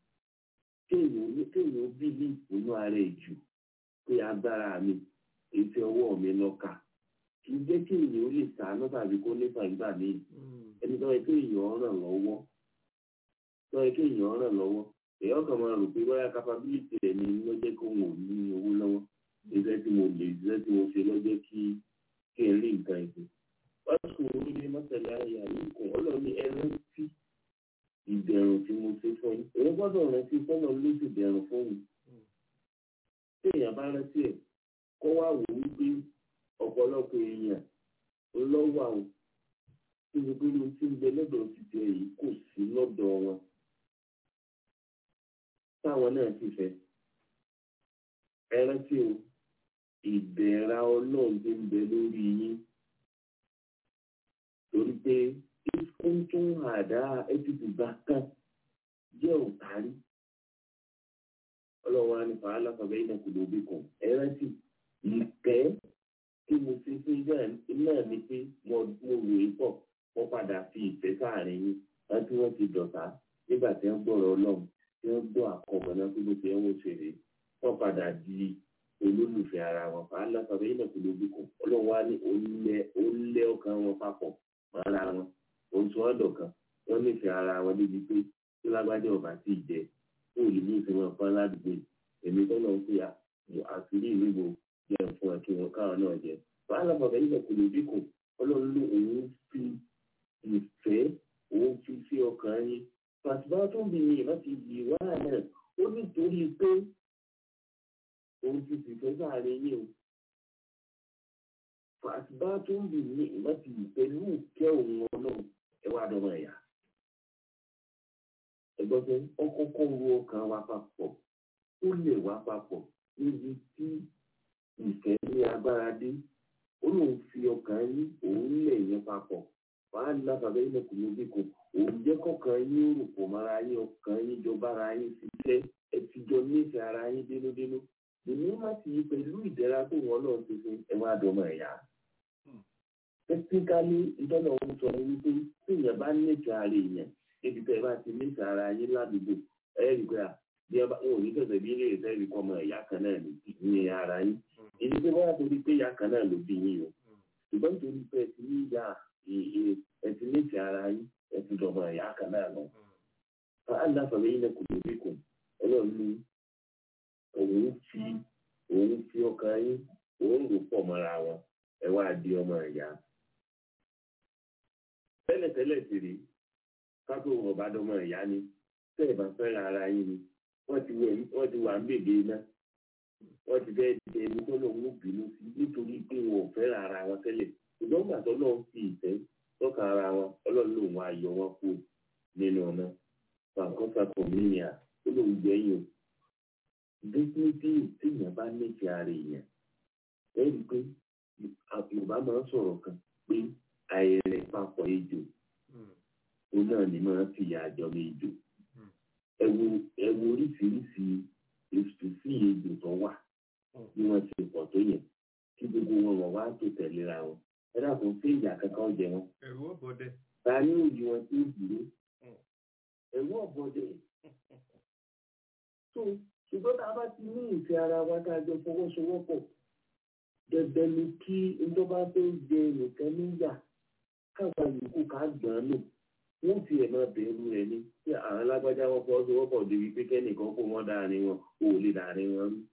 kéèyàn bí ní ìpinnu ara ẹ̀ jù pé agbára mi ètò ọwọ́ mi lọ́ka kì í jẹ́ kí èèyàn ó lè sàánú tàbí kó nípa ìgbà míì ẹni tó yẹ kí èèyàn ràn lọ́wọ́ tó yẹ kí èèyàn ràn lọ́wọ́ èèyàn kan máa rò pé bóyá capability rẹ̀ ni ló jẹ́ kó wọn ò ní owó lọ́wọ́ iṣẹ́ tí mo lè iṣẹ́ tí mo ṣe lọ́jọ́ kí kí n rí nǹkan ẹ̀sìn wọ́n sùn orí ní mọ́tàlá ayà yìí kùn ọlọ́ọ̀ni ẹran tí ìbẹ̀rùn tí mo ṣe fún yín èèyàn gbọ́dọ̀ rántí sọ́nà ló sì bẹ̀rùn fún mi tí èèyàn bá rántí ẹ̀ kó wá wò wípé ọ̀pọ̀lọpọ̀ èèyàn lọ́wọ́ àwọn tí mo gbé lóun tí ń bẹ lọ́dọ̀ títí ẹ̀ yìí kò sí lọ́dọ̀ wọn táwọn náà sì fẹ́ ẹ rántí o ìbẹ̀ra ọlọ́run tó ń bẹ lórí yín torí pé ìfúntún àdá ẹtùtù bá kàn jẹ́ òtárí ọlọ́run á ní fàálà fàbẹ́ iná kò lóbi kan ẹ rántí ìkẹ́ tí mo fi fún náà ni pé mo rò é pọ̀ wọ́n padà fi ìfẹ́ sáàrin yín wọ́n tí wọ́n ti dọ̀tá nígbà tí wọ́n gbọ́rọ̀ ọlọ́run tí wọ́n gbọ́ àkọ́bọ̀ náà tó ló fi ẹ̀wọ̀n ṣeré wọ́n padà di olólùfẹ́ ara wọn fàálà fàbẹ́ iná kò lóbi kan ọlọ́run wá ní olẹ́ ọkàn wọn papọ̀ mọ́ ara wọn oṣù ọ̀dọ̀ kan wọ́n nífẹ̀ẹ́ ara wọn débi pé tí lágbájá ọba sì jẹ ó lè ní ìfẹ́ wọn fún aládùúgbò èmi tó lọ sí àṣírí ìlú ìbò jẹ fún ẹ kí wọn káwọn náà jẹ wàhálà bàbá yìí kò lè dínkù ọlọ́run ló òun fi ìfẹ́ òun fi sí ọkàn yín pàṣípà tó ń bì yín láti yí wá náà ó nítorí pé òun ti fìfẹ́ sáàrin yín o pàṣípà tó ń bì yín láti pẹ̀lú ìkẹ́ òun ọlọ́run ẹ wá dọ́mọ ẹ̀yà ẹgbọ́n pé ọkọ̀ọ̀kọ̀ ru ọkàn wa papọ̀ ó lè wá papọ̀ níbi tí ìfẹ́ ní agbára dé ó lóun fi ọkàn yín òun lè yẹn papọ̀ wàá ní lábàbẹ́ yín kò ló dínkù òun jẹ́ kọ̀ọ̀kan yín ó rò pọ̀ mọ́ra yín ọkàn yín jọ bára yín ṣiṣẹ́ ẹ ti jọ nífẹ̀ẹ́ ara yín dénúdénú èmi má ti yí pẹ̀lú ìdẹ́ra tó wọ́n náà ti fún ẹ wá dọ́mọ ẹ̀yà. tẹ́tíkálí ìtọ́nà òun sọ wípé tí èèyàn bá nífẹ̀ẹ́ ara èèyàn níbi tẹ́ ẹ bá ti nífẹ̀ẹ́ ara yín ládùúgbò ẹ rí i pé bí ẹ bá wọn ò ní tẹ̀sẹ̀ bí ilé ìfẹ́ rí kọ́ ọmọ ẹ̀yà kan náà ní ara yín èyí tó bá torí pé ìyá kan náà ló bí yín o ṣùgbọ́n nítorí pé ẹ ti ní ìyá ẹ ti nífẹ̀ẹ́ ara yín ẹ ti dọ̀mọ ẹ̀yà kan náà lọ. fàálà fàmí yín kò lóbi kù ọlọ́run ní òun fi òun fi ọkàn yín òun rò pọ̀ mọ́ra wọn ẹ wá di ọmọ ẹ̀yà. tẹ́lẹ̀tẹ́lẹ̀ sì rí kápẹ́ òun ọba dọmọ ẹ̀yà ni tẹ́ ẹ̀ bá fẹ́ràn ara yín ni wọ́n ti wà ń bèbè náà wọ́n ti fẹ́ di ẹni tó lọ́wọ́ ń bínú sí nítorí pé wọn ò fẹ́ràn ara wọn tẹ́lẹ̀ ṣùgbọ́n gbà tó lọ́wọ́ fi ìfẹ́ tọ́ka ara wọn ọlọ́run lòun á yọ wọn kú nínú ọ̀nà fàǹkọ́fà kọ̀míníà ó lòun gbẹ̀yìn o déédéé téèyàn bá nífẹ̀ẹ́ ara èèyàn ẹ rí i pé yorùbá máa ń sọ̀rọ̀ kan pé àìrẹ̀ papọ̀ ejò ó náà ní máa ń fìyà àjọ mi ejò ẹ wo oríṣiríṣi èsì sí ejò tó wà bí wọ́n ti pọ̀ tó yẹn kí gbogbo wọn wọ̀ wá tó tẹ̀léra wọn ẹ dàpọ̀ sí ìyá kankan jẹ wọn. ẹ̀rù ọ̀bọ̀dẹ. ta ní òyì wọn tí ó dúró ẹ̀rù ọ̀bọ̀dẹ. tó ṣùgbọ́n tá a bá ti ní ìfẹ́ ara wa tá a jọ fọwọ́sowọ́pọ̀ dandan ni kí ìjọba tó jẹ nìkan níyà káwa yòókù ká gbọ́n lò wọ́n fi ẹ̀ máa bẹ̀rù rẹ̀ ni tí àwọn alágbájá wọn fọwọ́sowọ́pọ̀ débi pé kẹ́nìkan kó wọn dáàrin wọn ò lè dáàrin wọn rú.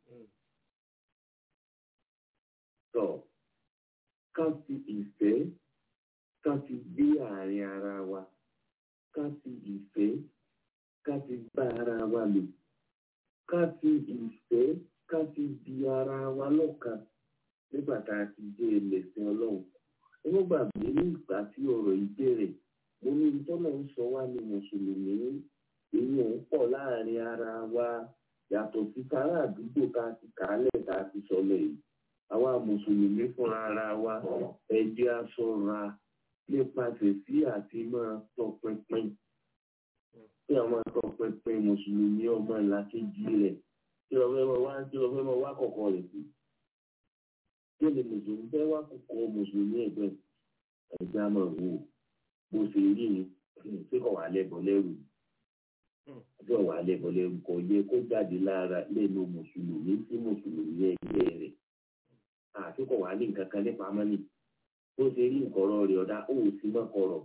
tọ́ ká fi ìfẹ́ ká fi gbé àárín ara wa ká fi ìfẹ́ ká fi bá ara wa lò ká fi ìfẹ́ ká fi di ara wa lọ́kàn nígbà tá a ti dé ẹlẹ́sìn ọlọ́run ẹ má gbàgbé ní ìgbà tí ọ̀rọ̀ yìí bẹ̀rẹ̀ mo ní tọ́lọ̀ ń sọ wá ní mùsùlùmí èyí ò ń pọ̀ láàrin ara wa yàtọ̀ sí sára àdúgbò tá a ti kàálẹ̀ tá a ti sọlẹ̀ yìí àwa mùsùlùmí fúnra ara wa ẹ jẹ́ a ṣọ́ra nípasẹ̀ sí àti máa tọpinpin kí àwọn máa tọpinpin mùsùlùmí ọmọ ìlàkejì rẹ̀ kí ọ̀fẹ́ máa wá kí ọ̀fẹ́ máa wá kọ̀kọ̀ rẹ̀ sí kí ni mùsùlùmí fẹ́ wá kọ̀kọ̀ mùsùlùmí ẹgbẹ́ ẹ̀jẹ̀ á máa wò bó ṣe rí ni ṣé kò wà lẹ́bọ̀ lẹ́rù ṣé kò wà lẹ́bọ̀ lẹ́rù kò yẹ kó jáde lára lẹ́nu mùsùlùmí sí mùsùlùmí ẹgbẹ́ rẹ̀ àti kò wà ní nǹkan kan nípa mọ́nì bó ṣe rí nkọ̀rọ̀ rẹ̀ ọ̀dà ó sì mọ́ kọ̀rọ̀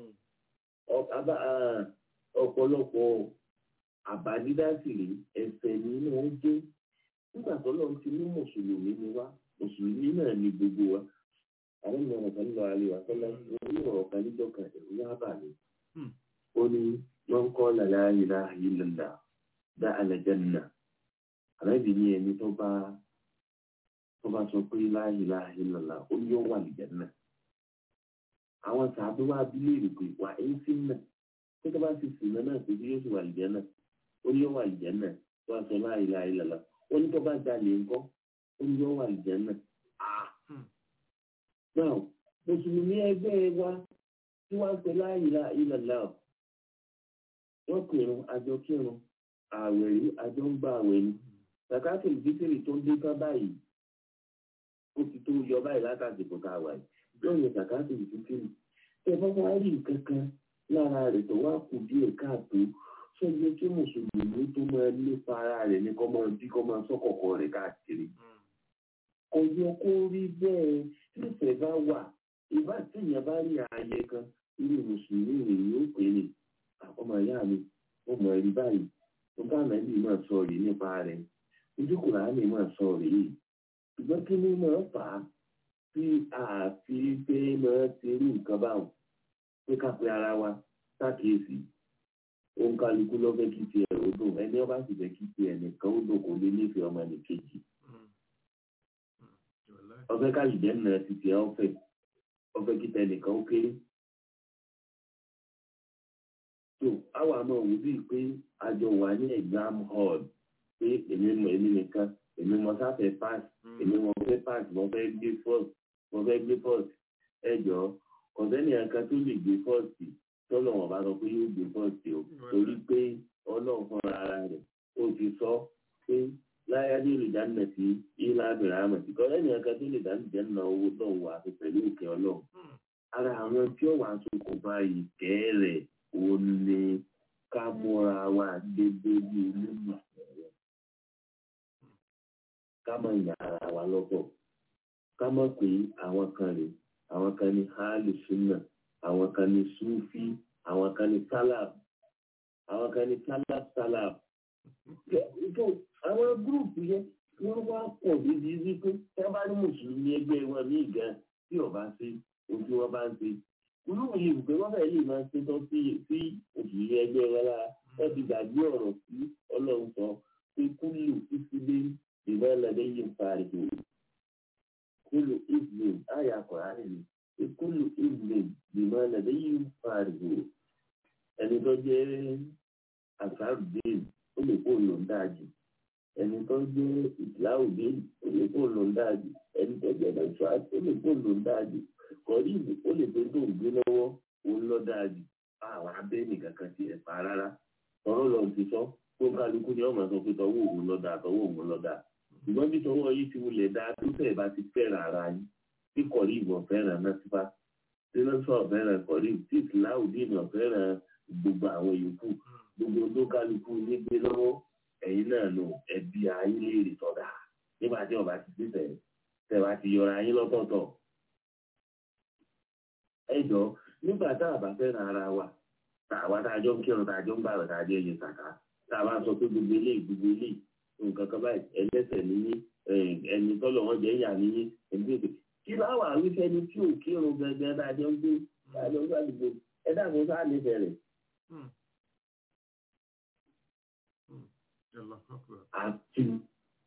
ọ̀pọ̀lọpọ̀ àbádídásìrì ẹsẹ̀ nínú oúnjẹ nígbà tó lọ́n ti ní mùsùlùmí ni wá mùsùlùmí náà ni gbogbo wa àwọn ènìyàn ọ̀kan lọ àlè wà sọ́lá ní ọ̀rọ̀ kan níjọ́ kan ẹ̀rù yá bà mí. ó ní wọ́n kọ́ lálẹ́ ayélujára ayélujára dá alẹ́jẹ́nà àlẹ́bí ní ẹni tó bá tó bá sọ pé láyélujára ayélujára ó ní ó wà lìjẹ́nà. àwọn sàbí wa bí léèrè pé wà á ń sìn náà tó tó bá ti sìn náà náà pé bí yóò sì wà lìjẹ́nà ó ní ó wà lìjẹ́nà tó bá sọ láyélujára ayélujára ó ní tó bá jalè ńkọ́ ó ní ó wà lìjẹ́nà. Now, Mùsùlùmí ẹgbẹ́ wa tí wọ́n ń pè láàyè ìlàlá ọ̀. Wọ́n kírun àjọ kírun, ààwẹ̀ rí àjọ ń gba ààwẹ̀ ni. Sàkáàtì ìdíkìrì tó ń dé ká báyìí. Ó ti tó yọ báyìí látàdìbò tá a wà yìí. Yóò yẹ sàkáàtì ìdíkìrì. Ṣé bá wá rí nǹkan kan lára rẹ̀ tó wá kù díẹ̀ káàtó? Ṣé yẹ kí Mùsùlùmí tó máa lépa ara rẹ̀ ní kọ́ máa bí kọ́ máa sọ́kọ̀kọ̀ rẹ̀ káàkiri? Kò yẹ kó rí bẹ́ẹ̀ nífẹ̀ẹ́ bá wà ìbá tíyẹn bá rí ààyè kan irú mùsùlùmí rèé yóò pè ní ọmọ ìyá mi ó mọ ẹrí báyìí tó bá nàbí máa sọ rèé nípa rẹ̀ ojú kùránì máa sọ rèé ṣùgbọ́n kí ni máa fà á tí àfi pé máa ti rí nǹkan báwọn pé ká pe ara wa ṣàkíyèsí òun kálukú lọ́fẹ́ kí tiẹ̀ ó dùn ẹni ọba sì fẹ́ kí tiẹ̀ nìkan ó dùn kò ní nífẹ̀ẹ́ ọmọ nìkejì ọfẹ káyìdẹ nà títí ẹ ọfẹ ọfẹ kíta ẹnìkan ó kéré tó àwọn àmọ òwú bíi pé àjọ wà ní exam hall pé èmi mọ èmi nìkan èmi mọ sáfẹ pass èmi mọ fẹ pass mo fẹ gbé first mo fẹ gbé first ẹ jọ ọ̀sẹ́ni ẹ̀ka tó lè gbé first tọ́lọ̀ wọn bá sọ pé yóò gbé first o torí pé ọlọ́run fúnra ara rẹ̀ ó ti sọ pé láyá ní olùdáná sí ilá abìrà àmọ̀tí kọ́ lẹ́nu ẹ̀ka tó lè dáná jẹ́ ná owó tó wà àti pẹ̀lú òkè ọlọ́run. ara àwọn tí ó wà sókùnfà ìkẹ́ rẹ̀ ò ní ká múra wa dédé bí olóyún rẹ̀. ká mọ̀ ìyá ara wa lọ́pọ̀ ká mọ̀ pé àwọn kan rè àwọn kan ní hálù súnà àwọn kan ní súfì àwọn kan ní sálàb àwọn kan ní sálàb sálàb àwọn gúrùpù yẹn wọ́n wá pọ̀ níbi wípé tí wọ́n bá ní mùsùlùmí ẹgbẹ́ wọn ní ìgá tí ọba ṣe ojú wọn bá ń ṣe olóòwò yìí pé wọ́n fẹ́ẹ́ lè máa ṣe tán sí sí òṣìṣẹ́ ẹgbẹ́ wọn lára wọ́n ti gbàgbé ọ̀rọ̀ sí ọlọ́run sọ pé kúlù ìsílẹ̀ ìwé ẹlẹ́dẹ́ yìí ń pariwo kúlù ìsìlẹ̀ àyà kọ̀ọ̀rán nìyí pé kúlù ìsìlẹ̀ ìwé ẹlẹ́dẹ́ yìí ń pariwo ẹni tó jẹ́ àṣàrùdín ó lè kó lò ń dáa jù ẹni tó jẹ́ ìsìláwùdé ó lè kó lò ń dáa jù ẹni tó jẹ́ ẹ̀ṣọ́ àti ó lè kó lò ń dáa jù kọ́rí ìlú ó lè pé tó ń gbé lọ́wọ́ òun lọ́ dáa jù àwọn abẹ́ nìkan kan ti ẹ̀ pa rárá tọ́rọ́ lọ ti sọ tó kálukú ni ọmọ sọ pé tọwọ́ òun lọ́ dáa tọwọ́ òun lọ́ dáa ṣùgbọ́n bí tọwọ́ yìí ti wulẹ̀ dáa tó tẹ̀ bá ti fẹ́ràn ara yín tí kọ̀rí ìbọn fẹ́ràn náà ti bá tí lọ́sọ̀ fẹ́ràn kọ̀rí tí ìsìláwùdé náà fẹ́ràn gbogbo àwọn yòókù gbogbo tó kálukú ní gbé lọ́wọ́ ẹ̀yin náà lò ẹbí ayé léèrè sọ̀dà nígbà tí ọba ti sí tẹ̀ tẹ̀wá ti yọra ayé lọ́tọ̀ọ̀tọ̀. ẹ jọ nígbà tá a bá fẹ́ràn ara wa tá àwa tá a jọ ń kírun tá a jọ ń bàrọ̀ tá a jẹ́ ẹ̀yẹ kàkà tá a bá sọ pé gbogbo eléyìí gbogbo eléyìí nǹkan kan báyìí ẹlẹ́sẹ̀ níyí ẹni tọ́lọ̀ wọn jẹ́ ìyá níyí ẹni tó kí láwà wífẹ́ ni tí ò kírun gẹ́gẹ́ tá a jọ ń gbé tá a jọ ń gbàdúgbò ẹ dàgbọ́ sáà nífẹ̀ẹ́ rẹ̀. àti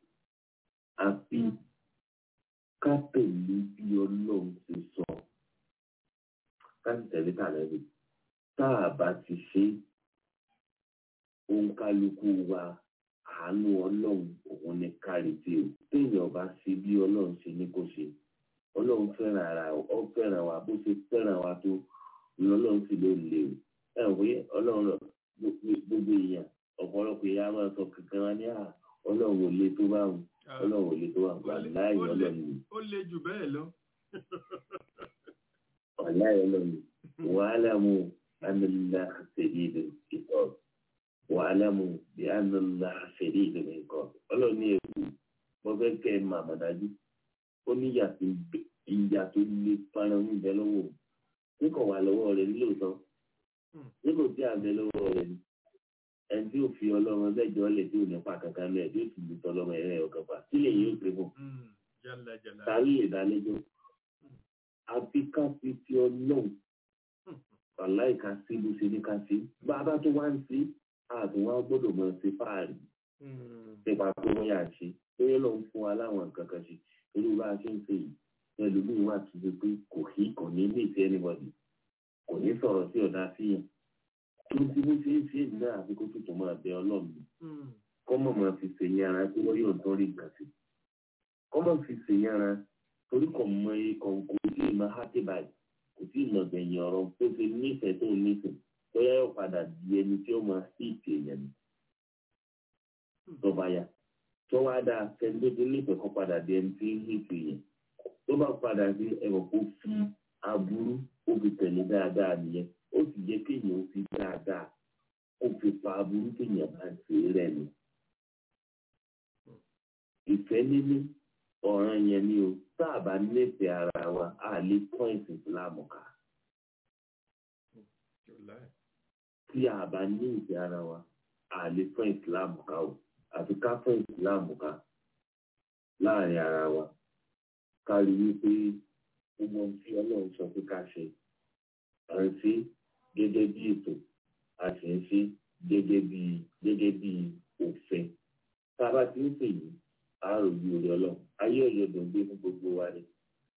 àfi ká tẹ̀lé bí ọlọ́run ti sọ láti tẹ̀lé tàlẹ́bì tá a bá ti ṣe òǹkálukú wa àánú ọlọ́run òun ní kárí tí o téèyàn bá ṣe bí ọlọ́run ṣe ní kó ṣe ọlọ́run fẹ́ràn ara ọ fẹ́ràn wa bó ṣe fẹ́ràn wa tó lọ́lọ́run sì ló lè o ẹ ò pé ọlọ́run gbogbo èèyàn ọ̀pọ̀lọpọ̀ èèyàn á máa sọ kankan wá ní à ọlọ́run ò le tó bá wọn ọlọ́run ò le tó bá wọn láì ọlọ́run ni ó le jù bẹ́ẹ̀ lọ. láì ọlọ́run ni wàhálà mu anilá ṣèlú ìkọ́ wàhálà mu bí anilá ṣèlú ìkọ́ ọlọ́run ní èkó mo fẹ́ kẹ́ ẹ máa mọ̀ dájú ó ní ìyà tó le fara ń bẹ lọ́wọ́ ní kò wà lọ́wọ́ rẹ̀ nílòótọ́ ní kò tí à ń bẹ lọ́wọ́ rẹ̀ ni ẹni tí ó fi ọlọ́run lẹ́jọ́ lẹ̀ tí ò ní pa kankan lẹ̀ tí ó sì lè tọ́ ọlọ́run ẹ̀rẹ́ ọ̀kan pa sílẹ̀ yóò pé fún tàbí ìdálẹ́jọ́ àfi ká fi ti ọlọ́run wàláì ká sí bó ṣe ní ká sí bàbá tó wá ń sí ààbò wa gbọ́dọ̀ mọ̀ sí fáàrí nípa pé wọ́n yà ṣe pé ló ń fún wa láwọn nǹkan kan ṣe irú bá a ṣe ń ṣe yìí ẹlòmíín wà tó ṣe pé kò kí kò ní lè fi anybody kò ní sọ̀rọ̀ sí ọ̀dà síyàn tó ti bó ṣe ń ṣe èdè náà àfi kó tuntun máa bẹ ọlọ́run kọ́ mọ̀ máa fi ṣèyí ara tí wọ́n yóò tán rí nǹkan sí kọ́ mọ̀ fi ṣèyí ara torí kò mọ ikọ̀ kò tí ì máa hákì báyìí kò tí ì mọ̀ gbẹ̀yìn ọ̀rọ̀ tó ṣe nífẹ̀ẹ́ tó nífẹ̀ẹ́ bóyá yóò padà di ẹni tí ó máa sí ìtì èèyàn ni tó bá yá tó wá dáa sẹ́ni tó nífẹ̀ẹ́ kọ́ padà di ẹni tí ń hìtì èèyàn tó bá padà sí ẹ̀rọ kó fi aburú ó fi tẹ̀lé dáadáa nìyẹn ó sì yẹ kéèyàn ó fi dáadáa ó fi pa aburú kéèyàn bá ṣe rẹ̀ ni. ìfẹ́ níní ọ̀ràn yẹn ni o tá a bá nífẹ̀ẹ́ ara wa a lè pọ́ìntì ìsìlámù ká. tí a bá ní ìfẹ́ ara wa a lè pọ́ìntì ìsìlámù ká o àfi ká pọ́ìntì ìsìlámù ká láàrin ara wa ká rí wípé gbogbo ohun tí ọlọ́run sọ pé ká ṣe à ń ṣe gẹ́gẹ́ bí ètò a sì ń ṣe gẹ́gẹ́ bí gẹ́gẹ́ bí òfin tá a bá ti ń pè yìí a rò bí orí ọlọ́run ayé ọ̀yọ́dọ̀ gbé fún gbogbo wa ni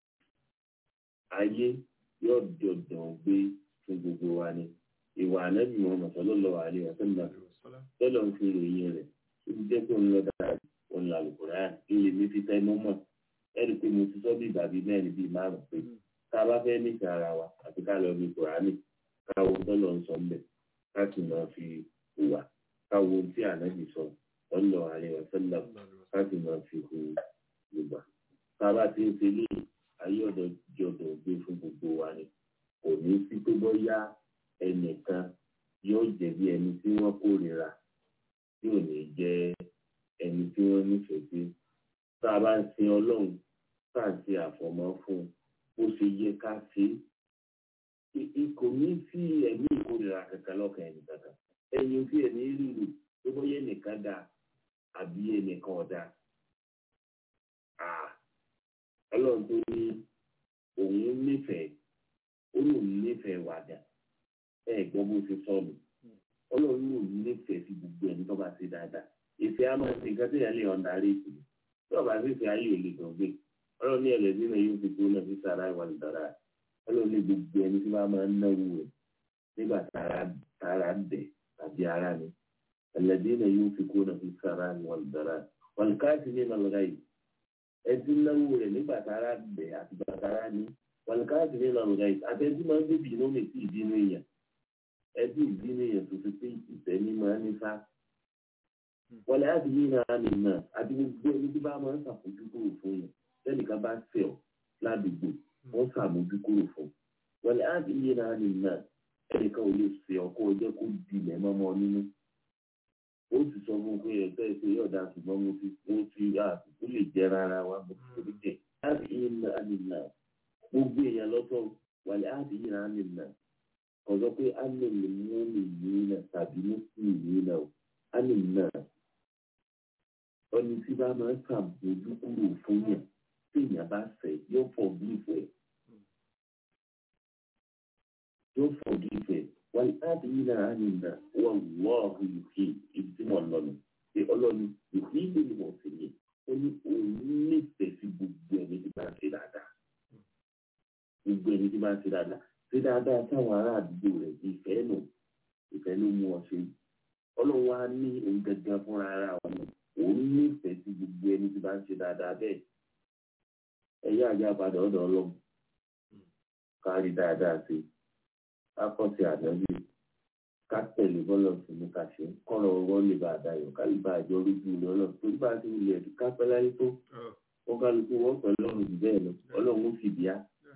ayé yóò dọ̀dọ̀ gbé fún gbogbo wa ni ìwà ànábì wọn sallallahu alaihi wasallam tọ́lọ̀ ń fi ròyìn rẹ̀ ó ti jẹ́ pé òun lọ dára òun là Al-Qur'an ilé mi fi tẹ́ mọ́mọ́ ẹni pé mo ti sọ bí ìgbà bíi mẹ́rin bíi márùn-ún pé tá a bá fẹ́ nífẹ̀ẹ́ ara wa àti ká lọ bí Kùránì káwo tọ́lọ̀ ń sọ mbẹ̀ ká sì máa fi hùwà káwo tí ànábì sọ sallallahu alaihi wasallam ká sì máa fi hu gbogbo tá a bá ti ń ṣe lé ayé ọ̀dọ̀ jọ̀dọ̀ gbé fún gbogbo wa ni kò ní sí pé bóyá ẹnìkan yóò jẹ̀bi ẹni tí wọ́n kórìíra tí ò ní jẹ́ ẹni tí wọ́n nífẹ̀ẹ́ sí tá a bá ń sin ọlọ́run tá à ń ṣe àfọ̀mọ́ fún un bó ṣe yẹ ká ṣe é kò ní sí ẹ̀mí ìkórìíra kankan lọ́kàn ẹni kankan ẹ̀yin tí ẹni rírù tó bóyá ẹnìkan dá àbí ẹnìkan ọ̀dà ọlọ́run tó ní òun nífẹ̀ẹ́ ó lòun nífẹ̀ẹ́ wàdà ẹ gbọ́ bó ṣe sọ mi ọlọ́run lòun nífẹ̀ẹ́ sí gbogbo ẹni tó bá ṣe dáadáa ìfẹ́ á máa ṣe nǹkan tó yẹ lè ọ̀nà àárẹ̀ ìsìn tí ọba sì fi ayé òlè gan gbé ọlọ́run ní ẹlẹ́dín náà yóò fi tó náà fi sára ìwà ìdára ọlọ́run ní gbogbo ẹni tí wọ́n máa ń náwó rẹ̀ nígbà tára dẹ̀ tàbí ara ni ẹlẹ́dín náà yóò fi kó náà fi sára ìwà ìdára wọn káàsì ní ìlànà yìí ẹtí náwó rẹ̀ nígbà tára dẹ̀ àti gbàtàrà ni wọn káàsì ní ìlànà yìí àtẹ̀tí máa ń gbé bìínú mi sí ìdínú èèyàn ẹbí ìdínú èèyàn tó fi pé ìtẹ́ni máa ń ní sá wọlé àti yìí náà ní náà àti gbogbo ẹni tí bá máa ń ṣàfojúkúrò fún yẹn lẹ́nìkan bá fẹ́ ọ ládùúgbò wọ́n ṣàmójúkúrò fún wọlé àti yìí náà ní náà ẹnìkan ò lè ṣe ọkọ ọjọ́ kó di ilẹ̀ mọ́mọ́ nínú ó sì sọ fún un pé ẹ̀tọ́ ẹ̀ṣẹ̀ yóò dá ṣùgbọ́n mo ti mo ti àtúntò lè jẹ́ rárá wa mo ti torí jẹ́ láti yìí náà ní náà gbogbo èèyàn lọ́tọ̀ wọlé àti yìí náà ní náà kọ̀ọ̀sọ́ pé á lè mú mi yìí náà tàbí mú sí yìí náà á lè náà ẹni tí bá máa ń ṣàbójú kúrò fún yàn tí èèyàn bá fẹ́ yóò forgive ẹ yóò forgive ẹ wọn láti yí náà á nìyà wọn lọ́ọ̀rù yìí ibi tí wọ́n lọ nù pé ọlọ́ni ìdí ìlú ni wọ́n sì ní ó ní òun nífẹ̀ẹ́ sí gbogbo ẹni tí bá ń ṣe dáadáa gbogbo ẹni tí bá ń ṣe dáadáa ṣe dáadáa sáwọn ará àdúgbò rẹ̀ ìfẹ́ nù ìfẹ́ ló mú ọ ṣe ọlọ́run wá ní òun gẹ́gẹ́ fúnra ara òun òun nífẹ̀ẹ́ sí gbogbo ẹni tí bá ń ṣe dáadáa bẹ́ẹ̀ ẹ̀yà àjá padà ọ̀dọ̀ ọlọ́run kárí dáadáa sí ká kọ́ sí ànábì ká tẹ̀lé bọ́lọ̀ sí ní ká ṣe kọ́rọ̀ ọwọ́ lè bá a dayọ̀ ká lè bá àjọ oríjú ilé ọlọ́run torí bá a ti wulẹ̀ ẹ̀dùn ká pẹ́ láyé tó wọ́n kálukú wọ́n pẹ̀lú ọ̀run jù bẹ́ẹ̀ lọ ọlọ́run ó fi bíá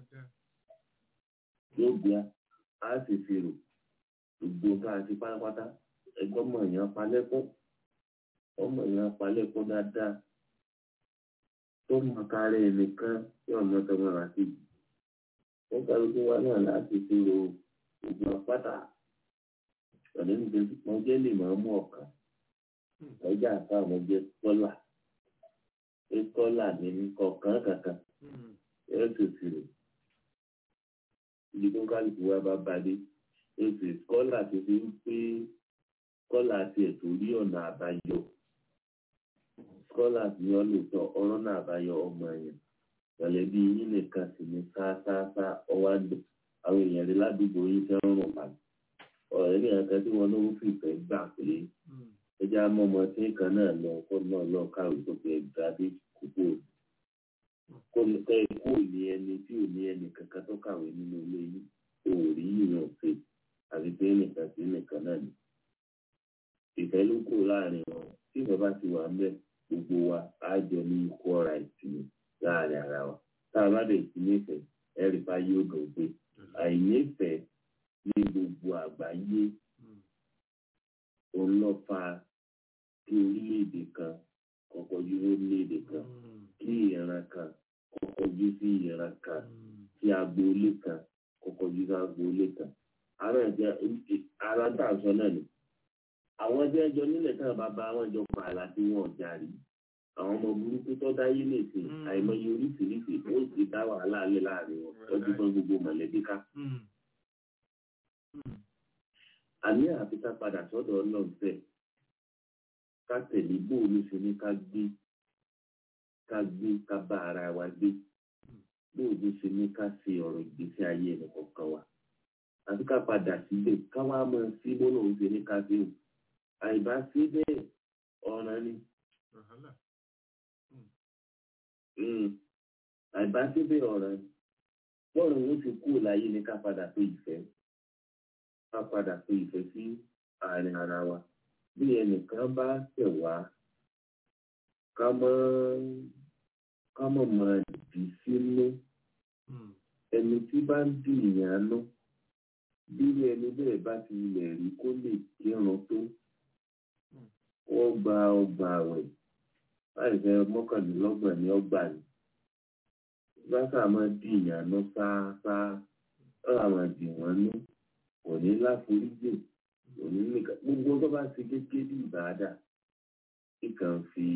yóò bíá á sì fi rò gbogbo ká a ti pátápátá ẹgbẹ́ ọmọ èèyàn palẹ́kún ọmọ èèyàn palẹ́kún dáadáa tó mọ kárẹ́ ẹnìkan tí ọmọ tọmọ rà sí wọ́n kálukú wa náà láti fi rò gbogbo apáta ọ̀nà níbi wọn jẹ́ lè máa mú ọ̀kan ọjà àfa àwọn jẹ́ tọ́là pé tọ́là ní kọ̀ọ̀kan kankan yóò tó fi rò ibi tó kálukú wa bá balẹ̀ èsì kọ́là tó fi ń pé kọ́là tiẹ̀ tó rí ọ̀nà àbáyọ kọ́là tí wọ́n lè tọ́ ọ̀rọ̀ náà àbáyọ ọmọ yẹn mọ̀lẹ́bí yín nìkan sì ní sáásáásá ọwọ́ àdó àwọn èèyàn rí ládùúgbò yín fẹ́ rùn pa ọ̀rẹ́ ní ẹ̀ka tí wọ́n lówó fìfẹ́ gbà pé ẹja mọ́mọ́ tí nǹkan náà lọ kó náà lọ káwé tó fi ẹgbàá dé kókó kó ní kẹ́ ikú ní ẹni tí ò ní ẹni kankan tó kàwé nínú ilé yìí òòrí yìí náà ṣe àti pé nìkan sí nìkan náà ni ìfẹ́ ló kù láàrin wọn tí ìfẹ́ bá ti wà ń bẹ̀ gbogbo wa á jọ ní equal right ni láàrin ara wa tá a bá dẹ̀ sí nífẹ̀ẹ́ ẹ̀rí bá yóò dùn pé àìnífẹ̀ẹ́ ní gbogbo àgbáyé òun lọ fa kí orílẹ̀-èdè kan kọ́kọ́ yí orílẹ̀-èdè kan kí ìran kan kọ́kọ́ yí sí ìran kan kí agboolé kan kọ́kọ́ yí sí agboolé kan ara ẹ̀jẹ̀ ara tá a sọ náà ni àwọn ẹgbẹ́ ẹjọ́ nílẹ̀ tá a bá bá àwọn ìjọ pààlà tí wọ́n jàre àwọn ọmọ burúkú tó dáyé lè ṣe àìmọye oríṣiríṣi ó sì dá wàhálà alẹ́ láàrin wọn wọ́n ti fọ́n gbogbo mọ̀lẹ́bí ká. àní àfi ká padà sọ́dọ̀ ọlọ́run fẹ́ ká tẹ̀lé bóòlù ṣe ní ká gbé ká gbé ká bá ara wa gbé bóòlù ṣe ní ká ṣe ọ̀rọ̀ ìgbésí ayé ẹnì kọ̀ọ̀kan wa àfi ká padà síbẹ̀ ká wá mọ̀ sí bọ́lá òun ṣe ní ká ṣe o àìbá sí bẹ́ẹ̀ ọ̀ràn ni àìbá sí bẹ́ẹ̀ ọ̀ràn ni bọ́ọ̀lù òun ti kú láyé ní ká padà pé ìfẹ́ ká padà pé ìfẹ́ sí àárín ara wa bí ẹnìkan bá tẹ̀ wá ká mọ́ ká mọ̀ mọ́ dì sínú ẹni tí bá ń dì ìyàn nú bí ẹni bẹ́ẹ̀ bá ti ilẹ̀ rí kó lè kírun tó wọ́n gba ọgbà àwẹ̀ láì fẹ́ mọ́kànlélọ́gbọ̀n ní ọgbà ni báṣà máa dì ìyàn nú sáásáá ọ̀rọ̀ máa dì wọ́n nú kò ní láforíjì kò ní nìkan gbogbo tó bá ti kékeré bí ìbáadà ìkàn fi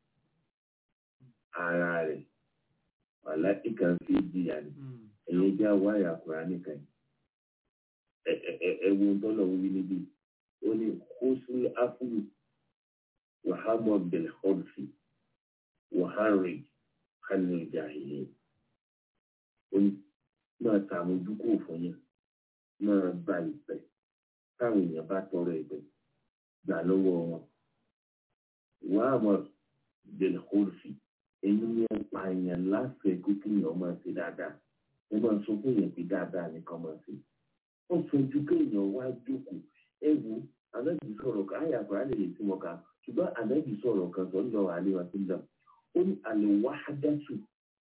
ara rẹ̀ wàhálà ìkàn fi jìyà ni ẹ̀yẹ já wáyà kúrá nìkan ẹ̀wù tọ́lọ̀ wí níbí ó ní kóṣùlù áfúrú wàhámọ́ bẹ̀rẹ̀ ọ̀dùfì wàhárì kánú ìjà ìlẹ̀ ó ní máa tààmójúkò fún yẹn máa gba ìpẹ́ táwọn èèyàn bá tọrọ ìpẹ́ gbà lọ́wọ́ wọn wàhámọ́ bẹ̀rẹ̀ ọ̀dùfì ẹni yẹn pa èèyàn láfẹ̀ẹ́ kó kéèyàn máa ṣe dáadáa ẹ máa sọ fún èèyàn pé dáadáa nìkan máa ṣe ó fojú kéèyàn wá jókòó ẹ wo ànábì sọ̀rọ̀ kan àyà kan àlè lè tí mo kà ṣùgbọ́n ànábì sọ̀rọ̀ kan tó ń lọ àlè wa sílẹ̀ ó ní àlè wá dátù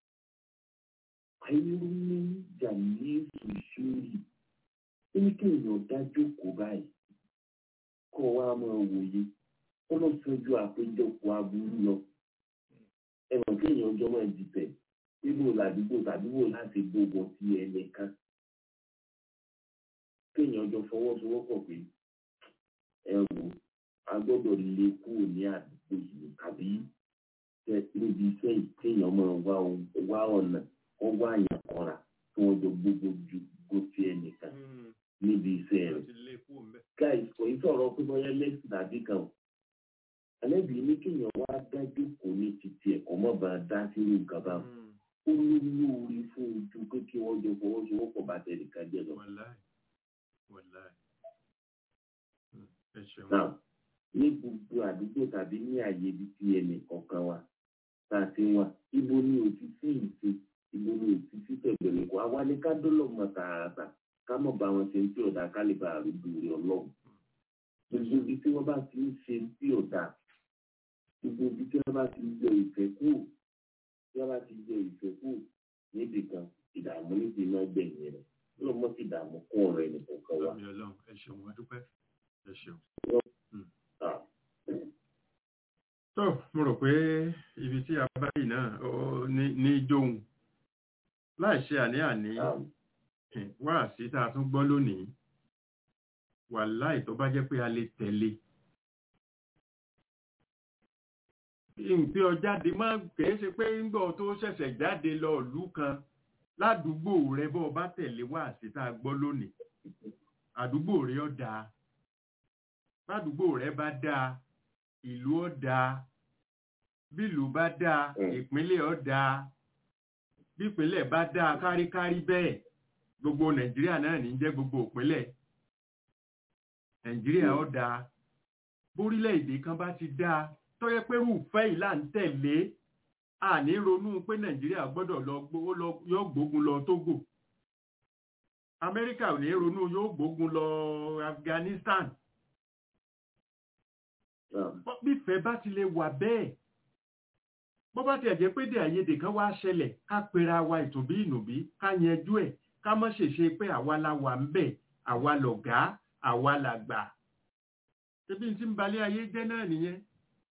ayélujára jàmí sùsùrì ó ní kéèyàn dá jókòó báyìí kó wá máa wòye ó lọ fojú àpéjọpọ̀ aburú lọ ẹ mọ̀ kéèyàn ọjọ́ máa dìtẹ̀ níbo làdúgbò tàbí wò láti gbogbo sí ẹnìkan kéèyàn jọ fọwọ́sowọ́pọ̀ pé ẹ wò a gbọ́dọ̀ lè kúrò ní àdúgbò yìí tàbí níbi iṣẹ́ yìí kéèyàn máa wá wá ọ̀nà wọ́n wá àyàn kanra tí wọ́n jọ gbogbo ju gòtì ẹnìkan níbi iṣẹ́ rẹ̀. guys kò í sọ̀rọ̀ pé bóyá lẹ́sìn tàbí kan alẹ́bí ní kéèyàn wá dájú kò ní títí ẹ̀kọ́ mọ́ bá a dá sínú nǹkan báwọn ó ní lóore fún ojú pé kí wọ́n jọ fọwọ́sowọ́pọ̀ bá tẹ̀ nìkan jẹ́ lọ. wàláì wàláì Hmm, ẹ ṣeun náà ní gbogbo àdúgbò tàbí ní àyè ibi tí ẹnì kọ̀ọ̀kan wa tá a ti wà ibo ni òfin sí ìṣe ibo ni òfin sí tẹ̀gbẹ̀rẹ̀ kó àwa ni ká dọ́lọ̀ mọ̀ tààràtà ká mọ̀ bá wọn ṣe ń tí ọ̀dà ká lè bá àrùbù rẹ̀ ọlọ́run gbogbo ibi tí wọ́n bá ti ń ṣe ń tí ọ̀dà gbogbo ibi tí wọ́n bá ti yọ ìfẹ́ kù tí wọ́n bá ti yọ ìfẹ́ kù níbi kan ìdààmú níbi iná gbẹ̀yìn rẹ̀ ló mọ̀ sí ìdààmú kún ọ̀rọ̀ ẹnì kọ̀ọ̀kan wa. àmì ọlọ́run ẹ ṣeun wọ́n dúpẹ́ ẹ ṣeun. Ah, tó mo rò pé ibi tí a bá yìí náà ó ní- ní jóun láì ṣe àní-àní ah, wá sí tá a tún gbọ́ lónìí wàláì tó bá jẹ́ pé a lè tẹ̀lé ìpín ọjáde máa kìí ṣe pé ńgbọ́ tó ṣẹ̀ṣẹ̀ jáde lọ ìlú kan ládùúgbò rẹ bọ́ ọ bá tẹ̀lé wá sí tá a gbọ́ lónìí àdúgbò rẹ ó dáa ládùúgbò rẹ bá dáa ìlú ó dáa bílùú bá dáa Mm. ìpínlẹ̀ ó dáa bípínlẹ̀ bá dáa káríkárí bẹ́ẹ̀ gbogbo nàìjíríà náà ní jẹ́ gbogbo ìpínlẹ̀ nàìjíríà ó dáa bórílẹ̀-èdè kan bá ti dáa tó yẹ pé rúfẹ́ yìí là ń tẹ̀lé àní ronú pé nàìjíríà gbọ́dọ̀ lọ gbó- lọ- yóò gbógun lọ tógò amẹ́ríkà ò ní ronú yóò gbógun lọ afghanistan ah, Bọ́- bífẹ́ bá ti lè wà bẹ́ẹ̀ bó bá tiẹ̀ jẹ́ pé dé àyèdè kan wá ṣẹlẹ̀ ká pera wa ìtòbí ìnùbí ká yanjú ẹ̀ ká má ṣèṣe pé àwa la wà ń bẹ̀ àwa lọ̀gá àwa làgbà ṣebí n tí ń balẹ̀ ayé jẹ́ náà nìyẹn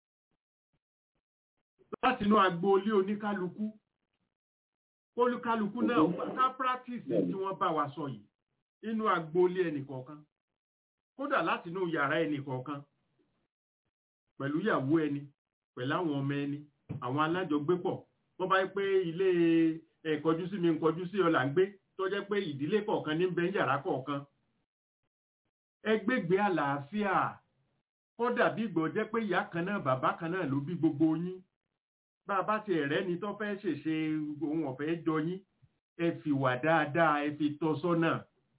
láti inú agboolé oníkálukú olúkálukú náà ká practice tí wọ́n bá wa sọ yìí inú agboolé ẹnìkọ̀ọ̀kan kódà láti inú yàrá ẹnìkọ̀ọ̀kan pẹ̀lú ìyàwó ẹni pẹ̀lú àwọn ọmọ ẹni àwọn alájọgbépọ̀ wọ́n bá yẹ pé ilé ẹ̀kọjú sí mi nkọjú sí ọ là ń gbé tó jẹ́ pé ìdílé kọ̀ọ̀kan ní bẹ́ẹ̀ yàrá kọ̀ọ̀kan ẹgbẹ́gbẹ́ àlàáfíà kódà bí ìgbọ̀ jẹ́ pé ìyá kan náà bàbá kan náà ló bí gbogbo yín bá a bá ti ẹ̀rẹ́ ni tó fẹ́ ṣèṣe ohun ọ̀fẹ́ jọ yín ẹ fi wà dáadáa ẹ fi tọ́ sọ́nà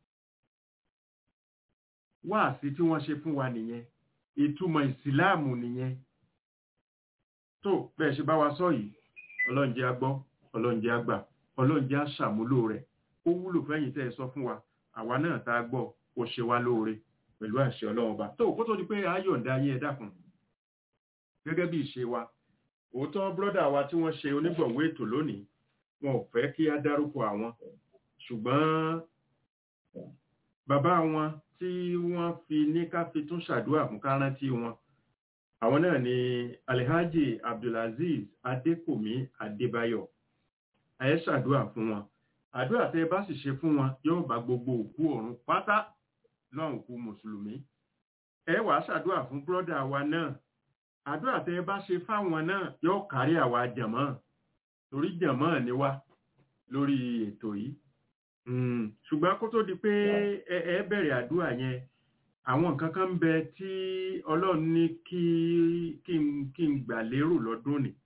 wáàsí tí wọ́n ṣe fún wa nìyẹn ìtumọ̀ ìsìláàmù nìyẹn tó bẹ́ẹ̀ ṣe bá wa sọ yìí ọlọ́run jẹ́ á gbọ́ ọlọ́run jẹ́ á gbà ọlọ́run jẹ́ á ṣàmúlò rẹ̀ ó wúlò fẹ́yìn tẹ́ ẹ sọ fún wa àwa náà tá a gbọ́ ó ṣe wá lóore pẹ̀lú àṣẹ ọlọ́run ọba tó kó tó di pé a yọ̀ǹda yín ẹ dákun gẹ́gẹ́ bí ìṣe wa òótọ́ bọ́dà wa tí wọ́n ṣe onígbọ̀wọ́ ètò lónìí wọn ò fẹ́ kí á dárúkọ àwọn ṣùgbọ́n bàbá wọn tí wọ́n fi ní ká fi tún ṣàdúrà fún ká rántí wọn àwọn náà ni alhaji abdulaziz adékòmí adébáyọ̀ ẹ ṣàdúrà fún wọn àdúrà tẹ bá sì ṣe fún wọn yóò bá gbogbo òkú ọ̀run pátá lọ́hùn kú mùsùlùmí ẹ wàá ṣàdúrà fún bọ́dà wa náà àdúrà tẹ bá ṣe fáwọn náà yóò kárí àwa jàmọ́ torí jàmọ́ ni wá lórí ètò yìí Mm, ṣùgbọ́n kó tó di pé ẹ ẹ bẹ̀rẹ̀ àdúrà yẹn àwọn nǹkan kan ń bẹ tí ọlọ́run ní kí kí n kí n gbà lérò lọ́dún ni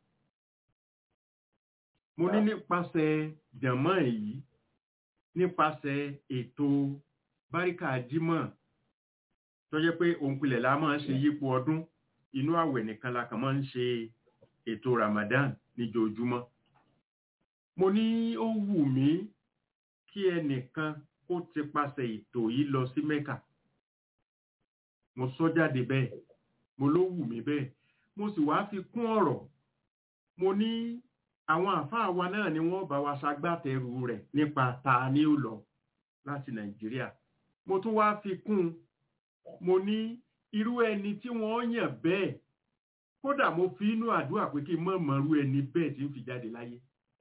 mo ní nípasẹ̀ jàmọ́ èyí nípasẹ̀ ètò báríkà jímọ̀ tó jẹ́ pé òun pilẹ̀ la máa ń ṣe yípo ọdún inú àwẹ̀ nìkan la kàn máa ń ṣe ètò Ramadan níjojúmọ́ mo ní ó wù mí kí ẹnìkan kó ti pasẹ̀ ètò yìí lọ sí Mẹ́kà mo sọ jáde bẹ́ẹ̀ mo ló wù mí bẹ́ẹ̀ mo sì wá fi kún ọ̀rọ̀ mo ní àwọn àfáà wa náà ni wọ́n bá wa ṣagbátẹrù rẹ̀ nípa ta ni ó lọ láti Nàìjíríà mo tún wá fi kún un mo ní irú ẹni tí wọ́n yàn bẹ́ẹ̀ kódà mo fi inú àdúrà pé kí n mọ̀ mọ̀rú ẹni bẹ́ẹ̀ tí ń fi jáde láyé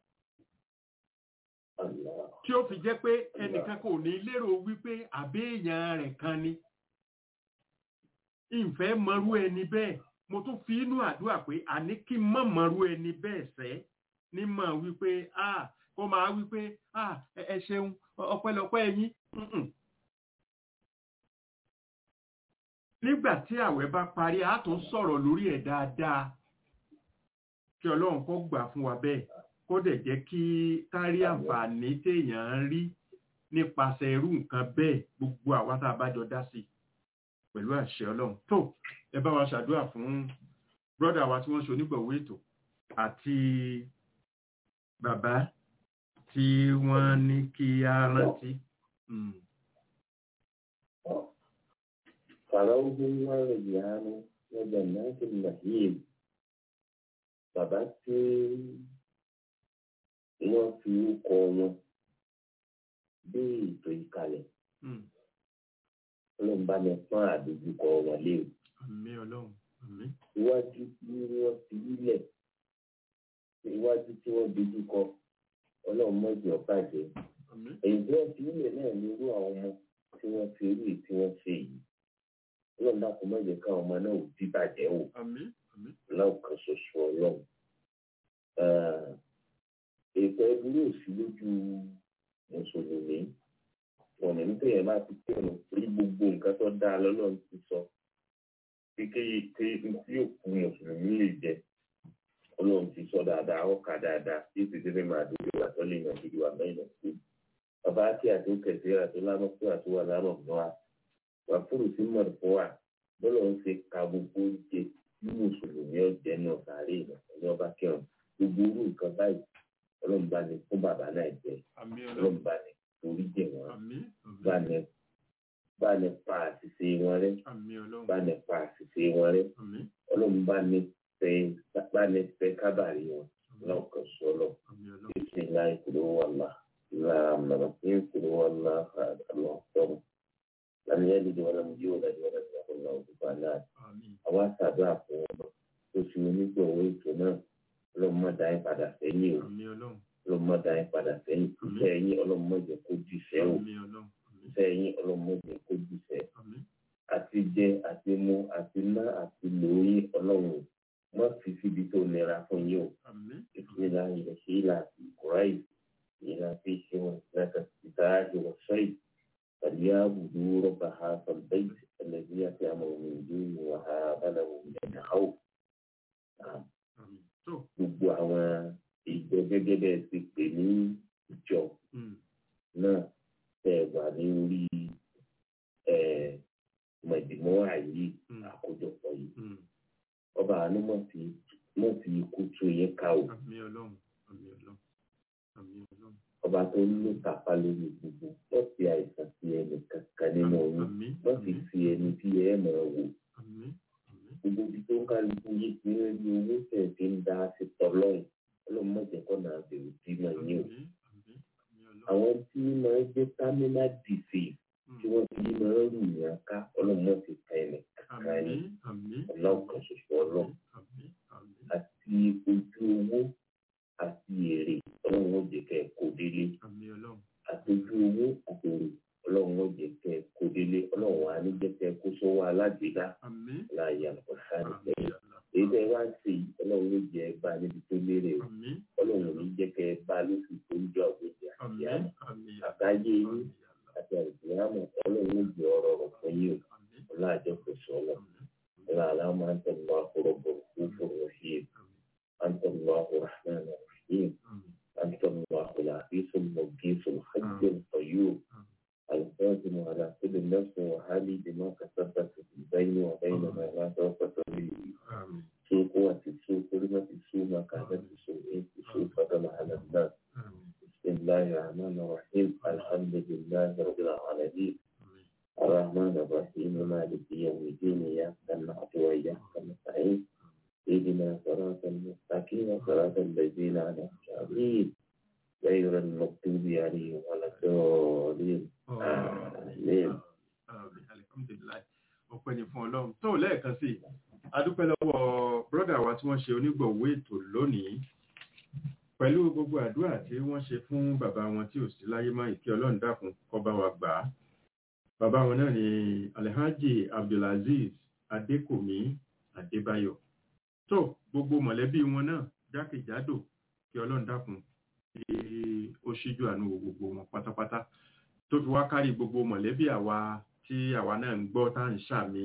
Allah. tí ó fi jẹ́ pé ẹnìkan kò ní lérò wípé àbẹ́ẹ̀yàn rẹ̀ kan ni ìfẹ́ mọ̀rú ẹni bẹ́ẹ̀ mo tún fi inú àdúrà pé àní kí n mọ̀ mọ̀rú ẹni bẹ́ẹ̀ sẹ́ ní mọ̀ wípé a kó máa wípé a ẹ ṣeun ọpẹ́lọpẹ́ yín Mm-mm. nígbà tí àwẹ̀ bá parí a tún sọ̀rọ̀ lórí ẹ̀ dáadáa kí ọlọ́run kó gbà fún wa bẹ́ẹ̀ kó kó dẹ̀ jẹ́ kí kárí àǹfààní téèyàn ń rí nípasẹ̀ irú nǹkan bẹ́ẹ̀ gbogbo àwa tá a bá jọ dá sí i pẹ̀lú àṣẹ ọlọ́run tó ẹ bá wa ṣàdúrà fún brọ́dà wa tí wọ́n ṣe onígbọ̀wọ́ ètò àti bàbá tí wọ́n ní kí á rántí. Mm. فروض وريان وجنات النعيم bàbá tí wọ́n fi orúkọ wọn gbé ètò ìkàlẹ̀ Mm. ọlọ́run bá mi pọ́n àdójúkọ wọn léwu àmín ọlọ́run àmín iwájú tí wọ́n fi lílẹ̀ iwájú tí wọ́n dojúkọ ọlọ́run mọ̀jì ọ̀bàjẹ́ àmín èyí tí wọ́n fi lílẹ̀ náà ní irú àwọn ọmọ tí wọ́n fi irú èyí tí wọ́n ṣe yìí ọlọ́run dákun mọ̀jẹ̀ káwọn ọmọ náà ò díbàjẹ́ wò àmín àmín lọ́ọ̀kan ṣoṣo ọlọ́run. ètò ẹbúrú òsì lójú mùsùlùmí ọ̀nà nítorí ẹ̀ máa ti kírun orí gbogbo nǹkan tó dáa lọ́lọ́run ti sọ kékeré ké tí òkú mùsùlùmí lè jẹ ọlọ́run ti sọ dáadáa ọkà dáadáa tí ó ti débẹ̀ máa dúró wà tó lè yàn gidi wà mẹ́rin náà sí. bàbá àti àti òkèsè àti lámọ́ fún àti wà lámọ̀ fún wa wà fúrù sí mọ̀ fún wa bọ́lọ̀ ń ṣe ka gbogbo oúnjẹ tí mùsùlùmí ọ̀jẹ̀ náà sàárè ìrìn ọba kẹrin gbogbo orú nǹkan báyìí ọlọ́run bá ní fún bàbá náà jẹ àmín ọlọ́run ọlọ́run bá ní torí jẹ wọn àmín bá àmín ní bá ní pa àṣìṣe wọn rẹ àmín ọlọ́run bá ní pa àṣìṣe wọn rẹ àmín ọlọ́run bá ní fẹ́ bá ní fẹ́ kábàárì wọn lọ́kàn sọ́lọ́ àmín ọlọ́run بسم الله قل هو الله لا الرحيم قل هو الله أحد الله الصمد لم يلد ولم يولد ولم يكن له كفوا أحد àmín àwa ṣàdúrà fún ọmọ tó fi onígbọ̀wọ́ ètò náà ọlọ́mọ dá yín padà sẹ́yìn o àmín ọlọ́run ọlọ́mọ dá yín padà sẹ́yìn iṣẹ́ yín ọlọ́mọ jẹ́ kó jùṣẹ́ o àmín ọlọ́run àmín iṣẹ́ yín ọlọ́mọ jẹ́ kó jùṣẹ́ àmín àti jẹ àti mu àti ná àti lò yín ọlọ́run mọ́ fi síbi tó nira fún yín o àmín ìfúnilá ilẹ̀ ṣe ìlà ìkùráì ìlà fi ṣe wọn láti ìdájọ́ wọ sọ́yì فليعبدوا رب هذا البيت الذي يأتيهم من دونه وهذا لهم من خوف àmín tó gbogbo àwọn ìjọ gẹ́gẹ́ bẹ́ẹ̀ ti pè ní ìjọ mm, náà tẹ̀ wà ní orí mọ̀jìmọ́ àyè mm, àkójọpọ̀ yìí mm. ọba àánú mọ̀ sí mọ̀ sí ikú tó yẹ ká o àmín ọlọ́run àmín ọlọ́run àmín ọlọ́run ọba tó ń lò kápá lórí gbogbo wọ́n fi àìsàn sí ẹnì kankan nínú oyún àmín wọ́n fi àmín sí ẹni tí ẹ mọ̀ ọ́ wò àmín àmín gbogbo ibi tó ń kálukú yé ti ń rí owó tẹ̀ fi ń dá sí tọ́lọ́run ọlọ́mọdékọ́ náà bẹ̀rù tí mọ̀ yín o. àmín àmín àmín ọlọ́run àwọn tí máa ń jẹ́ terminal disease tí wọ́n fi máa ń rù yàn ká ọlọ́mọ ti ka ẹ̀mẹ̀ kankan ní àmín àmín ọlọ́kan ṣoṣo ọlọ́run àmín àmín àti ojú owó àti èrè ọlọ́run ó jẹ́ kẹ́ ẹ kó délé àmín ọlọ́run àti ojú owó àti èrè ọlọ́run ó jẹ́ kẹ́ ẹ kó délé ọlọ́run á ní jẹ́ kẹ́ ẹ kó sọ́wọ́ alágbèéká àmín láàyè àkọsá nígbà àmín yìí èyí tẹ́ ẹ wá ń ṣe yìí ọlọ́run ló jẹ́ ẹ bá níbi tó lérè o àmín ọlọ́run ò ní jẹ́ kẹ́ ẹ bá lóṣù tó ń jọ àgbèjì àti àmín àmì àmín àgbáyé yín àti àìsílámù ọlọ́run ó jẹ́ ọ̀rọ̀ ọ̀rọ̀ fún yín o àmín ọlọ́àjọ kò sọ lọ àmín اللهم أنت الله رب الخوف الرحيم أنت الله الرحمن الرحيم àmín أنت الله العزيز المجيد الحي القيوم القادم على كل نفس وحالي بما كسبت في البين وبين ما لا توقف به àmín سوء قوة السوء كلمة السوء ما كانت السوء السوء فضل على الناس àmín بسم الله الرحمن الرحيم الحمد لله رب العالمين àmín الرحمن الرحيم مالك يوم الدين إياك نعبد وإياك نستعين اهدنا صراط المستقيم صراط الذين أنعمت عليهم غير المغضوب عليهم ولا الضالين آمين Àmín. Alhamdulillah. ọpẹ́ ni fún ọlọ́run tó lẹ́ẹ̀kan sí i. a dúpẹ́ lọ́wọ́ brọ́dà wa tí wọ́n ṣe onígbọ̀wọ́ ètò lónìí pẹ̀lú gbogbo àdúrà tí wọ́n ṣe fún bàbá wọn tí ò sí láyé máa ìkí ọlọ́run dákun kó bá wa gbà á bàbá wọn náà ni alhaji abdulaziz adékòmí adébáyọ̀ tó gbogbo mọ̀lẹ́bí wọn náà jákèjádò kí ọlọ́run dákun kí ó ṣíjú àánú wo gbogbo wọn pátápátá tó fi wá kárí gbogbo mọ̀lẹ́bí àwa tí àwa náà ń gbọ́ tá à ń ṣàmì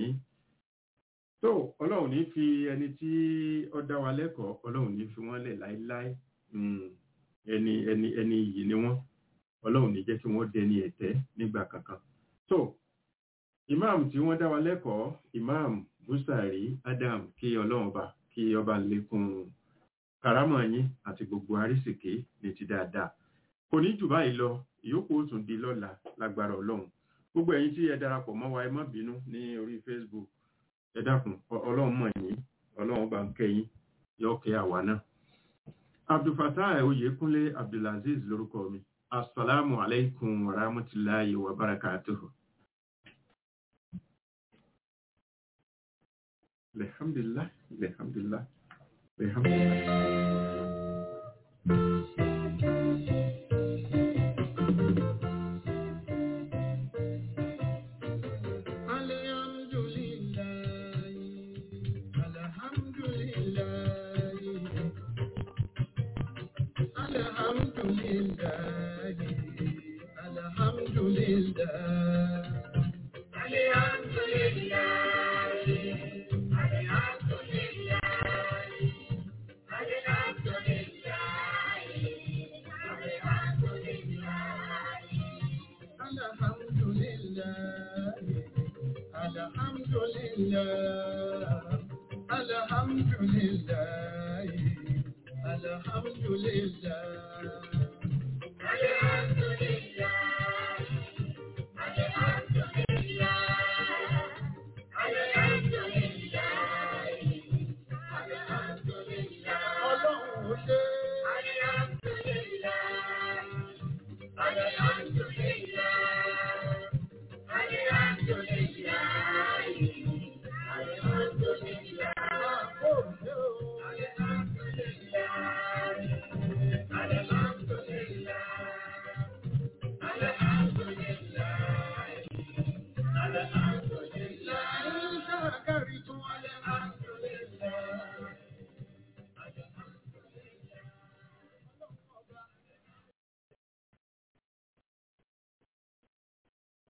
tó ọlọ́run ní fi ẹni tí ó dá wa lẹ́kọ̀ọ́ ọlọ́run ní fi wọ́n lẹ̀ láéláé Mm. ẹni ẹni ẹni iyì ni wọ́n ọlọ́run ní jẹ́ kí wọ́n dẹni ẹ̀tẹ́ nígbà kankan so imam tí wọ́n dá wa lẹ́kọ̀ọ́ imam busari adam kí ọlọ́run bá kí ọba lékún karamọ̀ yín àti gbogbo arísìkí ní ti dáadáa kò ní jù báyìí lọ ìyókù ó tún di lọ́la lágbára ọlọ́run gbogbo ẹ̀yin tí ẹ darapọ̀ mọ́ wa ẹ má bínú ní orí facebook ẹ dákun ọlọ́run mọ̀ yín ọlọ́run bá ń kẹ́yìn yọ kẹ́ àwa náà abdulfatah oyèkúnlé abdulaziz lórúkọ mi assalamu alaikum wa rahmatullahi wa barakatuhu alhamdulillah alhamdulillah alhamdulillah Alhamdulillah.